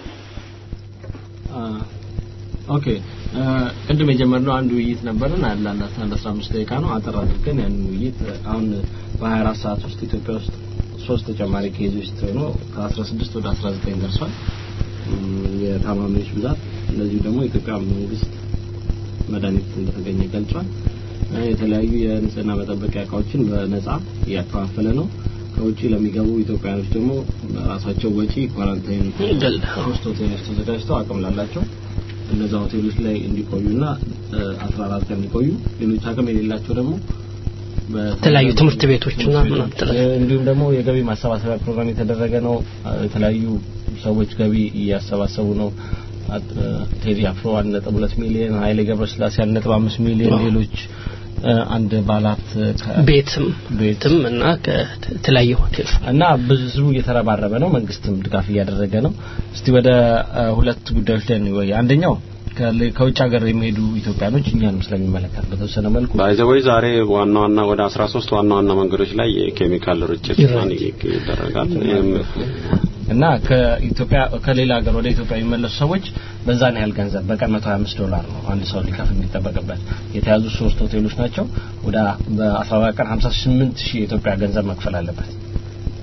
Speaker 4: ኦኬ ቅድም የጀመርነው አንድ ውይይት ነበረን አለ አንድ 15 ደቂቃ ነው አጠር አድርገን ያን ውይይት አሁን በ24 ሰዓት ውስጥ ኢትዮጵያ ውስጥ ሶስት ተጨማሪ ኬዞች ሆኖ ከ16 ወደ 19 ደርሷል የታማሚዎች ብዛት እንደዚሁ ደግሞ የኢትዮጵያ መንግስት መድኃኒት እንደተገኘ ገልጿል የተለያዩ የንጽህና መጠበቂያ እቃዎችን በነጻ እያከፋፈለ ነው ከውጭ ለሚገቡ ኢትዮጵያኖች ደግሞ ራሳቸው ወጪ ኳራንታይን ሶስት ሆቴሎች ተዘጋጅተው አቅም ላላቸው እነዛ ሆቴሎች ላይ እንዲቆዩና 14 ቀን እንዲቆዩ ሌሎች አቅም የሌላቸው ደግሞ
Speaker 2: የተለያዩ ትምህርት ቤቶችና
Speaker 4: እንዲሁም ደግሞ የገቢ ማሰባሰቢያ ፕሮግራም የተደረገ ነው የተለያዩ ሰዎች ገቢ እያሰባሰቡ ነው ቴዲ አፍሮ 1.2 ሚሊዮን ኃይሌ ገብረስላሴ 1.5 ሚሊዮን ሌሎች አንድ ባላት
Speaker 2: ቤትም ቤትም እና ከተለያየ ሆቴል
Speaker 4: እና ብዙ እየተረባረበ ነው መንግስትም ድጋፍ እያደረገ ነው እስቲ ወደ ሁለት ጉዳዮች ላይ ነው አንደኛው ከውጭ ሀገር የሚሄዱ ኢትዮጵያኖች እኛንም ስለሚመለከት በተወሰነ መልኩ
Speaker 7: ባይዘወይ ዛሬ ዋና ዋና ወደ 13 ዋና ዋና መንገዶች ላይ የኬሚካል ርጭት ይደረጋል
Speaker 4: እና ከኢትዮጵያ ከሌላ ሀገር ወደ ኢትዮጵያ የሚመለሱ ሰዎች በዛን ያህል ገንዘብ በቀን 125 ዶላር ነው አንድ ሰው ሊከፍል የሚጠበቅበት የተያዙ ሶስት ሆቴሎች ናቸው ወደ በ14 ቀን 58 ሺህ የኢትዮጵያ ገንዘብ መክፈል አለበት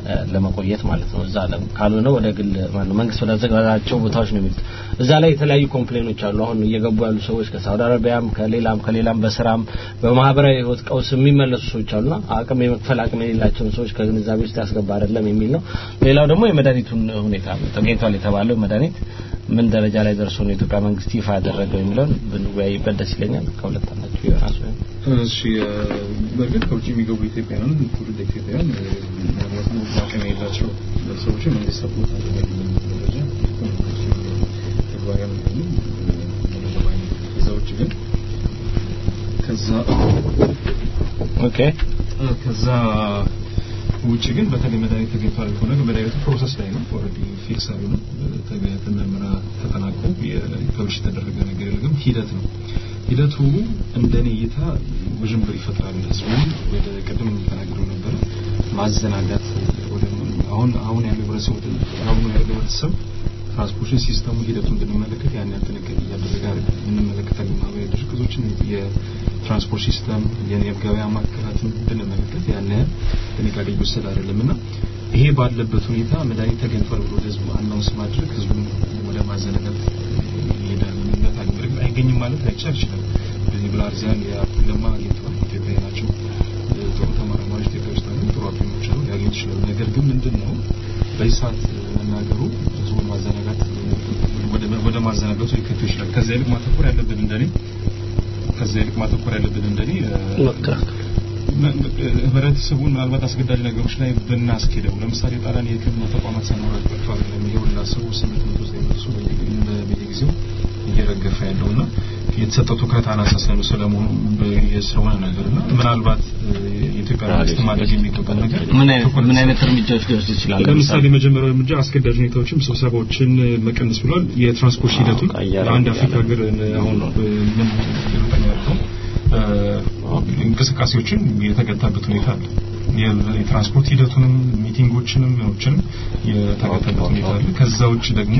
Speaker 4: እ፣ ለመቆየት ማለት ነው። እዛ ለም ካልሆነ ወደ ግል ማነው መንግስት ወዳዘጋጃቸው ቦታዎች ነው የሚሉት። እዛ ላይ የተለያዩ ኮምፕሌኖች አሉ። አሁን እየገቡ ያሉ ሰዎች ከሳውዲ አረቢያም ከሌላም ከሌላም በስራም በማህበራዊ ህይወት ቀውስ የሚመለሱ ሰዎች አሉና አቅም የመክፈል አቅም የሌላቸውን ሰዎች ከግንዛቤ ውስጥ ያስገባ አይደለም የሚል ነው። ሌላው ደግሞ የመድኃኒቱን ሁኔታ ነው። ተገኝቷል የተባለው መድኃኒት ምን ደረጃ ላይ ደርሶ ነው የኢትዮጵያ መንግስት ይፋ ያደረገው የሚለውን ብንወያይበት ደስ ይለኛል። ከሁለት አንዳችሁ የራሱ
Speaker 5: እሺ እ፣ በእርግጥ ከውጭ የሚገቡ ኢትዮጵያውያን ትውልድ ኢትዮጵያውያን እ፣ ምናልባት ነው አቅም የሌላቸው ሰዎች መንግስት ሰፖርት አድርጓል የሚል ደረጃ ተግባራዊ ነው መረጃ ባይኖርም ከዛ ውጭ ግን ከዛ
Speaker 4: ኦኬ
Speaker 5: ከዛ ውጭ ግን በተለይ መድኃኒት ተገኝቷል ከሆነ ግን መድኃኒቱ ፕሮሰስ ላይ ነው። ኦልሬዲ ፊክስ አሉ ነው ምርመራ ተጠናቆ ፐብሊሽ የተደረገ ነገር የለም። ሂደት ነው። ሂደቱ እንደኔ እይታ ውዥንብር ይፈጥራል። ህዝቡ ወደ ቅድም ተናግረው ነበረ ማዘናጋት ወደ አሁን አሁን ያለው ህብረተሰብ አሁን ያለው ህብረተሰብ ትራንስፖርቴሽን ሲስተሙ ሂደቱን ብንመለከት ያን ያህል ጥንቃቄ እያደረገ አይደለም። እንመለከታለን ማህበራዊ ድርጅቶችን የትራንስፖርት ሲስተም የገበያ ማዕከላትን ብንመለከት ያን ያህል ጥንቃቄ እየወሰደ አይደለም እና ይሄ ባለበት ሁኔታ መድኃኒት ተገኝቷል ብሎ ህዝቡ አናውንስ ማድረግ ህዝቡን ወደ ማዘናጋት ይሄዳል። ምክንያት አለ። በእርግጥ አይገኝም ማለት ላይቻል ይችላል። በዚህ ብላርዚያን የአፕል ለማ አግኝተዋል። ኢትዮጵያ ናቸው። ጥሩ ተመራማሪዎች ኢትዮጵያ ውስጥ አሉ። ጥሩ አፕሊሞች አሉ። ሊያገኙ ይችላሉ። ነገር ግን ምንድን ነው በዚህ ሰዓት መናገሩ ህዝቡን ማዘናጋት ወደ ወደ ማዘናጋቱ ሊከቱ ይችላል። ከዛ ይልቅ ማተኮር ያለብን እንደኔ ከዛ ይልቅ ማተኮር ያለብን እንደኔ ህብረተሰቡን ምናልባት አስገዳጅ ነገሮች ላይ ብናስኬደው ለምሳሌ ጣሊያን የህክምና ተቋማት ሳይኖራት ቀርቶ አይደለም የሁላ ሰው ስምንት መቶ ዘጠኝ መቶ ሰው በየጊዜው እየረገፈ ያለውና የተሰጠው ትኩረት አናሳ ስለመሆኑ ስለሆነ ነገር እና ምናልባት የኢትዮጵያ መንግስት ማድረግ የሚገባ ነገር
Speaker 4: ምን አይነት ምን አይነት እርምጃዎች ሊወስድ ይችላል?
Speaker 5: ለምሳሌ መጀመሪያው እርምጃ አስገዳጅ ሁኔታዎችን ስብሰባዎችን መቀነስ ብሏል። የትራንስፖርት ሂደቱን ለአንድ አፍሪካ ሀገር አሁን ምን ሩጠኛ ያልከው እንቅስቃሴዎችን የተገታበት ሁኔታ አለ። የትራንስፖርት ሂደቱንም ሚቲንጎችንም ምኖችንም የተገታበት ሁኔታ አለ። ከዛ ውጭ ደግሞ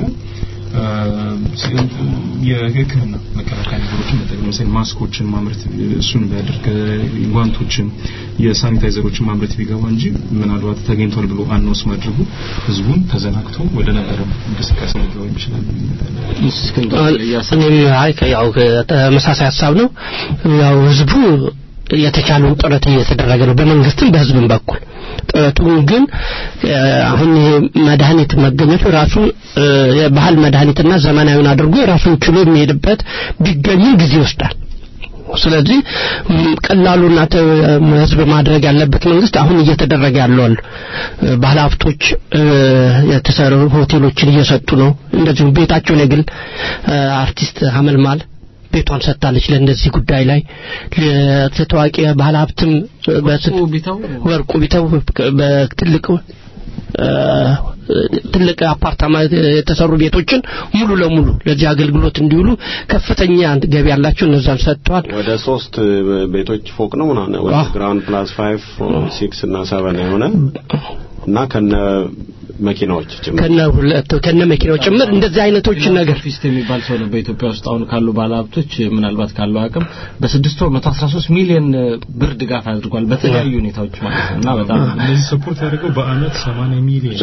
Speaker 5: የህክምና መከላከያ ነገሮችን መጠቀም ለምሳሌ ማስኮችን ማምረት እሱን ቢያደርግ ጓንቶችን የሳኒታይዘሮችን ማምረት ቢገባ እንጂ ምናልባት ተገኝቷል ብሎ አናውንስ ማድረጉ ህዝቡን ተዘናግቶ ወደ ነበረው እንቅስቃሴ ሊገባ ይችላል።
Speaker 3: እኔም አይ ያው ተመሳሳይ ሀሳብ ነው። ያው ህዝቡ የተቻለውን ጥረት እየተደረገ ነው በመንግስትም በህዝብም በኩል ጥረቱን ግን አሁን ይሄ መድኃኒት መገኘቱ ራሱ የባህል መድኃኒትና ዘመናዊውን አድርጎ ራሱን ችሎ የሚሄድበት ቢገኝም ጊዜ ይወስዳል። ስለዚህ ቀላሉና ህዝብ ማድረግ ያለበት መንግስት አሁን እየተደረገ ያለው አሉ ባለ ሀብቶች የተሰሩ ሆቴሎችን እየሰጡ ነው። እንደዚሁም ቤታቸውን የግል አርቲስት ሀመልማል ቤቷን ሰጥታለች ለእንደዚህ ጉዳይ ላይ ታዋቂ ባለ ሀብትም ወርቁ ቢተው በትልቅ ትልቅ አፓርታማ የተሰሩ ቤቶችን ሙሉ ለሙሉ ለዚህ አገልግሎት እንዲውሉ ከፍተኛ ገቢ ያላቸው እነዛን ሰጥተዋል።
Speaker 7: ወደ ሶስት ቤቶች ፎቅ ነው ምናምን ወደ ግራውንድ ፕላስ ፋይቭ ሲክስ እና ሰቨን የሆነ እና ከነ መኪናዎች ጭምር
Speaker 3: ከነ ሁለት ከነ መኪናው ጭምር እንደዚህ አይነቶች ነገር
Speaker 4: ፊስት የሚባል ሰው ነው በኢትዮጵያ ውስጥ አሁን ካሉ ባለሀብቶች ምናልባት ካለው አቅም በስድስት ወር 113 ሚሊዮን ብር ድጋፍ አድርጓል በተለያዩ ሁኔታዎች ማለት ነው እና በጣም
Speaker 5: እነዚህ ሰፖርት ያደርገው በአመት 80 ሚሊዮን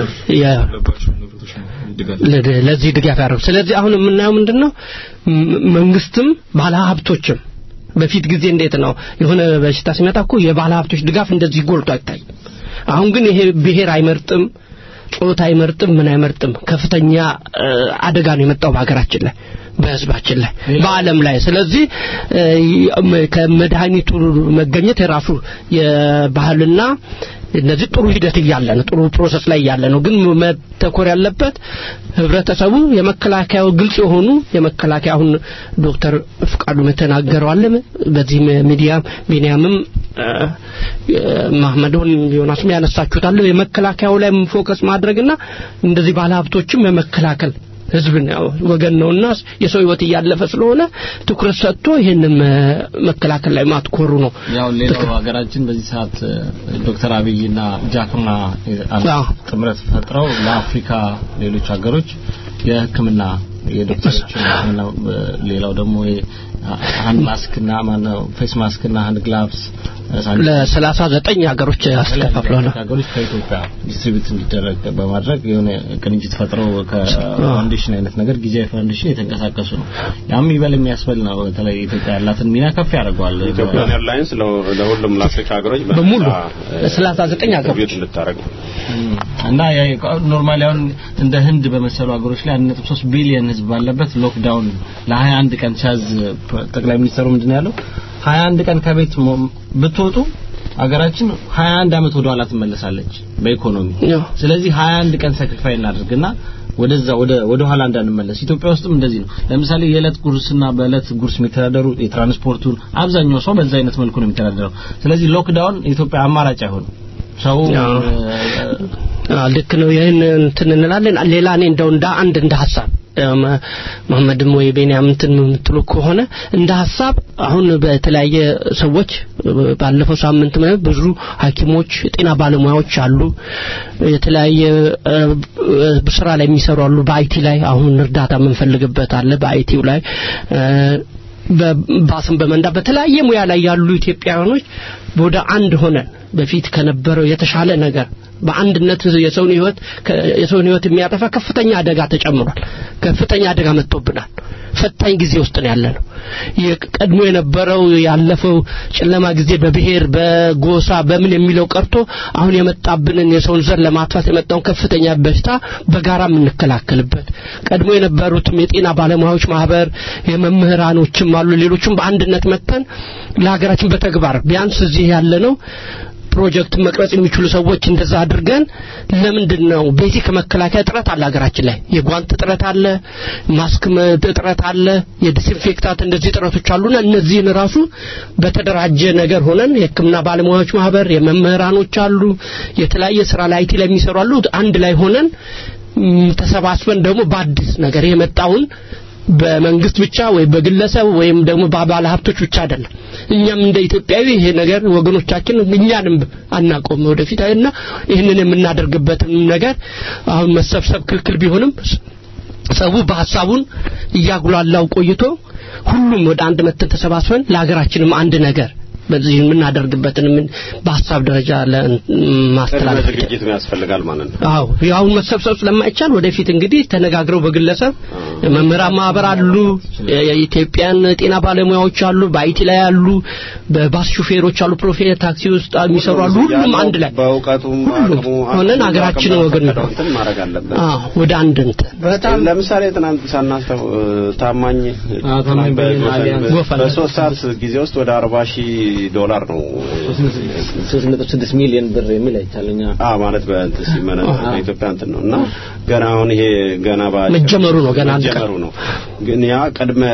Speaker 3: ለዚህ ድጋፍ ያደርጉ ስለዚህ አሁን የምናየው ምንድን ነው መንግስትም ባለሀብቶችም በፊት ጊዜ እንዴት ነው የሆነ በሽታ ሲመጣ እኮ የባለ ሀብቶች ድጋፍ እንደዚህ ጎልቶ አይታይም። አሁን ግን ይሄ ብሔር አይመርጥም፣ ጾታ አይመርጥም፣ ምን አይመርጥም። ከፍተኛ አደጋ ነው የመጣው በሀገራችን ላይ በህዝባችን ላይ በአለም ላይ ስለዚህ ከመድኃኒቱ መገኘት የራሱ የባህልና እነዚህ ጥሩ ሂደት እያለ ነው ጥሩ ፕሮሰስ ላይ እያለ ነው ግን መተኮር ያለበት ህብረተሰቡ የመከላከያው ግልጽ የሆኑ የመከላከያ አሁን ዶክተር ፍቃዱም የተናገረው አለ በዚህ ሚዲያ ቢኒያምም ማህመዶን ዮናስም ያነሳችሁታል የመከላከያው ላይ ፎከስ ማድረግና እንደዚህ ባለሀብቶችም የመከላከል ህዝብን ያው ወገን ነውና የሰው ህይወት እያለፈ ስለሆነ ትኩረት ሰጥቶ ይህንን መከላከል ላይ ማትኮሩ ነው።
Speaker 4: ያው ሌላው ሀገራችን በዚህ ሰዓት ዶክተር አብይና ጃክማ ጥምረት ፈጥረው ለአፍሪካ ሌሎች ሀገሮች የህክምና የዶክተሮችን ሌላው ደግሞ ሃንድ ማስክና ማነው ፌስ ማስክና ሃንድ ግላቭስ
Speaker 2: ለሰላሳ ዘጠኝ ሀገሮች አስከፋፍለዋል።
Speaker 4: ሀገሮች ከኢትዮጵያ ዲስትሪቢዩት እንዲደረግ በማድረግ የሆነ ቅንጅት ፈጥረው ከፋውንዴሽን አይነት ነገር ጊዜያዊ ፋውንዴሽን የተንቀሳቀሱ ነው። ያም ይበል የሚያስበል ነው። በተለይ ኢትዮጵያ ያላትን ሚና ከፍ ያደርገዋል።
Speaker 7: ኢትዮጵያን ኤርላይንስ ለሁሉም ለአፍሪካ ሀገሮች
Speaker 2: በሙሉ ለሰላሳ ዘጠኝ ሀገሮች
Speaker 7: ልታደርግ
Speaker 4: እና ኖርማሊ አሁን እንደ ህንድ በመሰሉ ሀገሮች ላይ 1.3 ቢሊዮን ህዝብ ባለበት ሎክዳውን ለ21 ቀን ሲያዝ ጠቅላይ ሚኒስትሩ ምንድን ያለው 21 ቀን ከቤት ብትወጡ ሀገራችን 21 አመት ወደ ኋላ ትመለሳለች በኢኮኖሚ። ስለዚህ 21 ቀን ሰክሪፋይ እናድርግና ወደዛ ወደ ወደ ኋላ እንዳንመለስ። ኢትዮጵያ ውስጥም እንደዚህ ነው። ለምሳሌ የዕለት ጉርስና በዕለት ጉርስ የሚተዳደሩ የትራንስፖርቱን አብዛኛው ሰው በዛ አይነት መልኩ ነው የሚተዳደረው። ስለዚህ ሎክዳውን ኢትዮጵያ አማራጭ አይሆንም። ሰው
Speaker 2: ልክ ነው። ይህን እንትን እንላለን። ሌላ እኔ እንደው እንደ አንድ እንደ ሀሳብ መሐመድም ወይ ቤንያም እንትን የምትሉ ከሆነ እንደ ሀሳብ አሁን በተለያየ ሰዎች ባለፈው ሳምንት ብዙ ሐኪሞች የጤና ባለሙያዎች አሉ። የተለያየ ስራ ላይ የሚሰሩ አሉ። በአይቲ ላይ አሁን እርዳታ የምንፈልግበት አለ። በአይቲው ላይ በባስን በመንዳት በተለያየ ሙያ ላይ ያሉ ኢትዮጵያውያኖች ወደ አንድ ሆነን በፊት ከነበረው የተሻለ ነገር በአንድነት የሰውን ህይወት የሰውን ህይወት የሚያጠፋ ከፍተኛ አደጋ ተጨምሯል። ከፍተኛ አደጋ መጥቶብናል። ፈታኝ ጊዜ ውስጥ ነው ያለ ነው። ቀድሞ የነበረው ያለፈው ጨለማ ጊዜ በብሔር በጎሳ በምን የሚለው ቀርቶ አሁን የመጣብንን የሰውን ዘር ለማጥፋት የመጣውን ከፍተኛ በሽታ በጋራ የምንከላከልበት ቀድሞ የነበሩትም የጤና ባለሙያዎች ማህበር የመምህራኖችም አሉ ሌሎችም በአንድነት መጥተን ለሀገራችን በተግባር ቢያንስ እዚህ ያለ ነው ፕሮጀክት መቅረጽ የሚችሉ ሰዎች እንደዛ አድርገን ለምንድን ነው ቤዚክ መከላከያ ጥረት አለ ሀገራችን ላይ የጓንት ጥረት አለ ማስክ ጥረት አለ የዲስኢንፌክታት እንደዚህ ጥረቶች አሉና እነዚህን ራሱ በተደራጀ ነገር ሆነን የህክምና ባለሙያዎች ማህበር የመምህራኖች አሉ የተለያየ ስራ ላይ አይቲ ላይ የሚሰሩ አሉ አንድ ላይ ሆነን ተሰባስበን ደግሞ በአዲስ ነገር የመጣውን በመንግስት ብቻ ወይ በግለሰብ ወይም ደግሞ በባለ ሀብቶች ብቻ አይደለም እኛም እንደ ኢትዮጵያዊ ይሄ ነገር ወገኖቻችን እኛንም አናቆም ወደፊት እና ይህንን የምናደርግበትን ነገር አሁን መሰብሰብ ክልክል ቢሆንም ሰው በሀሳቡን እያጉላላው ቆይቶ ሁሉም ወደ አንድ መተን ተሰባስበን ለሀገራችንም አንድ ነገር በዚህ የምናደርግበትን ምን በሀሳብ ደረጃ ለማስተላለፍ
Speaker 7: ዝግጅት ያስፈልጋል ማለት ነው።
Speaker 2: አዎ አሁን መሰብሰብ ስለማይቻል ወደፊት እንግዲህ ተነጋግረው በግለሰብ መምህራን ማህበር አሉ፣ የኢትዮጵያን ጤና ባለሙያዎች አሉ፣ በአይቲ ላይ አሉ፣ በባስ ሹፌሮች አሉ፣ ፕሮፌት ታክሲ ውስጥ የሚሰሩ አሉ። ሁሉም አንድ ላይ
Speaker 7: በእውቀቱም
Speaker 2: ሁሉም ሆነን ሀገራችን ወገን ነው
Speaker 7: እንትን ማድረግ አለበት።
Speaker 2: አዎ ወደ አንድ እንትን
Speaker 7: በጣም ለምሳሌ ትናንት ሳናስተው ታማኝ
Speaker 4: ታማኝ
Speaker 7: በሶስት ሰዓት ጊዜ ውስጥ ወደ አርባ ሺህ ዶላር ነው
Speaker 4: 3.6 ሚሊዮን ብር የሚል አይቻለኛ
Speaker 7: አ ማለት በእንትን ሲመነ በኢትዮጵያ እንትን ነው እና ገና አሁን ይሄ ገና ባ
Speaker 2: መጀመሩ ነው ገና አንድ
Speaker 7: መጀመሩ ነው ግን ያ ቅድመ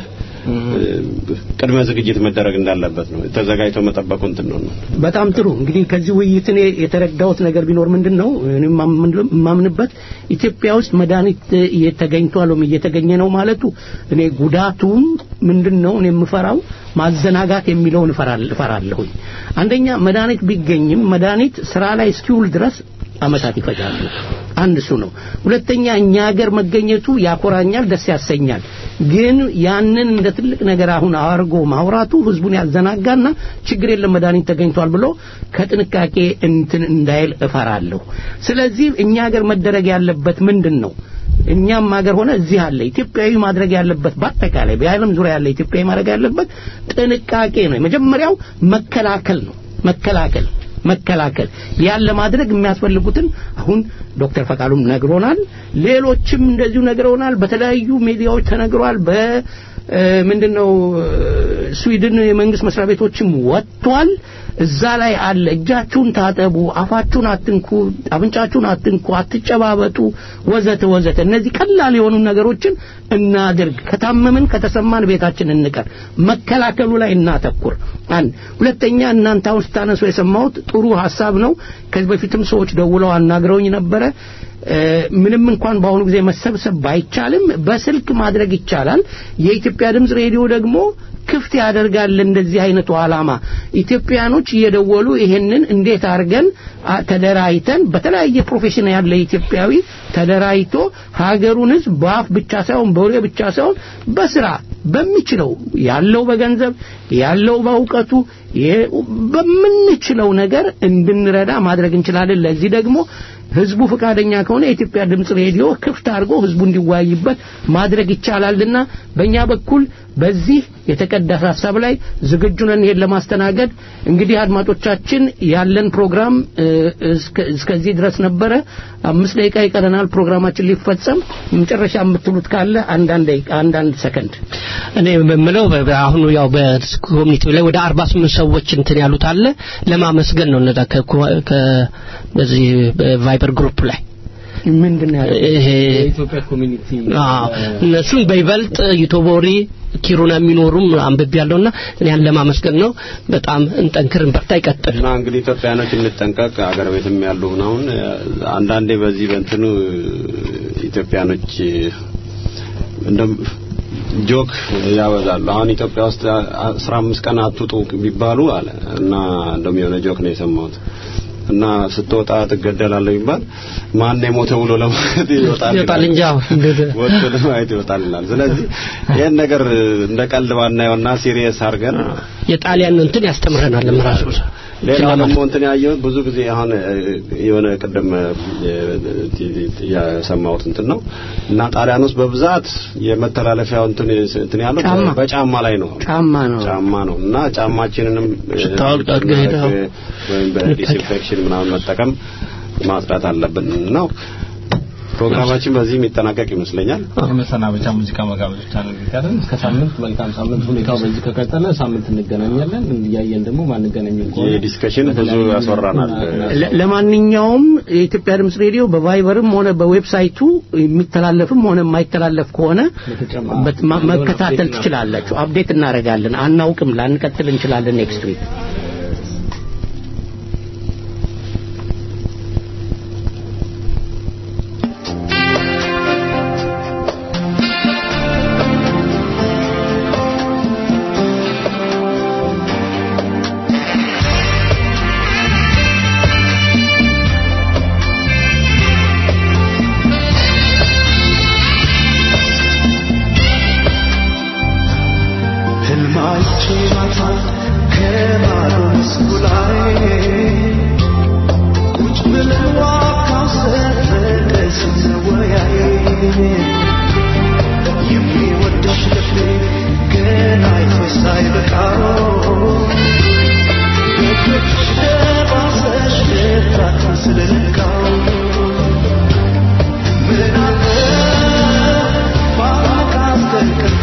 Speaker 7: ቅድመ ዝግጅት መደረግ እንዳለበት ነው ተዘጋጅቶ መጠበቁ እንትን ነው
Speaker 3: በጣም ጥሩ እንግዲህ ከዚህ ውይይት እኔ የተረዳሁት ነገር ቢኖር ምንድን ነው የማምንበት ኢትዮጵያ ውስጥ መድኃኒት ተገኝቷል ወይም እየተገኘ ነው ማለቱ እኔ ጉዳቱም ምንድን ነው እኔ የምፈራው ማዘናጋት የሚለውን እፈራለሁኝ አንደኛ መድኃኒት ቢገኝም መድኃኒት ስራ ላይ እስኪውል ድረስ አመታት ይፈጃሉ አንድ እሱ ነው ሁለተኛ እኛ ሀገር መገኘቱ ያኮራኛል ደስ ያሰኛል ግን ያንን እንደ ትልቅ ነገር አሁን አርጎ ማውራቱ ህዝቡን ያዘናጋና ችግር የለም መድኃኒት ተገኝቷል ብሎ ከጥንቃቄ እንትን እንዳይል እፈራለሁ ስለዚህ እኛ ሀገር መደረግ ያለበት ምንድን ነው እኛም ሀገር ሆነ እዚህ አለ ኢትዮጵያዊ ማድረግ ያለበት በአጠቃላይ በዓለም ዙሪያ ያለ ኢትዮጵያዊ ማድረግ ያለበት ጥንቃቄ ነው የመጀመሪያው መከላከል ነው መከላከል መከላከል ያን ለማድረግ የሚያስፈልጉትን አሁን ዶክተር ፈቃሉም ነግሮናል ሌሎችም እንደዚሁ ነግረውናል በተለያዩ ሚዲያዎች ተነግሯል በ ምንድነው ስዊድን የመንግስት መስሪያ ቤቶችም ወጥቷል እዛ ላይ አለ እጃችሁን ታጠቡ አፋችሁን አትንኩ አፍንጫችሁን አትንኩ አትጨባበጡ ወዘተ ወዘተ እነዚህ ቀላል የሆኑ ነገሮችን እናድርግ ከታመምን ከተሰማን ቤታችን እንቀር መከላከሉ ላይ እናተኩር አንድ ሁለተኛ እናንተ አሁን ስታነሱ የሰማሁት ጥሩ ሀሳብ ነው ከዚህ በፊትም ሰዎች ደውለው አናግረውኝ ነበረ ምንም እንኳን በአሁኑ ጊዜ መሰብሰብ ባይቻልም በስልክ ማድረግ ይቻላል የኢትዮጵያ ድምፅ ሬዲዮ ደግሞ ክፍት ያደርጋል እንደዚህ አይነቱ አላማ ኢትዮጵያኖች እየደወሉ ይሄንን እንዴት አድርገን ተደራይተን በተለያየ ፕሮፌሽን ያለ ኢትዮጵያዊ ተደራይቶ ሀገሩን ህዝብ በአፍ ብቻ ሳይሆን በወሬ ብቻ ሳይሆን በስራ በሚችለው ያለው በገንዘብ ያለው በእውቀቱ
Speaker 2: ይሄ በምንችለው ነገር እንድንረዳ ማድረግ እንችላለን። ለዚህ ደግሞ ህዝቡ ፈቃደኛ ከሆነ የኢትዮጵያ ድምጽ ሬዲዮ ክፍት አድርጎ ህዝቡ እንዲወያይበት ማድረግ ይቻላልና በእኛ በኩል በዚህ የተቀደሰ ሀሳብ ላይ ዝግጁ ነን ይሄን ለማስተናገድ። እንግዲህ አድማጮቻችን ያለን ፕሮግራም እ፣ እስከ- እስከዚህ ድረስ ነበረ። አምስት ደቂቃ ይቀረናል ፕሮግራማችን ሊፈጸም። መጨረሻ የምትሉት ካለ አንዳንድ ደቂቃ አንዳንድ ሰከንድ
Speaker 14: እኔ የምለው በ- በ- አሁኑ ያው በኮሚኒቲው ላይ ወደ 48 ሰዎች እንትን ያሉት አለ ለማመስገን ነው እነዛ ከኮ- ከ- በዚህ በቫይበር ግሩፕ ላይ
Speaker 2: ምንድን ነው
Speaker 14: ይሄ
Speaker 4: የኢትዮጵያ ኮሚኒቲ
Speaker 14: አዎ እነሱን በይበልጥ ዩቶቦሪ ኪሩና የሚኖሩም አንብቤ ያለውና ያን ለማመስገን ነው። በጣም እንጠንክር፣ እንበርታ፣ ይቀጥል።
Speaker 7: እና እንግዲህ ኢትዮጵያኖች እንጠንቀቅ። አገር ቤትም ያሉ አሁን አንዳንዴ በዚህ በእንትኑ ኢትዮጵያኖች እንደም ጆክ ያበዛሉ። አሁን ኢትዮጵያ ውስጥ አስራ አምስት ቀን አትውጡ ቢባሉ አለ እና እንደውም የሆነ ጆክ ነው የሰማሁት እና ስትወጣ ትገደላለህ ቢባል ማን የሞተ ብሎ ለማለት ይወጣል
Speaker 14: ይወጣል እንጂ አዎ
Speaker 7: ወጥቶ ለማየት ይወጣል ይላል። ስለዚህ ይህን ነገር እንደ ቀልድ ባናየውና ሲሪየስ አድርገን
Speaker 14: የጣሊያን እንትን ያስተምረናል ራሱ
Speaker 7: ሌላው ደግሞ እንትን ያየሁት ብዙ ጊዜ አሁን እ፣ የሆነ ቅድም እ፣ የሰማሁት እንትን ነው እና ጣሊያን ውስጥ በብዛት የመተላለፊያው እንትን እንትን ያለው
Speaker 2: ጫማ።
Speaker 7: በጫማ ላይ ነው
Speaker 2: ጫማ ነው
Speaker 7: ጫማ ነው እና ጫማችንንም እ፣
Speaker 14: ስታወልቅ አድርገህ ሄደህ
Speaker 7: እ፣ ወይም በዲስኢንፌክሽን ምናምን መጠቀም ማጽዳት አለብን ነው ፕሮግራማችን በዚህ የሚጠናቀቅ ይመስለኛል።
Speaker 4: የመሰናበቻ ሙዚቃ መጋበዝ ብቻ ነው የሚቀረን። እስከ ሳምንት መልካም ሳምንት። ሁኔታው በዚህ ከቀጠለ ሳምንት እንገናኛለን። እያየን ደግሞ ማንገናኝ ከሆነ
Speaker 7: የዲስከሽን ብዙ ያስወራናል።
Speaker 2: ለ- ለማንኛውም የኢትዮጵያ ድምጽ ሬዲዮ በቫይበርም ሆነ በዌብሳይቱ የሚተላለፍም ሆነ የማይተላለፍ ከሆነ በት- ማ- መከታተል ትችላላችሁ። አፕዴት እናደርጋለን። አናውቅም፣ ላንቀጥል እንችላለን ኔክስት ዊክ
Speaker 15: ህልማቼ ማታ ከማዶ መስኩ ላይ ቁጭ ብለን ዋካው ሰፈር ስንወያይ የሚወድሽ ልቤ ገና አይቶሽ ሳይበቃው በእጆችሽ ደባሰሽ ልባትን ስለነካው ምን አለ ባላቃት ከእንቅልፌ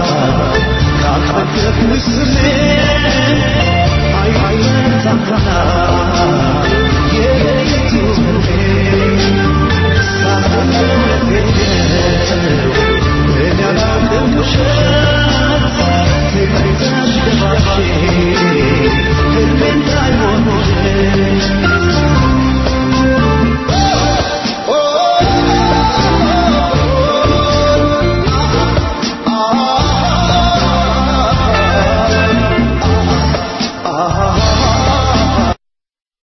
Speaker 15: I